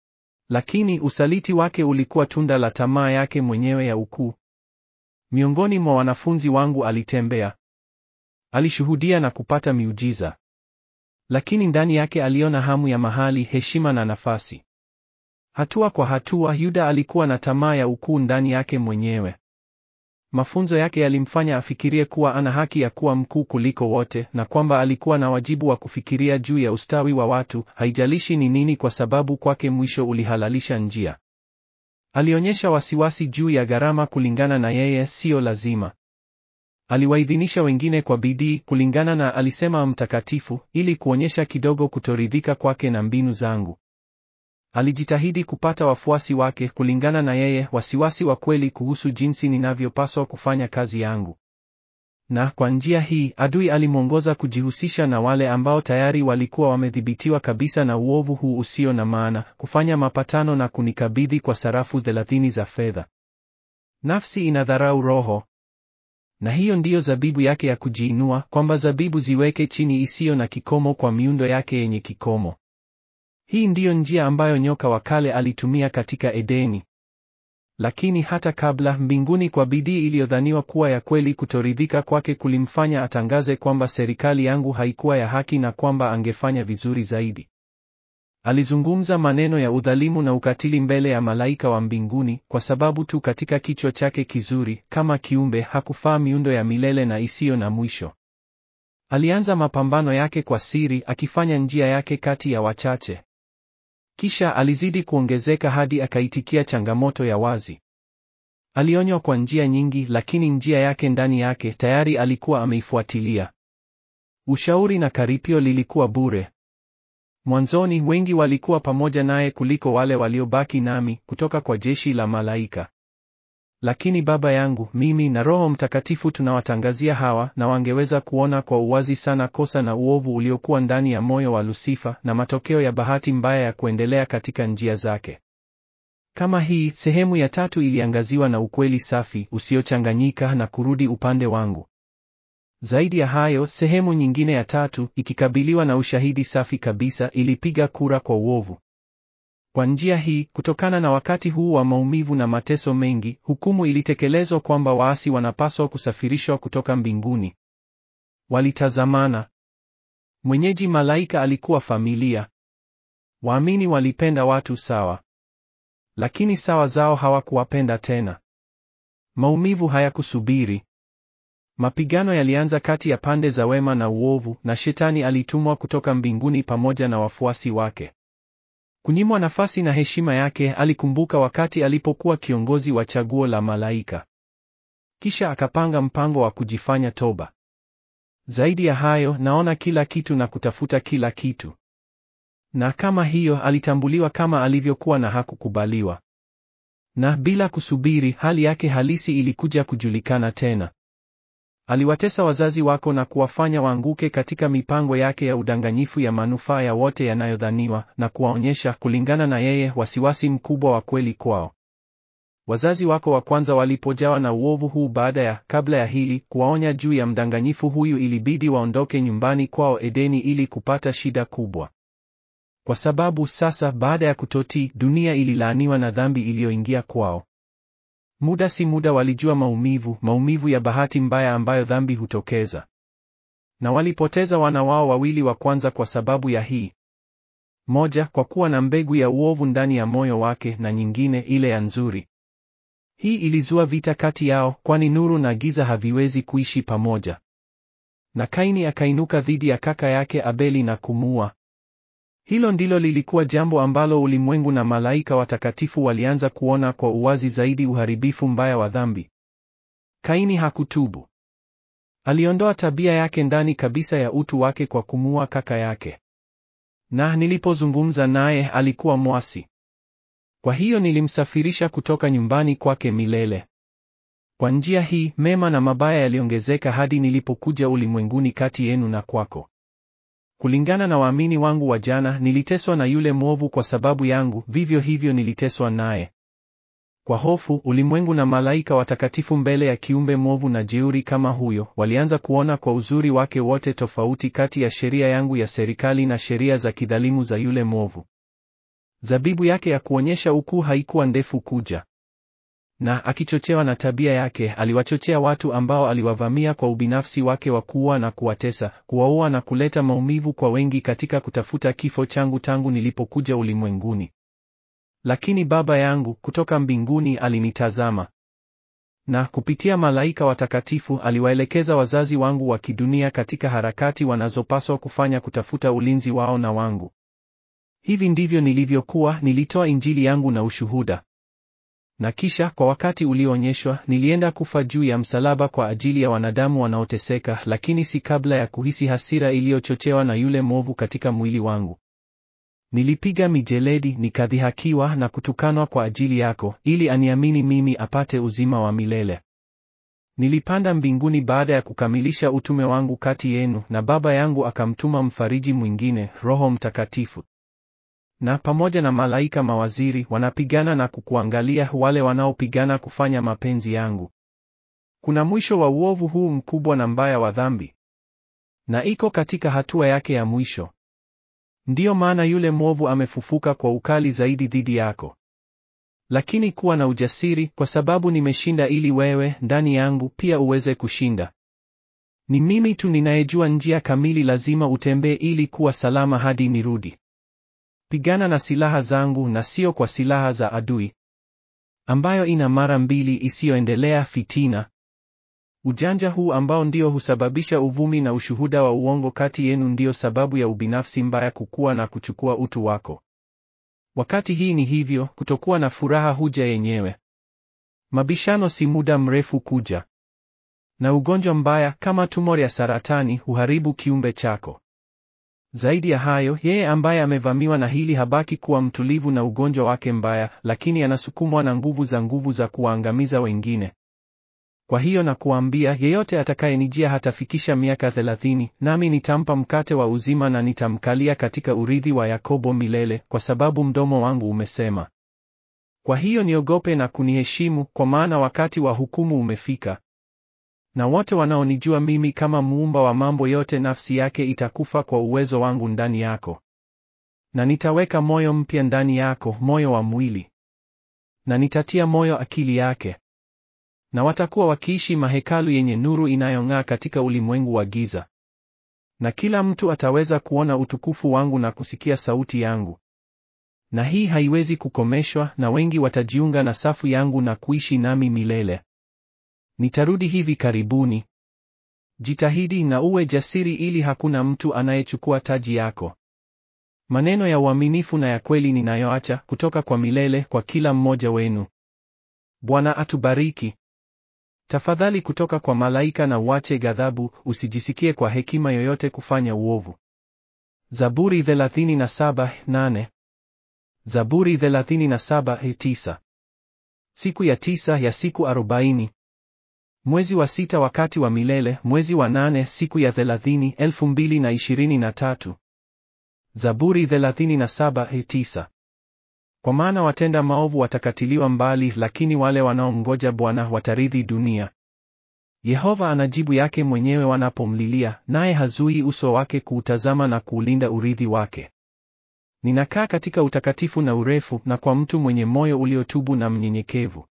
Lakini usaliti wake ulikuwa tunda la tamaa yake mwenyewe ya ukuu. Miongoni mwa wanafunzi wangu alitembea. Alishuhudia na kupata miujiza. Lakini ndani yake aliona hamu ya mahali, heshima na nafasi. Hatua kwa hatua, Yuda alikuwa na tamaa ya ukuu ndani yake mwenyewe. Mafunzo yake yalimfanya afikirie kuwa ana haki ya kuwa mkuu kuliko wote na kwamba alikuwa na wajibu wa kufikiria juu ya ustawi wa watu, haijalishi ni nini, kwa sababu kwake mwisho ulihalalisha njia. Alionyesha wasiwasi juu ya gharama kulingana na yeye, siyo lazima. Aliwaidhinisha wengine kwa bidii kulingana na alisema mtakatifu, ili kuonyesha kidogo kutoridhika kwake na mbinu zangu. Alijitahidi kupata wafuasi wake kulingana na yeye, wasiwasi wa kweli kuhusu jinsi ninavyopaswa kufanya kazi yangu. Na kwa njia hii adui alimwongoza kujihusisha na wale ambao tayari walikuwa wamedhibitiwa kabisa na uovu huu usio na maana, kufanya mapatano na kunikabidhi kwa sarafu thelathini za fedha. Nafsi inadharau roho, na hiyo ndiyo zabibu yake ya kujiinua, kwamba zabibu ziweke chini isiyo na kikomo kwa miundo yake yenye kikomo. Hii ndiyo njia ambayo nyoka wa kale alitumia katika Edeni. Lakini hata kabla, mbinguni kwa bidii iliyodhaniwa kuwa ya kweli, kutoridhika kwake kulimfanya atangaze kwamba serikali yangu haikuwa ya haki na kwamba angefanya vizuri zaidi. Alizungumza maneno ya udhalimu na ukatili mbele ya malaika wa mbinguni, kwa sababu tu katika kichwa chake kizuri kama kiumbe hakufaa miundo ya milele na isiyo na mwisho. Alianza mapambano yake kwa siri, akifanya njia yake kati ya wachache. Kisha alizidi kuongezeka hadi akaitikia changamoto ya wazi. Alionywa kwa njia nyingi, lakini njia yake ndani yake tayari alikuwa ameifuatilia. Ushauri na karipio lilikuwa bure. Mwanzoni wengi walikuwa pamoja naye kuliko wale waliobaki nami kutoka kwa jeshi la malaika. Lakini Baba yangu, mimi na Roho Mtakatifu tunawatangazia hawa, na wangeweza kuona kwa uwazi sana kosa na uovu uliokuwa ndani ya moyo wa Lusifa na matokeo ya bahati mbaya ya kuendelea katika njia zake. Kama hii sehemu ya tatu iliangaziwa na ukweli safi usiochanganyika na kurudi upande wangu. Zaidi ya hayo, sehemu nyingine ya tatu ikikabiliwa na ushahidi safi kabisa ilipiga kura kwa uovu. Kwa njia hii, kutokana na wakati huu wa maumivu na mateso mengi, hukumu ilitekelezwa kwamba waasi wanapaswa kusafirishwa kutoka mbinguni. Walitazamana. Mwenyeji malaika alikuwa familia. Waamini walipenda watu sawa, lakini sawa zao hawakuwapenda tena. Maumivu hayakusubiri. Mapigano yalianza kati ya pande za wema na uovu, na shetani alitumwa kutoka mbinguni pamoja na wafuasi wake. Kunyimwa nafasi na heshima yake, alikumbuka wakati alipokuwa kiongozi wa chaguo la malaika. Kisha akapanga mpango wa kujifanya toba. Zaidi ya hayo, naona kila kitu na kutafuta kila kitu. Na kama hiyo, alitambuliwa kama alivyokuwa na hakukubaliwa. Na bila kusubiri, hali yake halisi ilikuja kujulikana tena. Aliwatesa wazazi wako na kuwafanya waanguke katika mipango yake ya udanganyifu ya manufaa ya wote yanayodhaniwa, na kuwaonyesha, kulingana na yeye, wasiwasi mkubwa wa kweli kwao. Wazazi wako wa kwanza walipojawa na uovu huu baada ya, kabla ya hili, kuwaonya juu ya mdanganyifu huyu, ilibidi waondoke nyumbani kwao Edeni ili kupata shida kubwa. Kwa sababu sasa, baada ya kutotii, dunia ililaaniwa na dhambi iliyoingia kwao. Muda si muda walijua maumivu, maumivu ya bahati mbaya ambayo dhambi hutokeza. Na walipoteza wana wao wawili wa kwanza kwa sababu ya hii. Moja, kwa kuwa na mbegu ya uovu ndani ya moyo wake, na nyingine ile ya nzuri. Hii ilizua vita kati yao, kwani nuru na giza haviwezi kuishi pamoja. Na Kaini akainuka dhidi ya kaka yake Abeli na kumuua. Hilo ndilo lilikuwa jambo ambalo ulimwengu na malaika watakatifu walianza kuona kwa uwazi zaidi uharibifu mbaya wa dhambi. Kaini hakutubu. Aliondoa tabia yake ndani kabisa ya utu wake kwa kumuua kaka yake. Na nilipozungumza naye alikuwa mwasi. Kwa hiyo nilimsafirisha kutoka nyumbani kwake milele. Kwa njia hii, mema na mabaya yaliongezeka hadi nilipokuja ulimwenguni kati yenu na kwako. Kulingana na waamini wangu wa jana, niliteswa na yule mwovu kwa sababu yangu, vivyo hivyo niliteswa naye. Kwa hofu, ulimwengu na malaika watakatifu mbele ya kiumbe mwovu na jeuri kama huyo, walianza kuona kwa uzuri wake wote tofauti kati ya sheria yangu ya serikali na sheria za kidhalimu za yule mwovu. Zabibu yake ya kuonyesha ukuu haikuwa ndefu kuja. Na akichochewa na tabia yake, aliwachochea watu ambao aliwavamia kwa ubinafsi wake wa kuua na kuwatesa, kuwaua na kuleta maumivu kwa wengi katika kutafuta kifo changu tangu nilipokuja ulimwenguni. Lakini Baba yangu kutoka mbinguni alinitazama. Na kupitia malaika watakatifu aliwaelekeza wazazi wangu wa kidunia katika harakati wanazopaswa kufanya kutafuta ulinzi wao na wangu. Hivi ndivyo nilivyokuwa, nilitoa Injili yangu na ushuhuda. Na kisha kwa wakati ulioonyeshwa, nilienda kufa juu ya msalaba kwa ajili ya wanadamu wanaoteseka, lakini si kabla ya kuhisi hasira iliyochochewa na yule mwovu katika mwili wangu. Nilipiga mijeledi, nikadhihakiwa na kutukanwa kwa ajili yako, ili aniamini mimi apate uzima wa milele. Nilipanda mbinguni baada ya kukamilisha utume wangu kati yenu, na Baba yangu akamtuma mfariji mwingine, Roho Mtakatifu. Na pamoja na malaika mawaziri wanapigana na kukuangalia wale wanaopigana kufanya mapenzi yangu. Kuna mwisho wa uovu huu mkubwa na mbaya wa dhambi. Na iko katika hatua yake ya mwisho. Ndiyo maana yule mwovu amefufuka kwa ukali zaidi dhidi yako. Lakini kuwa na ujasiri kwa sababu nimeshinda ili wewe ndani yangu pia uweze kushinda. Ni mimi tu ninayejua njia kamili lazima utembee ili kuwa salama hadi nirudi. Pigana na silaha zangu na sio kwa silaha za adui, ambayo ina mara mbili isiyoendelea fitina. Ujanja huu ambao ndio husababisha uvumi na ushuhuda wa uongo kati yenu ndio sababu ya ubinafsi mbaya kukua na kuchukua utu wako. Wakati hii ni hivyo, kutokuwa na furaha huja yenyewe. Mabishano si muda mrefu kuja. Na ugonjwa mbaya kama tumor ya saratani huharibu kiumbe chako. Zaidi ya hayo, yeye ambaye amevamiwa na hili habaki kuwa mtulivu na ugonjwa wake mbaya, lakini anasukumwa na nguvu za nguvu za kuwaangamiza wengine. Kwa hiyo na kuambia, yeyote atakayenijia hatafikisha miaka thelathini, nami nitampa mkate wa uzima na nitamkalia katika urithi wa Yakobo milele, kwa sababu mdomo wangu umesema. Kwa hiyo niogope na kuniheshimu, kwa maana wakati wa hukumu umefika. Na wote wanaonijua mimi kama muumba wa mambo yote, nafsi yake itakufa kwa uwezo wangu ndani yako. Na nitaweka moyo mpya ndani yako, moyo wa mwili. Na nitatia moyo akili yake. Na watakuwa wakiishi mahekalu yenye nuru inayong'aa katika ulimwengu wa giza. Na kila mtu ataweza kuona utukufu wangu na kusikia sauti yangu. Na hii haiwezi kukomeshwa, na wengi watajiunga na safu yangu na kuishi nami milele. Nitarudi hivi karibuni. Jitahidi na uwe jasiri ili hakuna mtu anayechukua taji yako. Maneno ya uaminifu na ya kweli ninayoacha kutoka kwa milele kwa kila mmoja wenu. Bwana atubariki. Tafadhali kutoka kwa malaika na uache ghadhabu, usijisikie kwa hekima yoyote kufanya uovu. Zaburi 37:8. Zaburi 37:9. Siku ya tisa ya siku arobaini. Mwezi wa sita wakati wa milele, mwezi wa nane siku ya thelathini, elfu mbili na ishirini na tatu. Zaburi 37:9. Kwa maana watenda maovu watakatiliwa mbali, lakini wale wanaomngoja Bwana watarithi dunia. Yehova anajibu yake mwenyewe wanapomlilia, naye hazui uso wake kuutazama na kuulinda urithi wake. Ninakaa katika utakatifu na urefu, na kwa mtu mwenye moyo uliotubu na mnyenyekevu.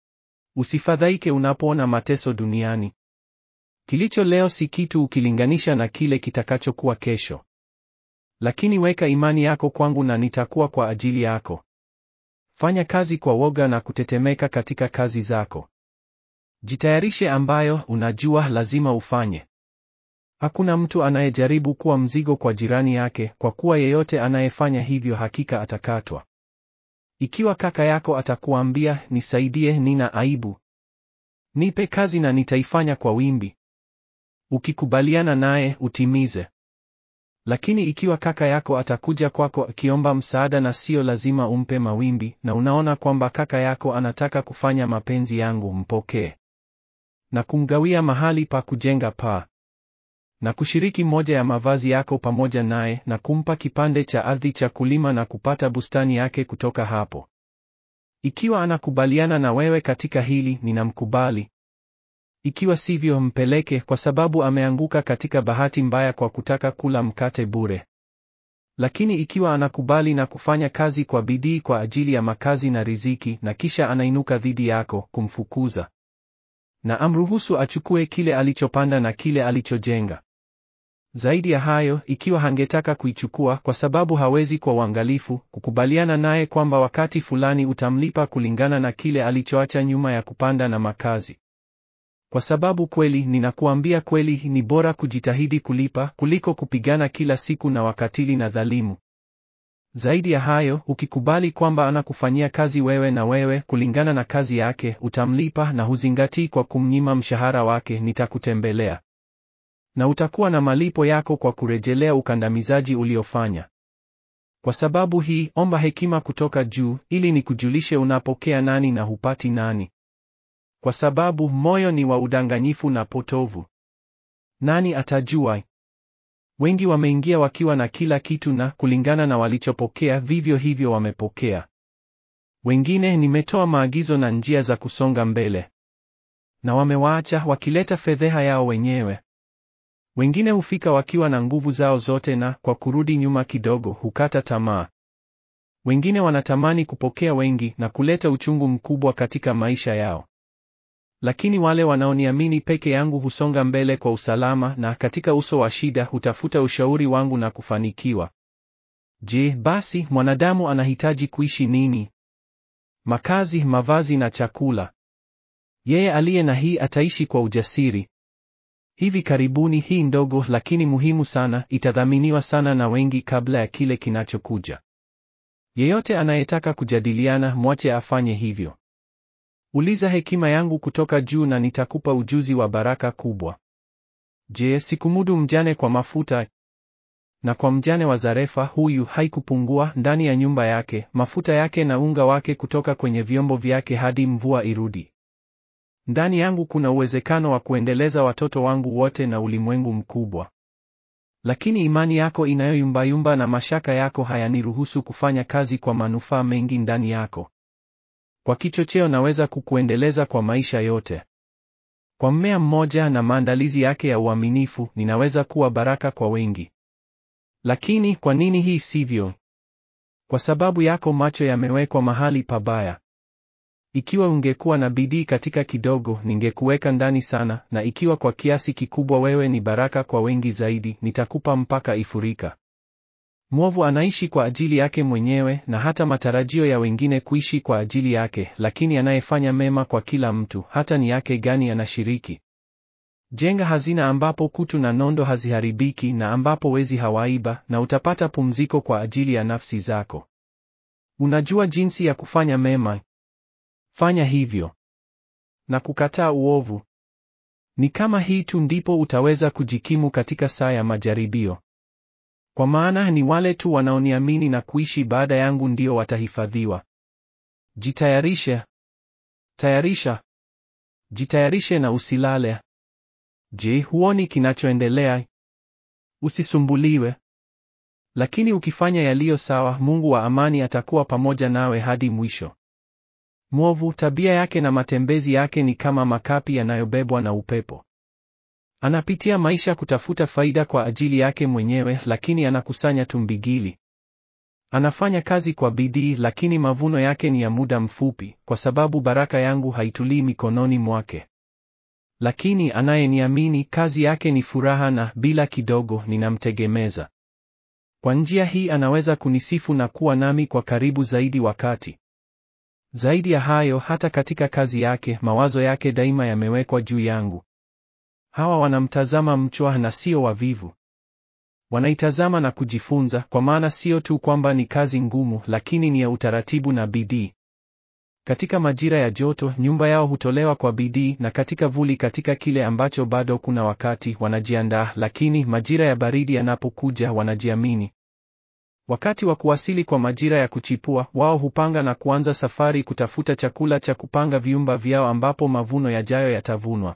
Usifadhaike unapoona mateso duniani. Kilicho leo si kitu ukilinganisha na kile kitakachokuwa kesho. Lakini weka imani yako kwangu na nitakuwa kwa ajili yako. Fanya kazi kwa woga na kutetemeka katika kazi zako. Jitayarishe ambayo unajua lazima ufanye. Hakuna mtu anayejaribu kuwa mzigo kwa jirani yake, kwa kuwa yeyote anayefanya hivyo hakika atakatwa. Ikiwa kaka yako atakuambia, nisaidie, nina aibu, nipe kazi na nitaifanya kwa wimbi, ukikubaliana naye utimize. Lakini ikiwa kaka yako atakuja kwako akiomba msaada na sio lazima umpe mawimbi, na unaona kwamba kaka yako anataka kufanya mapenzi yangu, mpokee na kumgawia mahali pa kujenga paa na kushiriki moja ya mavazi yako pamoja naye, na kumpa kipande cha ardhi cha kulima na kupata bustani yake kutoka hapo. Ikiwa anakubaliana na wewe katika hili, ninamkubali. Ikiwa sivyo, mpeleke, kwa sababu ameanguka katika bahati mbaya kwa kutaka kula mkate bure. Lakini ikiwa anakubali na kufanya kazi kwa bidii kwa ajili ya makazi na riziki, na kisha anainuka dhidi yako, kumfukuza na amruhusu achukue kile alichopanda na kile alichojenga. Zaidi ya hayo, ikiwa hangetaka kuichukua kwa sababu hawezi kwa uangalifu, kukubaliana naye kwamba wakati fulani utamlipa kulingana na kile alichoacha nyuma ya kupanda na makazi. Kwa sababu kweli, ninakuambia kweli, ni bora kujitahidi kulipa kuliko kupigana kila siku na wakatili na dhalimu. Zaidi ya hayo, ukikubali kwamba anakufanyia kazi wewe na wewe kulingana na kazi yake, utamlipa na huzingatii kwa kumnyima mshahara wake, nitakutembelea. Na utakuwa na malipo yako kwa kurejelea ukandamizaji uliofanya. Kwa sababu hii, omba hekima kutoka juu, ili nikujulishe unapokea nani na hupati nani. Kwa sababu moyo ni wa udanganyifu na potovu. Nani atajua? Wengi wameingia wakiwa na kila kitu na kulingana na walichopokea vivyo hivyo wamepokea. Wengine nimetoa maagizo na njia za kusonga mbele. Na wamewaacha wakileta fedheha yao wenyewe. Wengine hufika wakiwa na nguvu zao zote na kwa kurudi nyuma kidogo hukata tamaa. Wengine wanatamani kupokea wengi na kuleta uchungu mkubwa katika maisha yao. Lakini wale wanaoniamini peke yangu husonga mbele kwa usalama na katika uso wa shida hutafuta ushauri wangu na kufanikiwa. Je, basi mwanadamu anahitaji kuishi nini? Makazi, mavazi na chakula. Yeye aliye na hii ataishi kwa ujasiri. Hivi karibuni hii ndogo lakini muhimu sana itadhaminiwa sana na wengi kabla ya kile kinachokuja. Yeyote anayetaka kujadiliana, mwache afanye hivyo. Uliza hekima yangu kutoka juu na nitakupa ujuzi wa baraka kubwa. Je, sikumudu mjane kwa mafuta? Na kwa mjane wa Zarefa huyu haikupungua ndani ya nyumba yake mafuta yake na unga wake kutoka kwenye vyombo vyake hadi mvua irudi. Ndani yangu kuna uwezekano wa kuendeleza watoto wangu wote na ulimwengu mkubwa. Lakini imani yako inayoyumbayumba na mashaka yako hayaniruhusu kufanya kazi kwa manufaa mengi ndani yako. Kwa kichocheo naweza kukuendeleza kwa maisha yote. Kwa mmea mmoja na maandalizi yake ya uaminifu, ninaweza kuwa baraka kwa wengi. Lakini kwa nini hii sivyo? Kwa sababu yako macho yamewekwa mahali pabaya. Ikiwa ungekuwa na bidii katika kidogo, ningekuweka ndani sana, na ikiwa kwa kiasi kikubwa wewe ni baraka kwa wengi zaidi, nitakupa mpaka ifurika. Mwovu anaishi kwa ajili yake mwenyewe na hata matarajio ya wengine kuishi kwa ajili yake, lakini anayefanya mema kwa kila mtu, hata ni yake gani anashiriki. Jenga hazina ambapo kutu na nondo haziharibiki na ambapo wezi hawaiba, na utapata pumziko kwa ajili ya nafsi zako. Unajua jinsi ya kufanya mema? Fanya hivyo. Na kukataa uovu. Ni kama hii tu ndipo utaweza kujikimu katika saa ya majaribio. Kwa maana ni wale tu wanaoniamini na kuishi baada yangu ndio watahifadhiwa. Jitayarishe. Tayarisha. Jitayarishe na usilale. Je, huoni kinachoendelea? Usisumbuliwe. Lakini ukifanya yaliyo sawa, Mungu wa amani atakuwa pamoja nawe hadi mwisho. Mwovu, tabia yake na matembezi yake ni kama makapi yanayobebwa na upepo. Anapitia maisha kutafuta faida kwa ajili yake mwenyewe, lakini anakusanya tumbigili. Anafanya kazi kwa bidii, lakini mavuno yake ni ya muda mfupi, kwa sababu baraka yangu haitulii mikononi mwake. Lakini anayeniamini, kazi yake ni furaha, na bila kidogo ninamtegemeza. Kwa njia hii anaweza kunisifu na kuwa nami kwa karibu zaidi wakati zaidi ya hayo, hata katika kazi yake, mawazo yake daima yamewekwa juu yangu. Hawa wanamtazama mchwa na sio wavivu. Wanaitazama na kujifunza, kwa maana sio tu kwamba ni kazi ngumu, lakini ni ya utaratibu na bidii. Katika majira ya joto, nyumba yao hutolewa kwa bidii, na katika vuli, katika kile ambacho bado kuna wakati, wanajiandaa, lakini majira ya baridi yanapokuja, wanajiamini. Wakati wa kuwasili kwa majira ya kuchipua, wao hupanga na kuanza safari kutafuta chakula cha kupanga viumba vyao ambapo mavuno yajayo yatavunwa.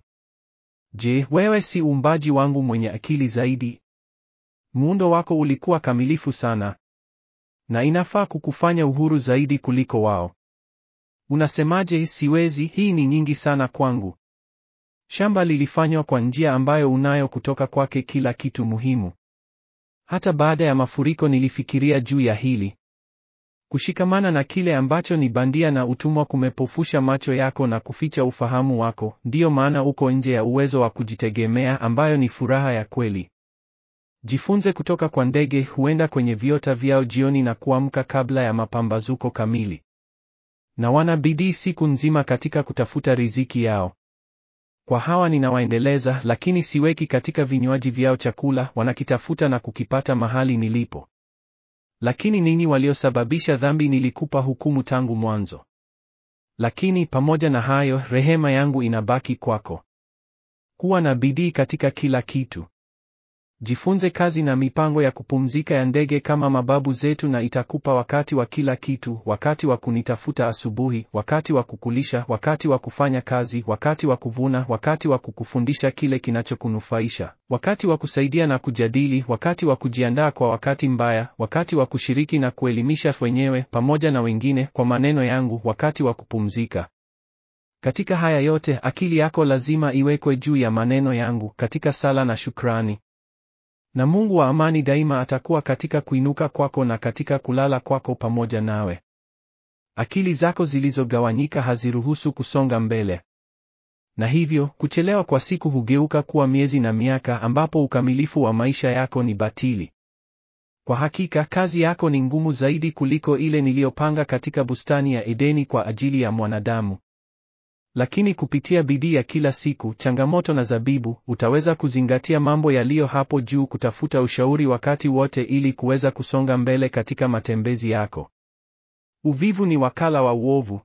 Je, wewe si uumbaji wangu mwenye akili zaidi? Muundo wako ulikuwa kamilifu sana, na inafaa kukufanya uhuru zaidi kuliko wao. Unasemaje, siwezi, hii ni nyingi sana kwangu? Shamba lilifanywa kwa njia ambayo unayo kutoka kwake kila kitu muhimu. Hata baada ya mafuriko nilifikiria juu ya hili. Kushikamana na kile ambacho ni bandia na utumwa kumepofusha macho yako na kuficha ufahamu wako, ndiyo maana uko nje ya uwezo wa kujitegemea ambayo ni furaha ya kweli. Jifunze kutoka kwa ndege, huenda kwenye viota vyao jioni na kuamka kabla ya mapambazuko kamili. Na wana bidii siku nzima katika kutafuta riziki yao. Kwa hawa ninawaendeleza, lakini siweki katika vinywaji vyao chakula, wanakitafuta na kukipata mahali nilipo. Lakini ninyi waliosababisha dhambi nilikupa hukumu tangu mwanzo. Lakini pamoja na hayo, rehema yangu inabaki kwako. Kuwa na bidii katika kila kitu. Jifunze kazi na mipango ya kupumzika ya ndege kama mababu zetu, na itakupa wakati wa kila kitu: wakati wa kunitafuta asubuhi, wakati wa kukulisha, wakati wa kufanya kazi, wakati wa kuvuna, wakati wa kukufundisha kile kinachokunufaisha, wakati wa kusaidia na kujadili, wakati wa kujiandaa kwa wakati mbaya, wakati wa kushiriki na kuelimisha wenyewe pamoja na wengine kwa maneno yangu, wakati wa kupumzika. Katika haya yote, akili yako lazima iwekwe juu ya maneno yangu katika sala na shukrani. Na Mungu wa amani daima atakuwa katika kuinuka kwako na katika kulala kwako pamoja nawe. Akili zako zilizogawanyika haziruhusu kusonga mbele. Na hivyo, kuchelewa kwa siku hugeuka kuwa miezi na miaka ambapo ukamilifu wa maisha yako ni batili. Kwa hakika, kazi yako ni ngumu zaidi kuliko ile niliyopanga katika bustani ya Edeni kwa ajili ya mwanadamu. Lakini kupitia bidii ya kila siku, changamoto na zabibu, utaweza kuzingatia mambo yaliyo hapo juu, kutafuta ushauri wakati wote ili kuweza kusonga mbele katika matembezi yako. Uvivu ni wakala wa uovu.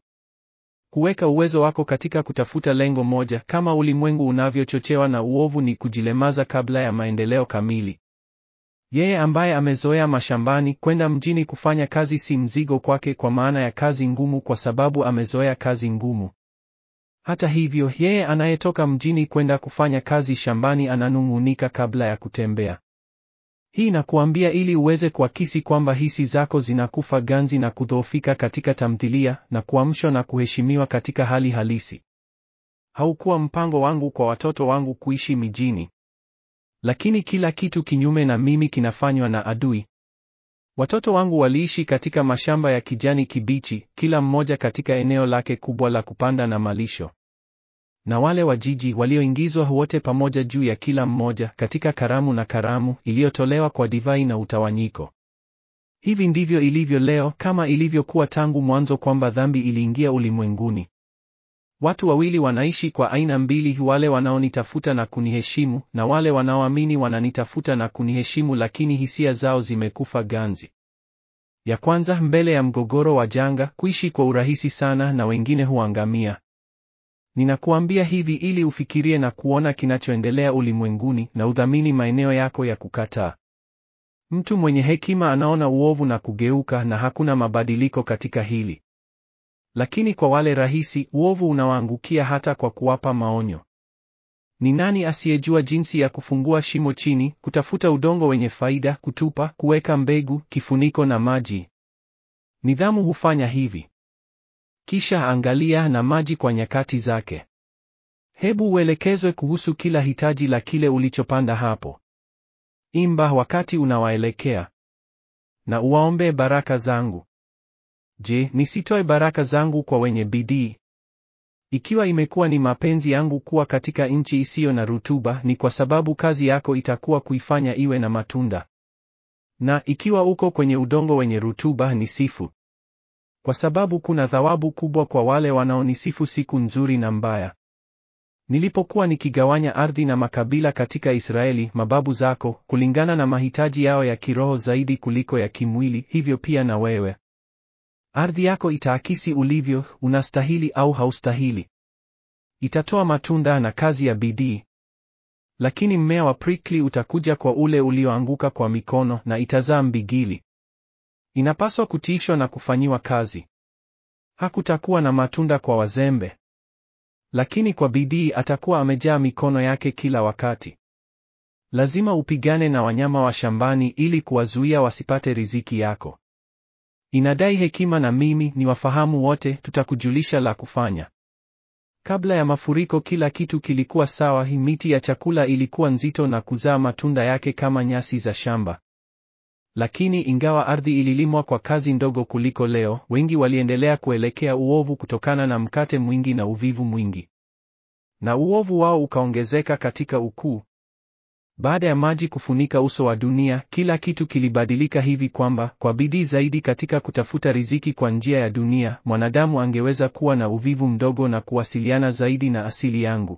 Kuweka uwezo wako katika kutafuta lengo moja, kama ulimwengu unavyochochewa na uovu, ni kujilemaza kabla ya maendeleo kamili. Yeye ambaye amezoea mashambani, kwenda mjini kufanya kazi si mzigo kwake, kwa maana ya kazi ngumu, kwa sababu amezoea kazi ngumu. Hata hivyo, yeye anayetoka mjini kwenda kufanya kazi shambani ananung'unika kabla ya kutembea. Hii nakuambia ili uweze kuakisi kwamba hisi zako zinakufa ganzi na kudhoofika katika tamthilia na kuamshwa na kuheshimiwa katika hali halisi. Haukuwa mpango wangu kwa watoto wangu kuishi mijini. Lakini kila kitu kinyume na mimi kinafanywa na adui. Watoto wangu waliishi katika mashamba ya kijani kibichi, kila mmoja katika eneo lake kubwa la kupanda na malisho. Na wale wa jiji walioingizwa wote pamoja juu ya kila mmoja katika karamu na karamu iliyotolewa kwa divai na utawanyiko. Hivi ndivyo ilivyo leo, kama ilivyokuwa tangu mwanzo, kwamba dhambi iliingia ulimwenguni. Watu wawili wanaishi kwa aina mbili, wale wanaonitafuta na kuniheshimu, na wale wanaoamini wananitafuta na kuniheshimu, lakini hisia zao zimekufa ganzi. Ya kwanza, mbele ya mgogoro wa janga, kuishi kwa urahisi sana, na wengine huangamia. Ninakuambia hivi ili ufikirie na kuona kinachoendelea ulimwenguni na udhamini maeneo yako ya kukataa. Mtu mwenye hekima anaona uovu na kugeuka, na hakuna mabadiliko katika hili. Lakini kwa wale rahisi, uovu unawaangukia hata kwa kuwapa maonyo. Ni nani asiyejua jinsi ya kufungua shimo chini, kutafuta udongo wenye faida, kutupa, kuweka mbegu, kifuniko na maji? Nidhamu hufanya hivi. Kisha angalia na maji kwa nyakati zake. Hebu uelekezwe kuhusu kila hitaji la kile ulichopanda hapo. Imba wakati unawaelekea, na uwaombee baraka zangu. Je, nisitoe baraka zangu kwa wenye bidii? Ikiwa imekuwa ni mapenzi yangu kuwa katika nchi isiyo na rutuba, ni kwa sababu kazi yako itakuwa kuifanya iwe na matunda. Na ikiwa uko kwenye udongo wenye rutuba, ni sifu, kwa sababu kuna thawabu kubwa kwa wale wanaonisifu siku nzuri na mbaya. Nilipokuwa nikigawanya ardhi na makabila katika Israeli, mababu zako, kulingana na mahitaji yao ya kiroho zaidi kuliko ya kimwili, hivyo pia na wewe. Ardhi yako itaakisi ulivyo, unastahili au haustahili. Itatoa matunda na kazi ya bidii. Lakini mmea wa prikli utakuja kwa ule ulioanguka kwa mikono na itazaa mbigili. Inapaswa kutiishwa na kufanyiwa kazi. Hakutakuwa na matunda kwa wazembe. Lakini kwa bidii atakuwa amejaa mikono yake kila wakati. Lazima upigane na wanyama wa shambani ili kuwazuia wasipate riziki yako. Inadai hekima na mimi ni wafahamu wote, tutakujulisha la kufanya. Kabla ya mafuriko kila kitu kilikuwa sawa, miti ya chakula ilikuwa nzito na kuzaa matunda yake kama nyasi za shamba. Lakini ingawa ardhi ililimwa kwa kazi ndogo kuliko leo, wengi waliendelea kuelekea uovu kutokana na mkate mwingi na uvivu mwingi. Na uovu wao ukaongezeka katika ukuu. Baada ya maji kufunika uso wa dunia, kila kitu kilibadilika hivi kwamba kwa bidii zaidi katika kutafuta riziki kwa njia ya dunia, mwanadamu angeweza kuwa na uvivu mdogo na kuwasiliana zaidi na asili yangu.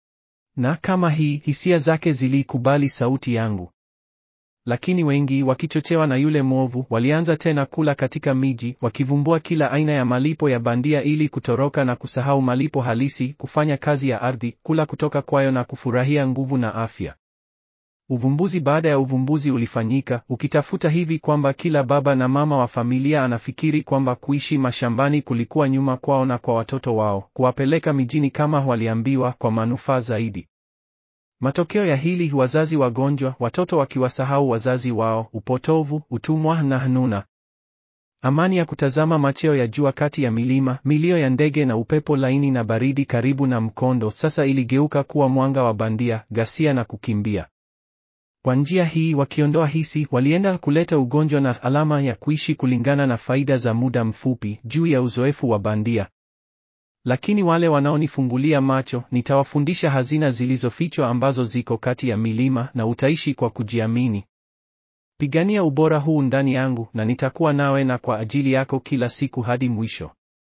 Na kama hii, hisia zake ziliikubali sauti yangu. Lakini wengi wakichochewa na yule mwovu, walianza tena kula katika miji, wakivumbua kila aina ya malipo ya bandia ili kutoroka na kusahau malipo halisi, kufanya kazi ya ardhi, kula kutoka kwayo na kufurahia nguvu na afya. Uvumbuzi baada ya uvumbuzi ulifanyika, ukitafuta hivi kwamba kila baba na mama wa familia anafikiri kwamba kuishi mashambani kulikuwa nyuma kwao na kwa watoto wao, kuwapeleka mijini kama waliambiwa kwa manufaa zaidi. Matokeo ya hili, wazazi wagonjwa, watoto wakiwasahau wazazi wao, upotovu, utumwa na hanuna. Amani ya kutazama macheo ya jua kati ya milima, milio ya ndege na upepo laini na baridi karibu na mkondo, sasa iligeuka kuwa mwanga wa bandia, ghasia na kukimbia. Kwa njia hii, wakiondoa hisi, walienda kuleta ugonjwa na alama ya kuishi kulingana na faida za muda mfupi juu ya uzoefu wa bandia. Lakini wale wanaonifungulia macho, nitawafundisha hazina zilizofichwa ambazo ziko kati ya milima, na utaishi kwa kujiamini. Pigania ubora huu ndani yangu, na nitakuwa nawe na kwa ajili yako kila siku hadi mwisho.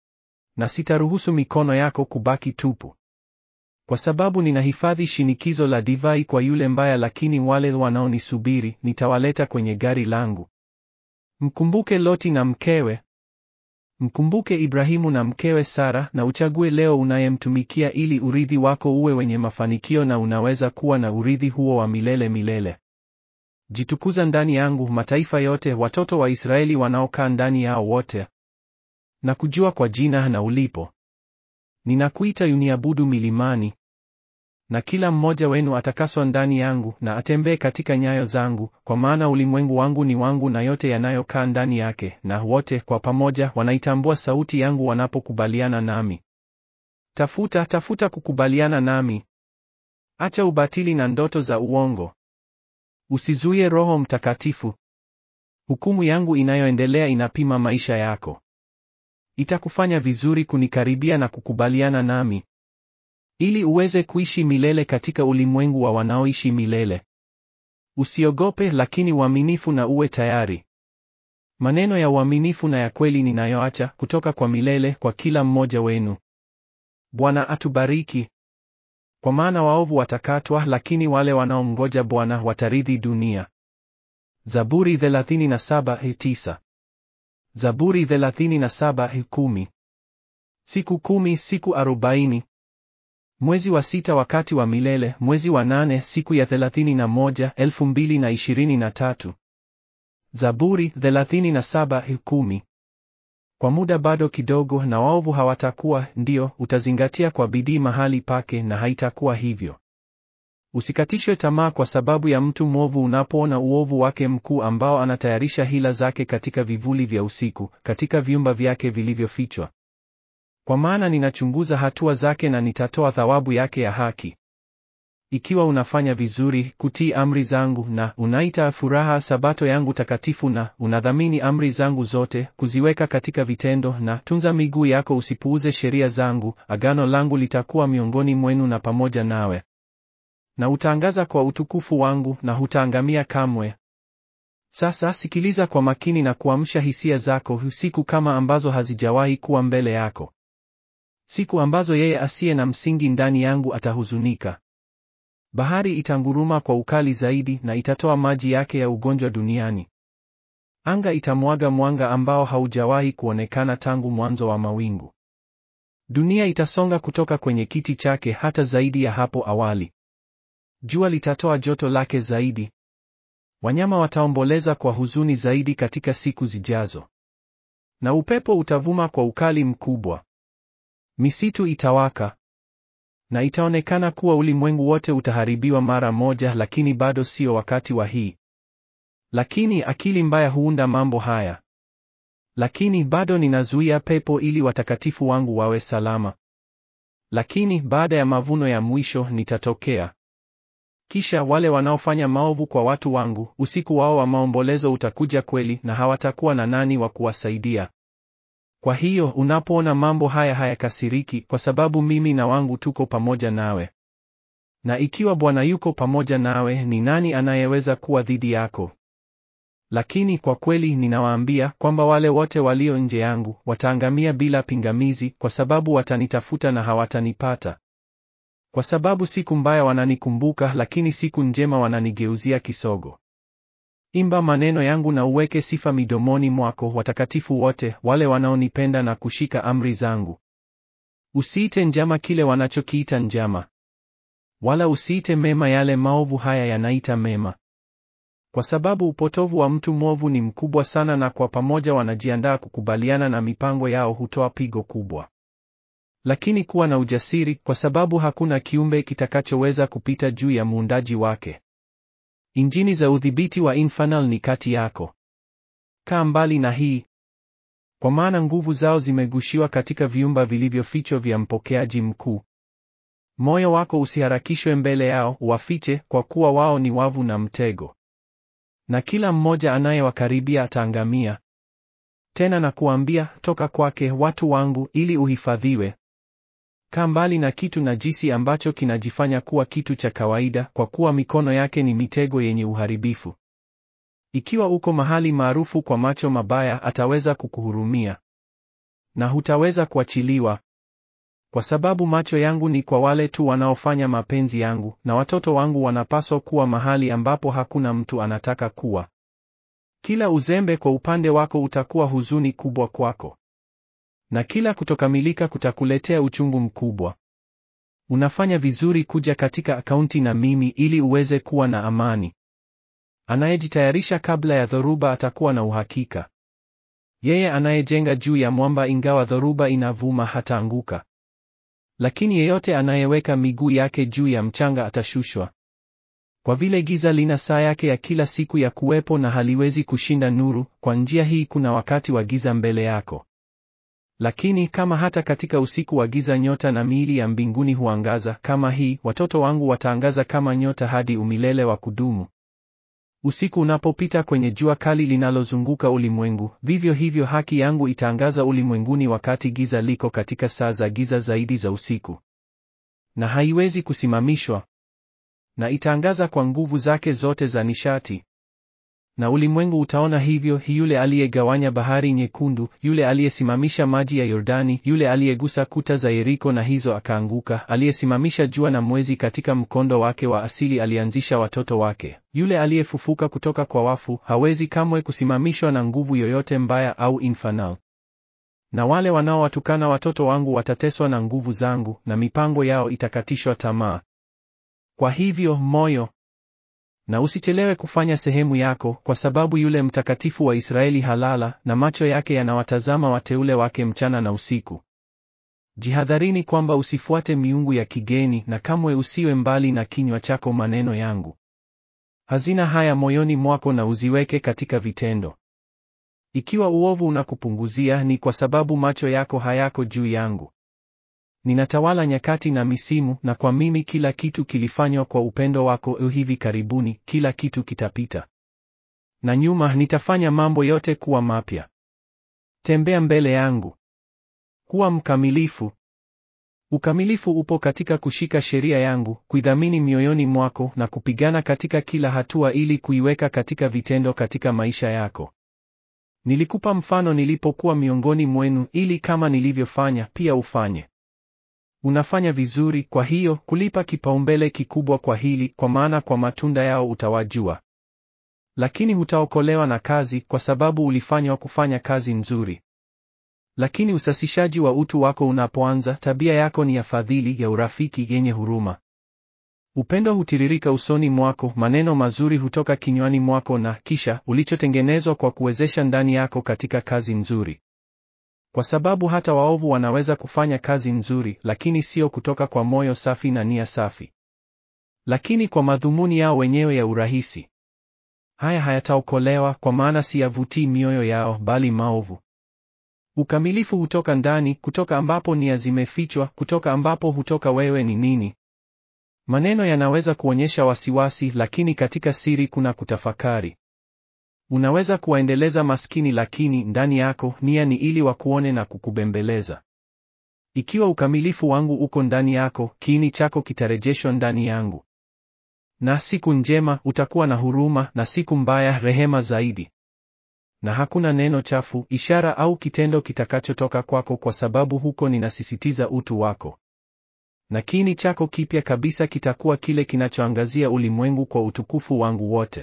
Na sitaruhusu mikono yako kubaki tupu. Kwa sababu ninahifadhi shinikizo la divai kwa yule mbaya, lakini wale wanaonisubiri nitawaleta kwenye gari langu. Mkumbuke Loti na mkewe. Mkumbuke Ibrahimu na mkewe Sara, na uchague leo unayemtumikia ili urithi wako uwe wenye mafanikio na unaweza kuwa na urithi huo wa milele milele. Jitukuza ndani yangu, mataifa yote, watoto wa Israeli wanaokaa ndani yao wote. Na kujua kwa jina na ulipo. Ninakuita uniabudu milimani. Na kila mmoja wenu atakaswa ndani yangu na atembee katika nyayo zangu, kwa maana ulimwengu wangu ni wangu na yote yanayokaa ndani yake, na wote kwa pamoja wanaitambua sauti yangu wanapokubaliana nami. Tafuta, tafuta kukubaliana nami. Acha ubatili na ndoto za uongo. Usizuie Roho Mtakatifu. Hukumu yangu inayoendelea inapima maisha yako. Itakufanya vizuri kunikaribia na kukubaliana nami, ili uweze kuishi milele katika ulimwengu wa wanaoishi milele. Usiogope, lakini uaminifu na uwe tayari. Maneno ya uaminifu na ya kweli ninayoacha kutoka kwa milele kwa kila mmoja wenu. Bwana atubariki. Kwa maana waovu watakatwa, lakini wale wanaomngoja Bwana watarithi dunia. Zaburi 37:9. Zaburi 37:10. Siku kumi, siku arobaini. Mwezi wa sita wakati wa milele, mwezi wa nane siku ya 31, 2023. Zaburi 37:10. Kwa muda bado kidogo na waovu hawatakuwa, ndio, utazingatia kwa bidii mahali pake na haitakuwa hivyo. Usikatishwe tamaa kwa sababu ya mtu mwovu unapoona uovu wake mkuu ambao anatayarisha hila zake katika vivuli vya usiku, katika vyumba vyake vilivyofichwa. Kwa maana ninachunguza hatua zake na nitatoa thawabu yake ya haki. Ikiwa unafanya vizuri kutii amri zangu na unaita furaha sabato yangu takatifu na unadhamini amri zangu zote kuziweka katika vitendo na tunza miguu yako usipuuze sheria zangu, agano langu litakuwa miongoni mwenu na pamoja nawe. Na utaangaza kwa utukufu wangu na hutaangamia kamwe. Sasa sikiliza kwa makini na kuamsha hisia zako, siku kama ambazo hazijawahi kuwa mbele yako. Siku ambazo yeye asiye na msingi ndani yangu atahuzunika. Bahari itanguruma kwa ukali zaidi na itatoa maji yake ya ugonjwa duniani. Anga itamwaga mwanga ambao haujawahi kuonekana tangu mwanzo wa mawingu. Dunia itasonga kutoka kwenye kiti chake hata zaidi ya hapo awali. Jua litatoa joto lake zaidi. Wanyama wataomboleza kwa huzuni zaidi katika siku zijazo. Na upepo utavuma kwa ukali mkubwa. Misitu itawaka. Na itaonekana kuwa ulimwengu wote utaharibiwa mara moja, lakini bado sio wakati wa hii. Lakini akili mbaya huunda mambo haya. Lakini bado ninazuia pepo ili watakatifu wangu wawe salama. Lakini baada ya mavuno ya mwisho nitatokea. Kisha wale wanaofanya maovu kwa watu wangu, usiku wao wa maombolezo utakuja kweli, na hawatakuwa na nani wa kuwasaidia. Kwa hiyo unapoona mambo haya hayakasiriki, kwa sababu mimi na wangu tuko pamoja nawe. Na ikiwa Bwana yuko pamoja nawe, ni nani anayeweza kuwa dhidi yako? Lakini kwa kweli ninawaambia kwamba wale wote walio nje yangu wataangamia bila pingamizi, kwa sababu watanitafuta na hawatanipata. Kwa sababu siku mbaya wananikumbuka, lakini siku njema wananigeuzia kisogo. Imba maneno yangu na uweke sifa midomoni mwako, watakatifu wote, wale wanaonipenda na kushika amri zangu. Usiite njama kile wanachokiita njama, wala usiite mema yale maovu haya yanaita mema, kwa sababu upotovu wa mtu mwovu ni mkubwa sana, na kwa pamoja wanajiandaa kukubaliana na mipango yao hutoa pigo kubwa. Lakini kuwa na ujasiri, kwa sababu hakuna kiumbe kitakachoweza kupita juu ya muundaji wake. Injini za udhibiti wa infernal ni kati yako. Kaa mbali na hii, kwa maana nguvu zao zimegushiwa katika viumba vilivyofichwa vya mpokeaji mkuu. Moyo wako usiharakishwe mbele yao, wafiche, kwa kuwa wao ni wavu na mtego, na kila mmoja anayewakaribia ataangamia. Tena na kuambia, toka kwake, watu wangu, ili uhifadhiwe. Kaa mbali na kitu najisi ambacho kinajifanya kuwa kitu cha kawaida, kwa kuwa mikono yake ni mitego yenye uharibifu. Ikiwa uko mahali maarufu kwa macho mabaya, ataweza kukuhurumia, na hutaweza kuachiliwa. Kwa sababu macho yangu ni kwa wale tu wanaofanya mapenzi yangu, na watoto wangu wanapaswa kuwa mahali ambapo hakuna mtu anataka kuwa. Kila uzembe kwa upande wako utakuwa huzuni kubwa kwako, na kila kutokamilika kutakuletea uchungu mkubwa. Unafanya vizuri kuja katika akaunti na mimi ili uweze kuwa na amani. Anayejitayarisha kabla ya dhoruba atakuwa na uhakika. Yeye anayejenga juu ya mwamba, ingawa dhoruba inavuma, hataanguka. Lakini yeyote anayeweka miguu yake juu ya mchanga atashushwa. Kwa vile giza lina saa yake ya kila siku ya kuwepo na haliwezi kushinda nuru, kwa njia hii kuna wakati wa giza mbele yako. Lakini kama hata katika usiku wa giza nyota na miili ya mbinguni huangaza, kama hii, watoto wangu wataangaza kama nyota hadi umilele wa kudumu. Usiku unapopita kwenye jua kali linalozunguka ulimwengu, vivyo hivyo haki yangu itaangaza ulimwenguni wakati giza liko katika saa za giza zaidi za usiku. Na haiwezi kusimamishwa. Na itaangaza kwa nguvu zake zote za nishati. Na ulimwengu utaona hivyo, yule aliyegawanya bahari nyekundu, yule aliyesimamisha maji ya Yordani, yule aliyegusa kuta za Yeriko na hizo akaanguka, aliyesimamisha jua na mwezi katika mkondo wake wa asili, alianzisha watoto wake, yule aliyefufuka kutoka kwa wafu, hawezi kamwe kusimamishwa na nguvu yoyote mbaya au infernal. Na wale wanaowatukana watoto wangu watateswa na nguvu zangu, na mipango yao itakatishwa tamaa. Kwa hivyo moyo na usichelewe kufanya sehemu yako, kwa sababu yule mtakatifu wa Israeli halala, na macho yake yanawatazama wateule wake mchana na usiku. Jihadharini kwamba usifuate miungu ya kigeni, na kamwe usiwe mbali na kinywa chako maneno yangu. Hazina haya moyoni mwako na uziweke katika vitendo. Ikiwa uovu unakupunguzia, ni kwa sababu macho yako hayako juu yangu. Ninatawala nyakati na misimu, na kwa mimi kila kitu kilifanywa kwa upendo wako. Hivi karibuni kila kitu kitapita, na nyuma nitafanya mambo yote kuwa mapya. Tembea mbele yangu, kuwa mkamilifu. Ukamilifu upo katika kushika sheria yangu, kuidhamini mioyoni mwako, na kupigana katika kila hatua ili kuiweka katika vitendo katika maisha yako. Nilikupa mfano nilipokuwa miongoni mwenu, ili kama nilivyofanya pia ufanye. Unafanya vizuri, kwa hiyo kulipa kipaumbele kikubwa kwa hili, kwa maana kwa matunda yao utawajua. Lakini hutaokolewa na kazi, kwa sababu ulifanywa kufanya kazi nzuri. Lakini usasishaji wa utu wako unapoanza, tabia yako ni ya fadhili, ya urafiki, yenye huruma. Upendo hutiririka usoni mwako, maneno mazuri hutoka kinywani mwako, na kisha ulichotengenezwa kwa kuwezesha ndani yako katika kazi nzuri. Kwa sababu hata waovu wanaweza kufanya kazi nzuri, lakini sio kutoka kwa moyo safi na nia safi, lakini kwa madhumuni yao wenyewe ya urahisi. Haya hayataokolewa, kwa maana siyavutii mioyo yao, bali maovu. Ukamilifu hutoka ndani, kutoka ambapo nia zimefichwa, kutoka ambapo hutoka wewe ni nini. Maneno yanaweza kuonyesha wasiwasi, lakini katika siri kuna kutafakari. Unaweza kuwaendeleza maskini, lakini ndani yako nia ni ili wakuone na kukubembeleza. Ikiwa ukamilifu wangu uko ndani yako, kiini chako kitarejeshwa ndani yangu. Na siku njema utakuwa na huruma, na siku mbaya rehema zaidi. Na hakuna neno chafu, ishara au kitendo kitakachotoka kwako, kwa sababu huko ninasisitiza utu wako. Na kiini chako kipya kabisa kitakuwa kile kinachoangazia ulimwengu kwa utukufu wangu wote.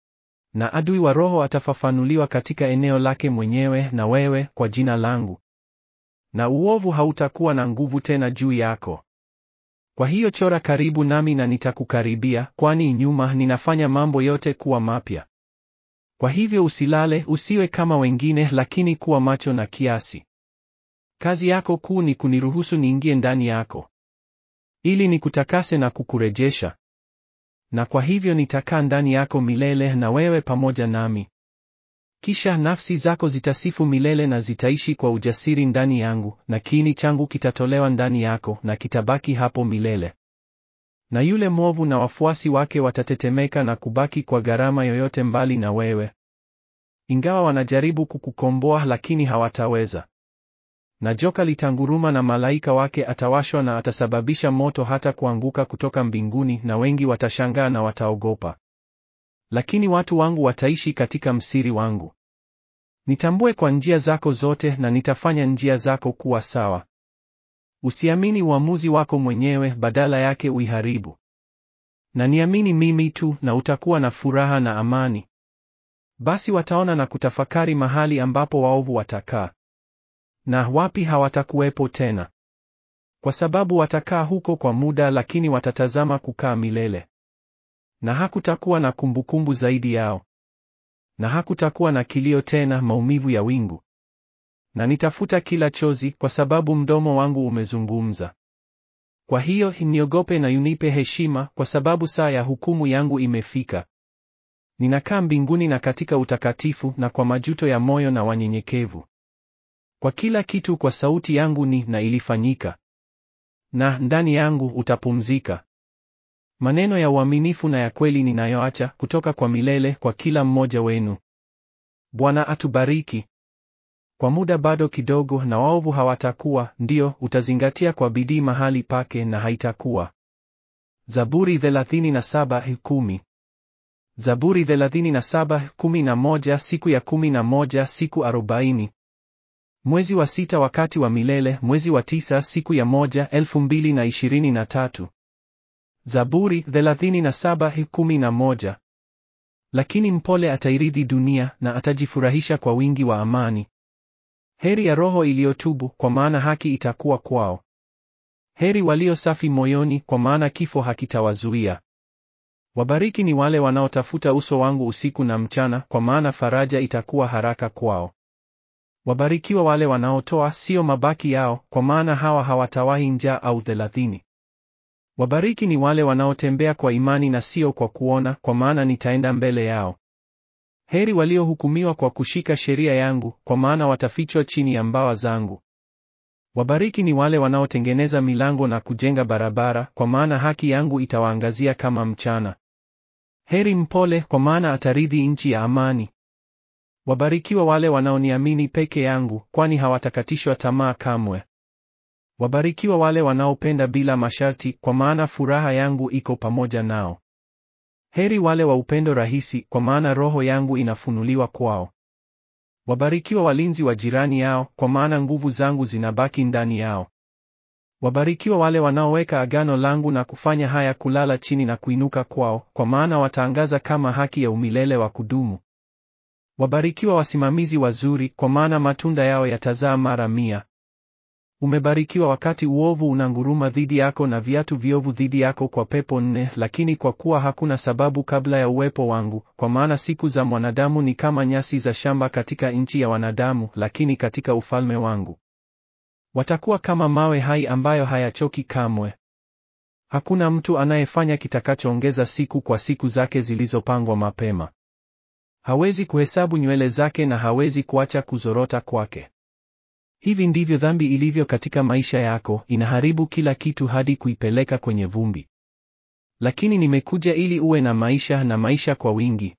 Na adui wa roho atafafanuliwa katika eneo lake mwenyewe na wewe kwa jina langu. Na uovu hautakuwa na nguvu tena juu yako. Kwa hiyo chora karibu nami na nitakukaribia, kwani nyuma ninafanya mambo yote kuwa mapya. Kwa hivyo usilale, usiwe kama wengine, lakini kuwa macho na kiasi. Kazi yako kuu ni kuniruhusu niingie ndani yako, ili nikutakase na kukurejesha. Na kwa hivyo nitakaa ndani yako milele, na wewe pamoja nami. Kisha nafsi zako zitasifu milele na zitaishi kwa ujasiri ndani yangu, na kiini changu kitatolewa ndani yako na kitabaki hapo milele. Na yule mwovu na wafuasi wake watatetemeka na kubaki kwa gharama yoyote mbali na wewe. Ingawa wanajaribu kukukomboa, lakini hawataweza. Na joka litanguruma na malaika wake atawashwa na atasababisha moto hata kuanguka kutoka mbinguni, na wengi watashangaa na wataogopa. Lakini watu wangu wataishi katika msiri wangu. Nitambue kwa njia zako zote na nitafanya njia zako kuwa sawa. Usiamini uamuzi wako mwenyewe, badala yake uiharibu. Na niamini mimi tu na utakuwa na furaha na amani. Basi wataona na kutafakari mahali ambapo waovu watakaa. Na wapi hawatakuwepo tena. Kwa sababu watakaa huko kwa muda, lakini watatazama kukaa milele. Na hakutakuwa na kumbukumbu zaidi yao. Na hakutakuwa na kilio tena, maumivu ya wingu. Na nitafuta kila chozi, kwa sababu mdomo wangu umezungumza. Kwa hiyo niogope na unipe heshima, kwa sababu saa ya hukumu yangu imefika. Ninakaa mbinguni na katika utakatifu, na kwa majuto ya moyo na wanyenyekevu. Kwa kila kitu kwa sauti yangu ni na ilifanyika. Na ndani yangu utapumzika. maneno ya uaminifu na ya kweli ninayoacha kutoka kwa milele kwa kila mmoja wenu. Bwana atubariki. Kwa muda bado kidogo, na waovu hawatakuwa, ndio utazingatia kwa bidii mahali pake, na haitakuwa. Zaburi 37:10. Zaburi 37:11 Siku ya kumi na moja, siku arobaini. Mwezi wa sita wakati wa milele, mwezi wa tisa siku ya moja, elfu mbili na ishirini na tatu. Zaburi 37:11. Lakini mpole atairithi dunia na atajifurahisha kwa wingi wa amani. Heri ya roho iliyotubu, kwa maana haki itakuwa kwao. Heri walio safi moyoni, kwa maana kifo hakitawazuia. Wabariki ni wale wanaotafuta uso wangu usiku na mchana, kwa maana faraja itakuwa haraka kwao. Wabarikiwa wale wanaotoa, sio mabaki yao, kwa maana hawa hawatawahi njaa au thelathini. Wabariki ni wale wanaotembea kwa imani na sio kwa kuona, kwa maana nitaenda mbele yao. Heri waliohukumiwa kwa kushika sheria yangu, kwa maana watafichwa chini ya mbawa zangu. Wabariki ni wale wanaotengeneza milango na kujenga barabara, kwa maana haki yangu itawaangazia kama mchana. Heri mpole, kwa maana atarithi nchi ya amani. Wabarikiwa wale wanaoniamini peke yangu, kwani hawatakatishwa tamaa kamwe. Wabarikiwa wale wanaopenda bila masharti, kwa maana furaha yangu iko pamoja nao. Heri wale wa upendo rahisi, kwa maana roho yangu inafunuliwa kwao. Wabarikiwa walinzi wa jirani yao, kwa maana nguvu zangu zinabaki ndani yao. Wabarikiwa wale wanaoweka agano langu na kufanya haya kulala chini na kuinuka kwao, kwa maana wataangaza kama haki ya umilele wa kudumu. Wabarikiwa wasimamizi wazuri, kwa maana matunda yao yatazaa mara mia. Umebarikiwa wakati uovu unanguruma dhidi yako na viatu viovu dhidi yako kwa pepo nne, lakini kwa kuwa hakuna sababu kabla ya uwepo wangu, kwa maana siku za mwanadamu ni kama nyasi za shamba katika nchi ya wanadamu, lakini katika ufalme wangu watakuwa kama mawe hai ambayo hayachoki kamwe. Hakuna mtu anayefanya kitakachoongeza siku kwa siku zake zilizopangwa mapema. Hawezi kuhesabu nywele zake na hawezi kuacha kuzorota kwake. Hivi ndivyo dhambi ilivyo katika maisha yako, inaharibu kila kitu hadi kuipeleka kwenye vumbi. Lakini nimekuja ili uwe na maisha na maisha kwa wingi.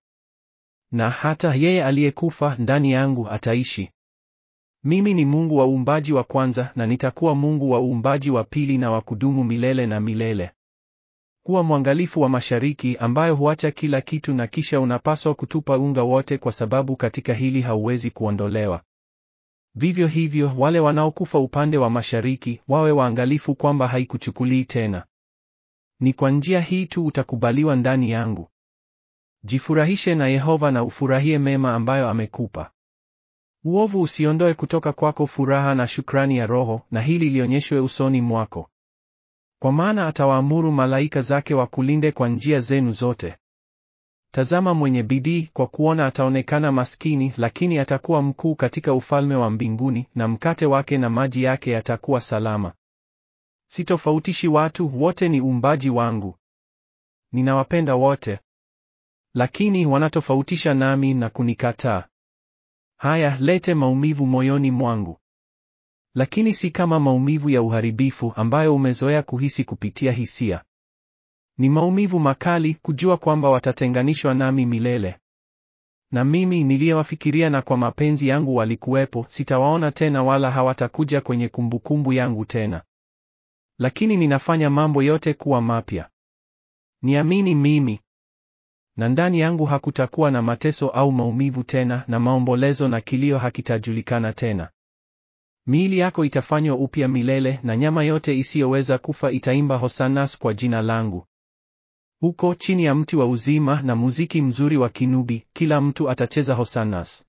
Na hata yeye aliyekufa ndani yangu ataishi. Mimi ni Mungu wa uumbaji wa kwanza na nitakuwa Mungu wa uumbaji wa pili na wa kudumu milele na milele. Kuwa mwangalifu wa mashariki ambayo huacha kila kitu na kisha unapaswa kutupa unga wote kwa sababu katika hili hauwezi kuondolewa. Vivyo hivyo wale wanaokufa upande wa mashariki wawe waangalifu kwamba haikuchukulii tena. Ni kwa njia hii tu utakubaliwa ndani yangu. Jifurahishe na Yehova na ufurahie mema ambayo amekupa. Uovu usiondoe kutoka kwako furaha na shukrani ya roho, na hili lionyeshwe usoni mwako. Kwa maana atawaamuru malaika zake wakulinde kwa njia zenu zote. Tazama mwenye bidii kwa kuona ataonekana maskini, lakini atakuwa mkuu katika ufalme wa mbinguni, na mkate wake na maji yake yatakuwa salama. Sitofautishi watu, wote ni uumbaji wangu. Ninawapenda wote. Lakini wanatofautisha nami na kunikataa. Haya, lete maumivu moyoni mwangu. Lakini si kama maumivu ya uharibifu ambayo umezoea kuhisi kupitia hisia. Ni maumivu makali kujua kwamba watatenganishwa nami milele. Na mimi niliyewafikiria na kwa mapenzi yangu walikuwepo, sitawaona tena wala hawatakuja kwenye kumbukumbu yangu tena. Lakini ninafanya mambo yote kuwa mapya. Niamini mimi. Na ndani yangu hakutakuwa na mateso au maumivu tena, na maombolezo na kilio hakitajulikana tena. Miili yako itafanywa upya milele, na nyama yote isiyoweza kufa itaimba hosanas kwa jina langu. Huko chini ya mti wa uzima na muziki mzuri wa kinubi, kila mtu atacheza hosanas.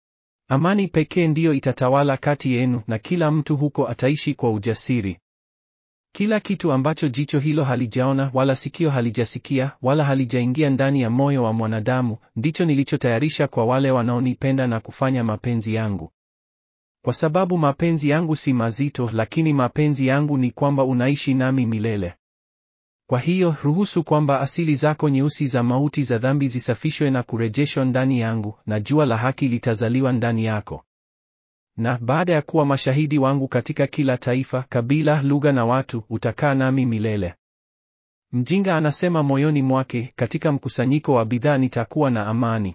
Amani pekee ndiyo itatawala kati yenu, na kila mtu huko ataishi kwa ujasiri. Kila kitu ambacho jicho hilo halijaona wala sikio halijasikia wala halijaingia ndani ya moyo wa mwanadamu, ndicho nilichotayarisha kwa wale wanaonipenda na kufanya mapenzi yangu. Kwa sababu mapenzi yangu si mazito, lakini mapenzi yangu ni kwamba unaishi nami milele. Kwa hiyo ruhusu kwamba asili zako nyeusi za mauti za dhambi zisafishwe na kurejeshwa ndani yangu, na jua la haki litazaliwa ndani yako. Na baada ya kuwa mashahidi wangu katika kila taifa, kabila, lugha na watu, utakaa nami milele. Mjinga anasema moyoni mwake, katika mkusanyiko wa bidhaa nitakuwa na amani.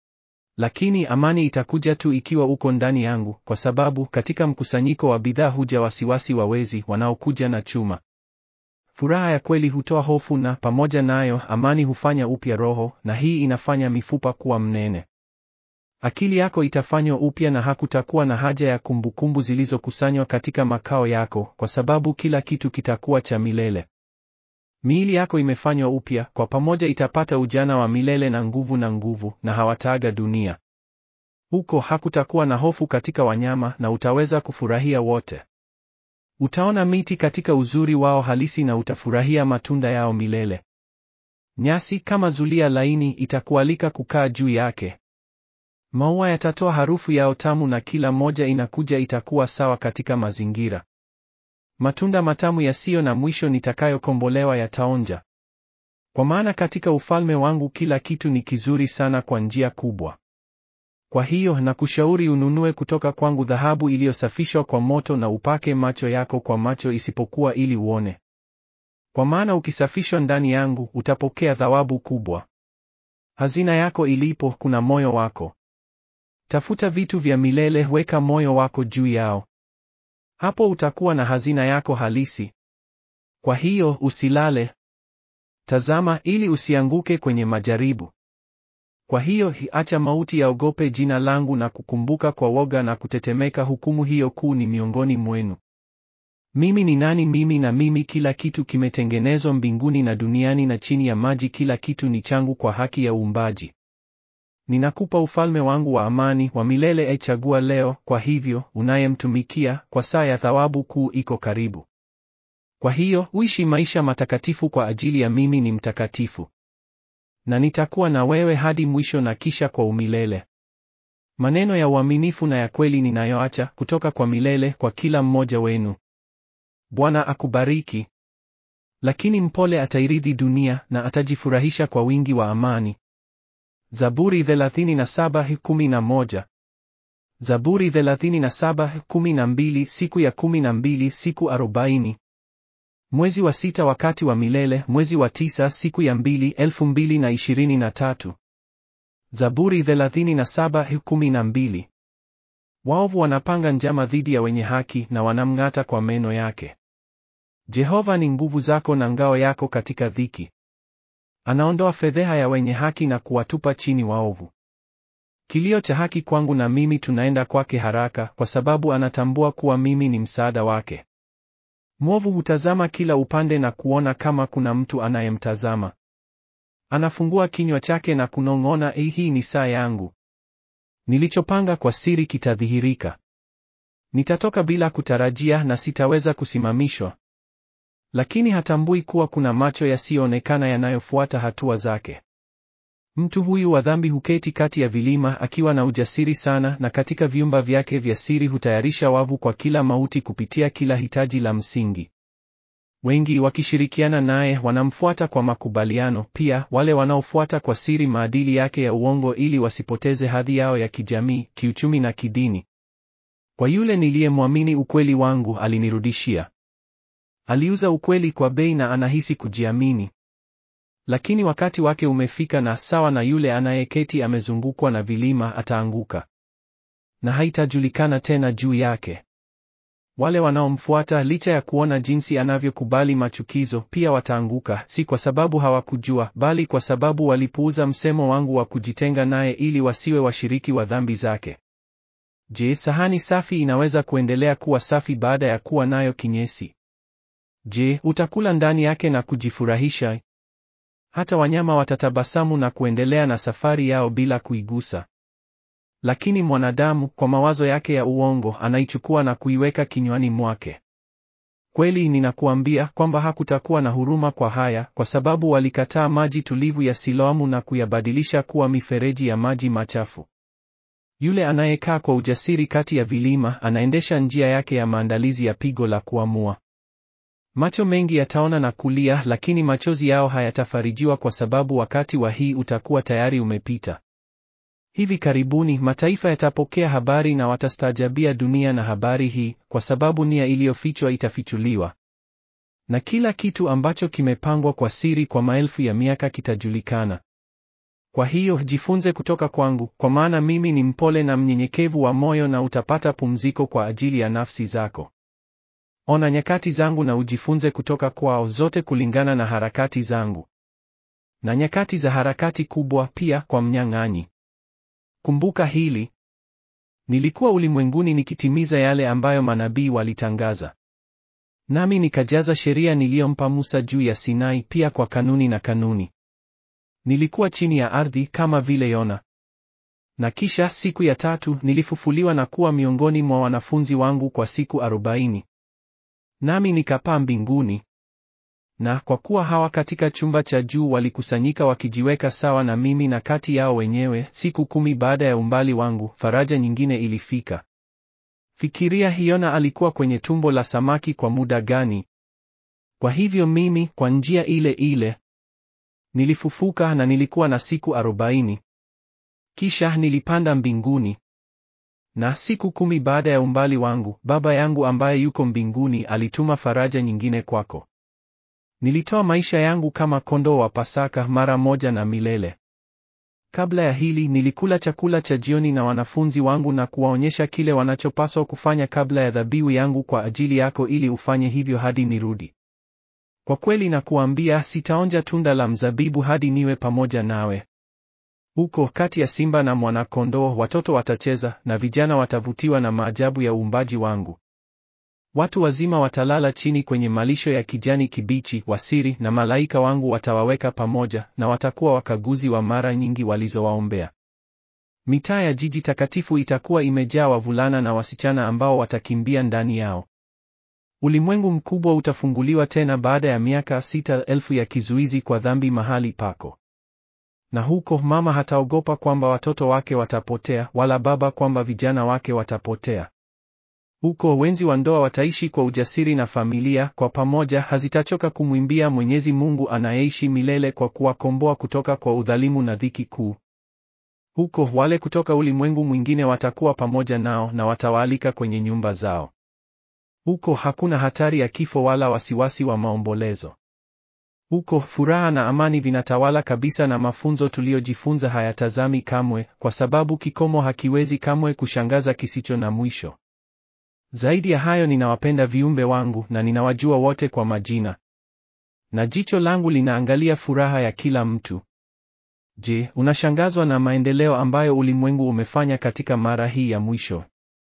Lakini amani itakuja tu ikiwa uko ndani yangu, kwa sababu katika mkusanyiko wa bidhaa huja wasiwasi wa wezi wanaokuja na chuma. Furaha ya kweli hutoa hofu, na pamoja nayo amani hufanya upya roho, na hii inafanya mifupa kuwa mnene. Akili yako itafanywa upya, na hakutakuwa na haja ya kumbukumbu zilizokusanywa katika makao yako, kwa sababu kila kitu kitakuwa cha milele. Miili yako imefanywa upya, kwa pamoja itapata ujana wa milele na nguvu na nguvu, na hawataaga dunia. Huko hakutakuwa na hofu katika wanyama, na utaweza kufurahia wote. Utaona miti katika uzuri wao halisi, na utafurahia matunda yao milele. Nyasi kama zulia laini itakualika kukaa juu yake. Maua yatatoa harufu yao tamu, na kila moja inakuja itakuwa sawa katika mazingira. Matunda matamu yasiyo na mwisho nitakayokombolewa yataonja. Kwa maana katika ufalme wangu kila kitu ni kizuri sana kwa njia kubwa. Kwa hiyo nakushauri ununue kutoka kwangu dhahabu iliyosafishwa kwa moto na upake macho yako kwa macho isipokuwa ili uone. Kwa maana ukisafishwa ndani yangu utapokea thawabu kubwa. Hazina yako ilipo kuna moyo wako. Tafuta vitu vya milele, weka moyo wako juu yao. Hapo utakuwa na hazina yako halisi. Kwa hiyo usilale. Tazama ili usianguke kwenye majaribu. Kwa hiyo acha mauti yaogope jina langu na kukumbuka kwa woga na kutetemeka hukumu hiyo kuu ni miongoni mwenu. Mimi ni nani mimi na mimi kila kitu kimetengenezwa mbinguni na duniani na chini ya maji kila kitu ni changu kwa haki ya uumbaji. Ninakupa ufalme wangu wa amani wa milele echagua leo kwa hivyo unayemtumikia kwa saa ya thawabu kuu iko karibu. Kwa hiyo uishi maisha matakatifu kwa ajili ya mimi ni mtakatifu. Na nitakuwa na wewe hadi mwisho na kisha kwa umilele. Maneno ya uaminifu na ya kweli ninayoacha kutoka kwa milele kwa kila mmoja wenu. Bwana akubariki. Lakini mpole atairithi dunia na atajifurahisha kwa wingi wa amani. Zaburi 37:11. Zaburi 37:12 siku ya 12 siku 40. Mwezi wa sita wakati wa milele, mwezi wa tisa siku ya mbili, elfu mbili na ishirini na tatu. Zaburi 37:12. Waovu wanapanga njama dhidi ya wenye haki na wanamng'ata kwa meno yake. Jehova ni nguvu zako na ngao yako katika dhiki. Anaondoa fedheha ya wenye haki na kuwatupa chini waovu. Kilio cha haki kwangu na mimi tunaenda kwake haraka, kwa sababu anatambua kuwa mimi ni msaada wake. Mwovu hutazama kila upande na kuona kama kuna mtu anayemtazama. Anafungua kinywa chake na kunong'ona, ei, hii ni saa yangu. Nilichopanga kwa siri kitadhihirika. Nitatoka bila kutarajia na sitaweza kusimamishwa. Lakini hatambui kuwa kuna macho yasiyoonekana yanayofuata hatua zake. Mtu huyu wa dhambi huketi kati ya vilima akiwa na ujasiri sana, na katika vyumba vyake vya siri hutayarisha wavu kwa kila mauti kupitia kila hitaji la msingi. Wengi wakishirikiana naye wanamfuata kwa makubaliano, pia wale wanaofuata kwa siri maadili yake ya uongo ili wasipoteze hadhi yao ya kijamii, kiuchumi na kidini. Kwa yule niliyemwamini ukweli wangu alinirudishia. Aliuza ukweli kwa bei na anahisi kujiamini. Lakini wakati wake umefika na sawa na yule anayeketi amezungukwa na vilima ataanguka. Na haitajulikana tena juu yake. Wale wanaomfuata licha ya kuona jinsi anavyokubali machukizo pia wataanguka, si kwa sababu hawakujua, bali kwa sababu walipuuza msemo wangu wa kujitenga naye ili wasiwe washiriki wa dhambi zake. Je, sahani safi inaweza kuendelea kuwa safi baada ya kuwa nayo kinyesi? Je, utakula ndani yake na kujifurahisha? Hata wanyama watatabasamu na kuendelea na safari yao bila kuigusa. Lakini mwanadamu kwa mawazo yake ya uongo anaichukua na kuiweka kinywani mwake. Kweli ninakuambia kwamba hakutakuwa na huruma kwa haya, kwa sababu walikataa maji tulivu ya Siloamu na kuyabadilisha kuwa mifereji ya maji machafu. Yule anayekaa kwa ujasiri kati ya vilima anaendesha njia yake ya maandalizi ya pigo la kuamua. Macho mengi yataona na kulia, lakini machozi yao hayatafarijiwa kwa sababu wakati wa hii utakuwa tayari umepita. Hivi karibuni mataifa yatapokea habari na watastaajabia dunia na habari hii, kwa sababu nia iliyofichwa itafichuliwa. na kila kitu ambacho kimepangwa kwa siri kwa maelfu ya miaka kitajulikana. Kwa hiyo jifunze kutoka kwangu, kwa maana mimi ni mpole na mnyenyekevu wa moyo, na utapata pumziko kwa ajili ya nafsi zako. Ona nyakati zangu na ujifunze kutoka kwao, zote kulingana na harakati zangu, na nyakati za harakati kubwa pia kwa mnyang'anyi. Kumbuka hili, nilikuwa ulimwenguni nikitimiza yale ambayo manabii walitangaza, nami nikajaza sheria niliyompa Musa juu ya Sinai, pia kwa kanuni na kanuni. Nilikuwa chini ya ardhi kama vile Yona. Na kisha siku ya tatu nilifufuliwa na kuwa miongoni mwa wanafunzi wangu kwa siku arobaini. Nami nikapaa mbinguni. Na kwa kuwa hawa katika chumba cha juu walikusanyika wakijiweka sawa na mimi na kati yao wenyewe, siku kumi baada ya umbali wangu, faraja nyingine ilifika. Fikiria, Yona alikuwa kwenye tumbo la samaki kwa muda gani? Kwa hivyo mimi, kwa njia ile ile nilifufuka na nilikuwa na siku arobaini. Kisha nilipanda mbinguni. Na siku kumi baada ya umbali wangu, Baba yangu ambaye yuko mbinguni alituma faraja nyingine kwako. Nilitoa maisha yangu kama kondoo wa Pasaka mara moja na milele. Kabla ya hili nilikula chakula cha jioni na wanafunzi wangu na kuwaonyesha kile wanachopaswa kufanya kabla ya dhabihu yangu kwa ajili yako ili ufanye hivyo hadi nirudi. Kwa kweli nakuambia, sitaonja tunda la mzabibu hadi niwe pamoja nawe. Huko kati ya simba na mwana-kondoo, watoto watacheza na vijana watavutiwa na maajabu ya uumbaji wangu. Watu wazima watalala chini kwenye malisho ya kijani kibichi wasiri, na malaika wangu watawaweka pamoja, na watakuwa wakaguzi wa mara nyingi walizowaombea. Mitaa ya jiji takatifu itakuwa imejaa wavulana na wasichana ambao watakimbia ndani yao. Ulimwengu mkubwa utafunguliwa tena baada ya miaka sita elfu ya kizuizi kwa dhambi mahali pako. Na huko mama hataogopa kwamba watoto wake watapotea, wala baba kwamba vijana wake watapotea. Huko wenzi wa ndoa wataishi kwa ujasiri na familia kwa pamoja hazitachoka kumwimbia Mwenyezi Mungu anayeishi milele kwa kuwakomboa kutoka kwa udhalimu na dhiki kuu. Huko wale kutoka ulimwengu mwingine watakuwa pamoja nao na watawaalika kwenye nyumba zao. Huko hakuna hatari ya kifo wala wasiwasi wa maombolezo. Huko furaha na amani vinatawala kabisa, na mafunzo tuliyojifunza hayatazami kamwe, kwa sababu kikomo hakiwezi kamwe kushangaza kisicho na mwisho. Zaidi ya hayo, ninawapenda viumbe wangu na ninawajua wote kwa majina, na jicho langu linaangalia furaha ya kila mtu. Je, unashangazwa na maendeleo ambayo ulimwengu umefanya katika mara hii ya mwisho?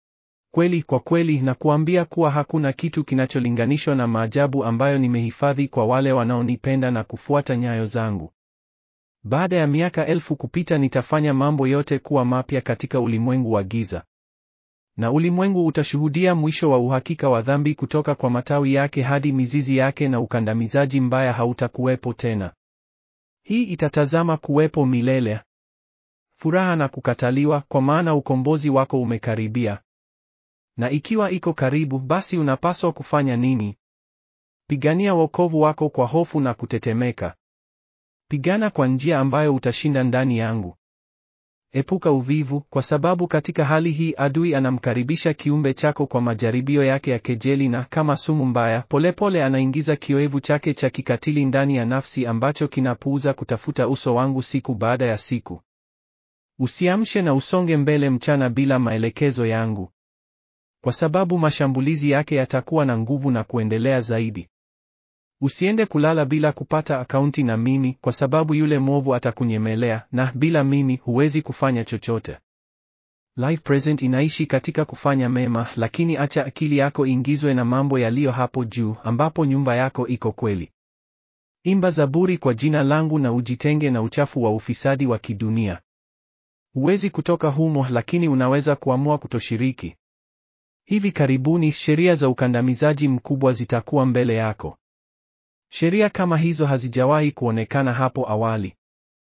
Kweli, kwa kweli nakuambia kuwa hakuna kitu kinacholinganishwa na maajabu ambayo nimehifadhi kwa wale wanaonipenda na kufuata nyayo zangu. Baada ya miaka elfu kupita, nitafanya mambo yote kuwa mapya katika ulimwengu wa giza, na ulimwengu utashuhudia mwisho wa uhakika wa dhambi kutoka kwa matawi yake hadi mizizi yake, na ukandamizaji mbaya hautakuwepo tena. Hii itatazama kuwepo milele, furaha na kukataliwa, kwa maana ukombozi wako umekaribia. Na ikiwa iko karibu, basi unapaswa kufanya nini? Pigania wokovu wako kwa hofu na kutetemeka. Pigana kwa njia ambayo utashinda ndani yangu. Epuka uvivu, kwa sababu katika hali hii adui anamkaribisha kiumbe chako kwa majaribio yake ya kejeli, na kama sumu mbaya, polepole anaingiza kioevu chake cha kikatili ndani ya nafsi, ambacho kinapuuza kutafuta uso wangu siku baada ya siku. Usiamshe na usonge mbele mchana bila maelekezo yangu kwa sababu mashambulizi yake yatakuwa na nguvu na kuendelea zaidi. Usiende kulala bila kupata akaunti na mimi, kwa sababu yule mwovu atakunyemelea, na bila mimi huwezi kufanya chochote. Life Present inaishi katika kufanya mema, lakini acha akili yako ingizwe na mambo yaliyo hapo juu, ambapo nyumba yako iko kweli. Imba zaburi kwa jina langu na ujitenge na uchafu wa ufisadi wa kidunia. Huwezi kutoka humo, lakini unaweza kuamua kutoshiriki. Hivi karibuni sheria za ukandamizaji mkubwa zitakuwa mbele yako. Sheria kama hizo hazijawahi kuonekana hapo awali.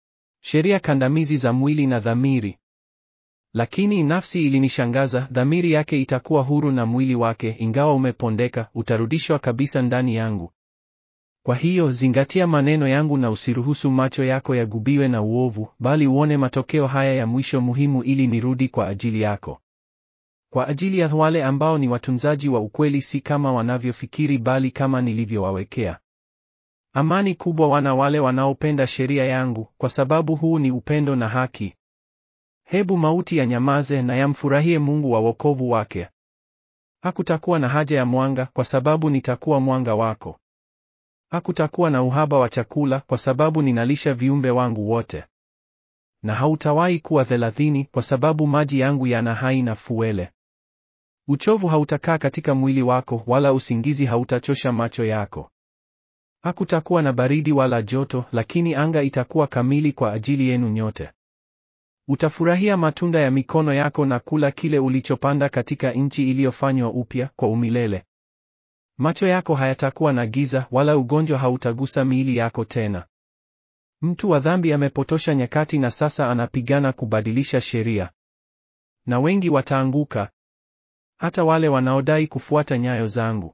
Sheria kandamizi za mwili na dhamiri. Lakini nafsi ilinishangaza, dhamiri yake itakuwa huru na mwili wake, ingawa umepondeka, utarudishwa kabisa ndani yangu. Kwa hiyo zingatia maneno yangu na usiruhusu macho yako yagubiwe na uovu, bali uone matokeo haya ya mwisho muhimu ili nirudi kwa ajili yako. Kwa ajili ya wale ambao ni watunzaji wa ukweli, si kama wanavyofikiri, bali kama nilivyowawekea. Amani kubwa wana wale wanaopenda sheria yangu, kwa sababu huu ni upendo na haki. Hebu mauti yanyamaze na yamfurahie Mungu wa wokovu wake. Hakutakuwa na haja ya mwanga, kwa sababu nitakuwa mwanga wako. Hakutakuwa na uhaba wa chakula, kwa sababu ninalisha viumbe wangu wote. Na hautawahi kuwa thelathini, kwa sababu maji yangu yana hai na fuele. Uchovu hautakaa katika mwili wako, wala usingizi hautachosha macho yako. Hakutakuwa na baridi wala joto, lakini anga itakuwa kamili kwa ajili yenu nyote. Utafurahia matunda ya mikono yako na kula kile ulichopanda katika nchi iliyofanywa upya kwa umilele. Macho yako hayatakuwa na giza, wala ugonjwa hautagusa miili yako tena. Mtu wa dhambi amepotosha nyakati na sasa anapigana kubadilisha sheria, na wengi wataanguka, hata wale wanaodai kufuata nyayo zangu.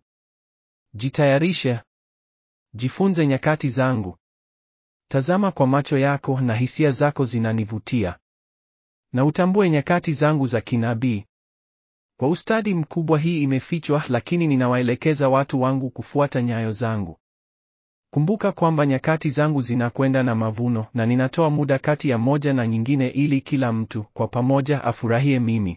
Jitayarishe, jifunze nyakati zangu. Tazama kwa macho yako, na hisia zako zinanivutia, na utambue nyakati zangu za kinabii. Kwa ustadi mkubwa hii imefichwa, lakini ninawaelekeza watu wangu kufuata nyayo zangu. Kumbuka kwamba nyakati zangu zinakwenda na mavuno, na ninatoa muda kati ya moja na nyingine, ili kila mtu kwa pamoja afurahie mimi.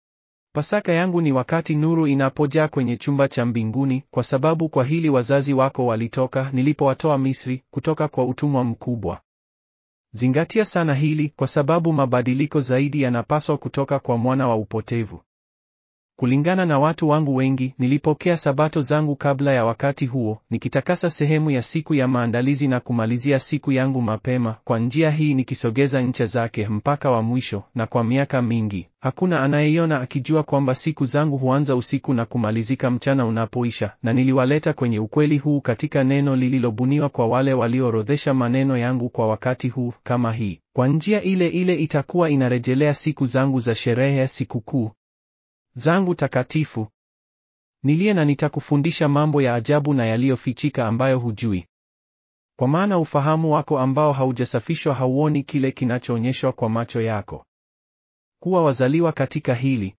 Pasaka yangu ni wakati nuru inapojaa kwenye chumba cha mbinguni, kwa sababu kwa hili wazazi wako walitoka nilipowatoa Misri, kutoka kwa utumwa mkubwa. Zingatia sana hili, kwa sababu mabadiliko zaidi yanapaswa kutoka kwa mwana wa upotevu. Kulingana na watu wangu wengi, nilipokea sabato zangu kabla ya wakati huo, nikitakasa sehemu ya siku ya maandalizi na kumalizia siku yangu mapema, kwa njia hii nikisogeza ncha zake mpaka wa mwisho, na kwa miaka mingi, hakuna anayeiona akijua kwamba siku zangu huanza usiku na kumalizika mchana unapoisha, na niliwaleta kwenye ukweli huu katika neno lililobuniwa kwa wale walioorodhesha maneno yangu kwa wakati huu, kama hii. Kwa njia ile ile itakuwa inarejelea siku zangu za sherehe ya sikukuu zangu takatifu. Nilie na nitakufundisha mambo ya ajabu na yaliyofichika ambayo hujui. Kwa maana ufahamu wako ambao haujasafishwa hauoni kile kinachoonyeshwa kwa macho yako. Kuwa wazaliwa katika hili.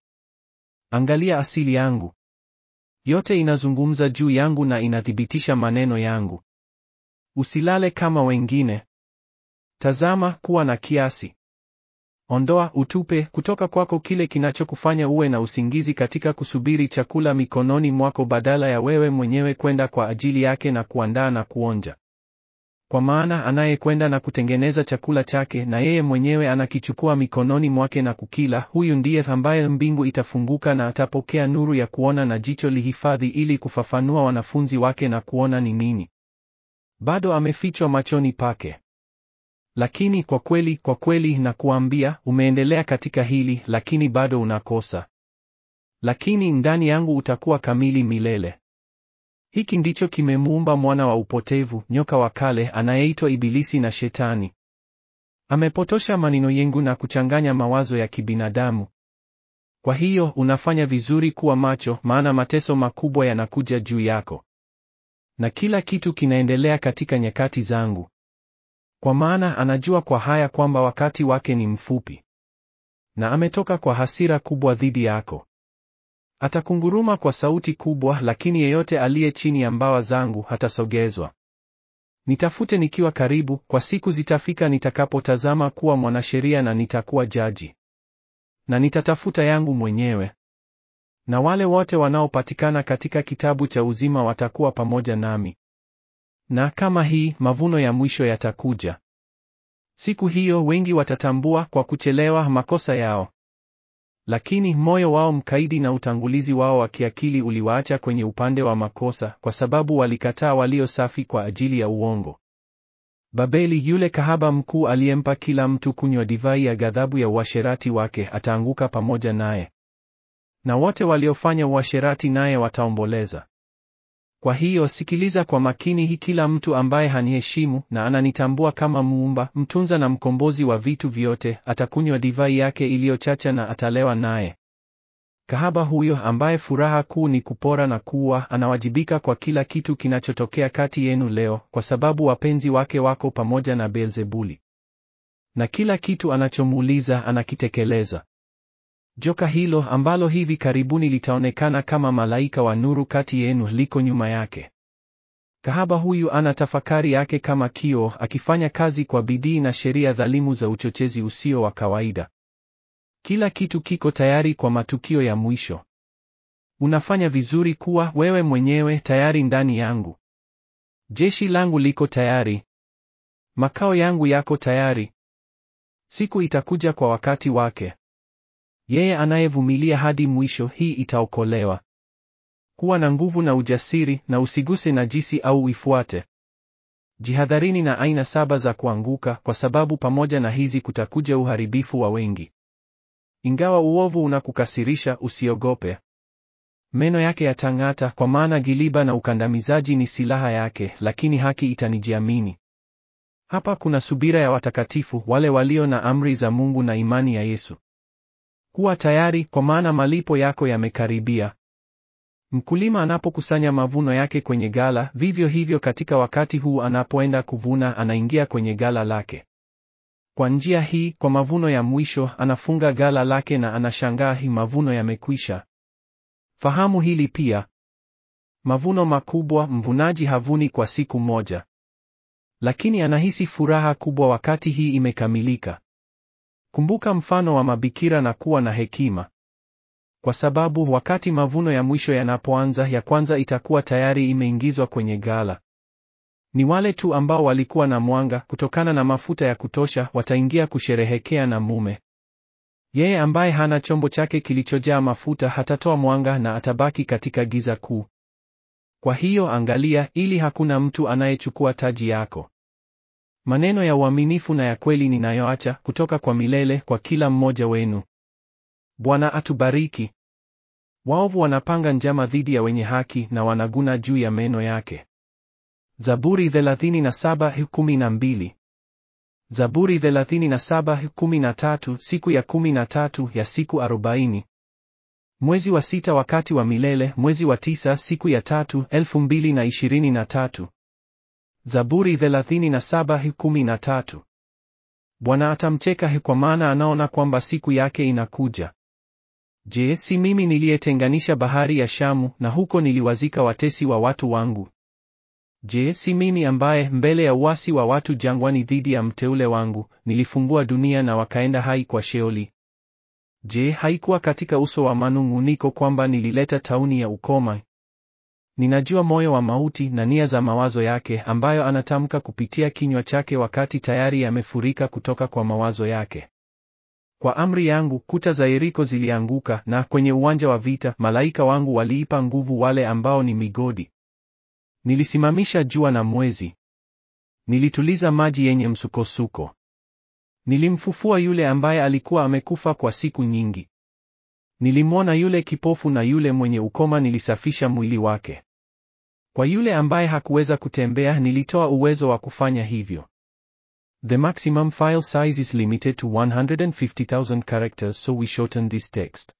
Angalia asili yangu. Yote inazungumza juu yangu na inathibitisha maneno yangu. Usilale kama wengine. Tazama, kuwa na kiasi. Ondoa, utupe kutoka kwako kile kinachokufanya uwe na usingizi katika kusubiri chakula mikononi mwako badala ya wewe mwenyewe kwenda kwa ajili yake na kuandaa na kuonja. Kwa maana anayekwenda na kutengeneza chakula chake na yeye mwenyewe anakichukua mikononi mwake na kukila, huyu ndiye ambaye mbingu itafunguka na atapokea nuru ya kuona na jicho lihifadhi ili kufafanua wanafunzi wake na kuona ni nini bado amefichwa machoni pake. Lakini kwa kweli, kwa kweli nakuambia, umeendelea katika hili, lakini bado unakosa. Lakini ndani yangu utakuwa kamili milele. Hiki ndicho kimemuumba mwana wa upotevu, nyoka wa kale, anayeitwa Ibilisi na Shetani. Amepotosha maneno yangu na kuchanganya mawazo ya kibinadamu. Kwa hiyo unafanya vizuri kuwa macho, maana mateso makubwa yanakuja juu yako, na kila kitu kinaendelea katika nyakati zangu. Kwa maana anajua kwa haya kwamba wakati wake ni mfupi, na ametoka kwa hasira kubwa dhidi yako. Atakunguruma kwa sauti kubwa, lakini yeyote aliye chini ya mbawa zangu hatasogezwa. Nitafute nikiwa karibu, kwa siku zitafika nitakapotazama kuwa mwanasheria na nitakuwa jaji, na nitatafuta yangu mwenyewe, na wale wote wanaopatikana katika kitabu cha uzima watakuwa pamoja nami. Na kama hii mavuno ya mwisho yatakuja. Siku hiyo wengi watatambua kwa kuchelewa makosa yao. Lakini moyo wao mkaidi na utangulizi wao wa kiakili uliwaacha kwenye upande wa makosa, kwa sababu walikataa walio safi kwa ajili ya uongo. Babeli, yule kahaba mkuu aliyempa kila mtu kunywa divai ya ghadhabu ya uasherati wake, ataanguka pamoja naye, na wote waliofanya uasherati naye wataomboleza. Kwa hiyo sikiliza kwa makini hii, kila mtu ambaye haniheshimu na ananitambua kama muumba, mtunza na mkombozi wa vitu vyote, atakunywa divai yake iliyochacha na atalewa naye. Kahaba huyo ambaye furaha kuu ni kupora na kuua, anawajibika kwa kila kitu kinachotokea kati yenu leo, kwa sababu wapenzi wake wako pamoja na Beelzebuli, na kila kitu anachomuuliza anakitekeleza. Joka hilo ambalo hivi karibuni litaonekana kama malaika wa nuru kati yenu liko nyuma yake. Kahaba huyu ana tafakari yake kama kioo, akifanya kazi kwa bidii na sheria dhalimu za uchochezi usio wa kawaida. Kila kitu kiko tayari kwa matukio ya mwisho. Unafanya vizuri kuwa wewe mwenyewe tayari ndani yangu. Jeshi langu liko tayari. Makao yangu yako tayari. Siku itakuja kwa wakati wake. Yeye anayevumilia hadi mwisho, hii itaokolewa. Kuwa na nguvu na ujasiri, na usiguse najisi au uifuate. Jihadharini na aina saba za kuanguka, kwa sababu pamoja na hizi kutakuja uharibifu wa wengi. Ingawa uovu unakukasirisha, usiogope. Meno yake yatang'ata, kwa maana giliba na ukandamizaji ni silaha yake, lakini haki itanijiamini. Hapa kuna subira ya watakatifu, wale walio na amri za Mungu na imani ya Yesu. Kuwa tayari, kwa maana malipo yako yamekaribia. Mkulima anapokusanya mavuno yake kwenye gala, vivyo hivyo katika wakati huu anapoenda kuvuna, anaingia kwenye gala lake. Kwa njia hii, kwa mavuno ya mwisho, anafunga gala lake na anashangaa, hii mavuno yamekwisha. Fahamu hili pia. Mavuno makubwa, mvunaji havuni kwa siku moja, lakini anahisi furaha kubwa wakati hii imekamilika. Kumbuka mfano wa mabikira na kuwa na hekima, kwa sababu wakati mavuno ya mwisho yanapoanza, ya kwanza itakuwa tayari imeingizwa kwenye gala. Ni wale tu ambao walikuwa na mwanga kutokana na mafuta ya kutosha wataingia kusherehekea na mume. Yeye ambaye hana chombo chake kilichojaa mafuta hatatoa mwanga na atabaki katika giza kuu. Kwa hiyo angalia, ili hakuna mtu anayechukua taji yako. Maneno ya uaminifu na ya kweli ninayoacha kutoka kwa milele kwa kila mmoja wenu. Bwana atubariki. Waovu wanapanga njama dhidi ya wenye haki na wanaguna juu ya meno yake. Zaburi 37:12. Zaburi 37:13, siku ya 13 ya siku 40. Mwezi wa sita wakati wa milele, mwezi wa tisa siku ya tatu, 2023. Zaburi 37:13. Bwana atamcheka kwa maana anaona kwamba siku yake inakuja. Je, si mimi niliyetenganisha bahari ya Shamu na huko niliwazika watesi wa watu wangu? Je, si mimi ambaye mbele ya uasi wa watu jangwani dhidi ya mteule wangu, nilifungua dunia na wakaenda hai kwa Sheoli? Je, haikuwa katika uso wa manung'uniko kwamba nilileta tauni ya ukoma? Ninajua moyo wa mauti na nia za mawazo yake ambayo anatamka kupitia kinywa chake wakati tayari yamefurika kutoka kwa mawazo yake. Kwa amri yangu kuta za Yeriko zilianguka, na kwenye uwanja wa vita malaika wangu waliipa nguvu wale ambao ni migodi. Nilisimamisha jua na mwezi. Nilituliza maji yenye msukosuko. Nilimfufua yule ambaye alikuwa amekufa kwa siku nyingi. Nilimwona yule kipofu na yule mwenye ukoma nilisafisha mwili wake. Kwa yule ambaye hakuweza kutembea nilitoa uwezo wa kufanya hivyo. The maximum file size is limited to 150,000 characters so we shorten this text.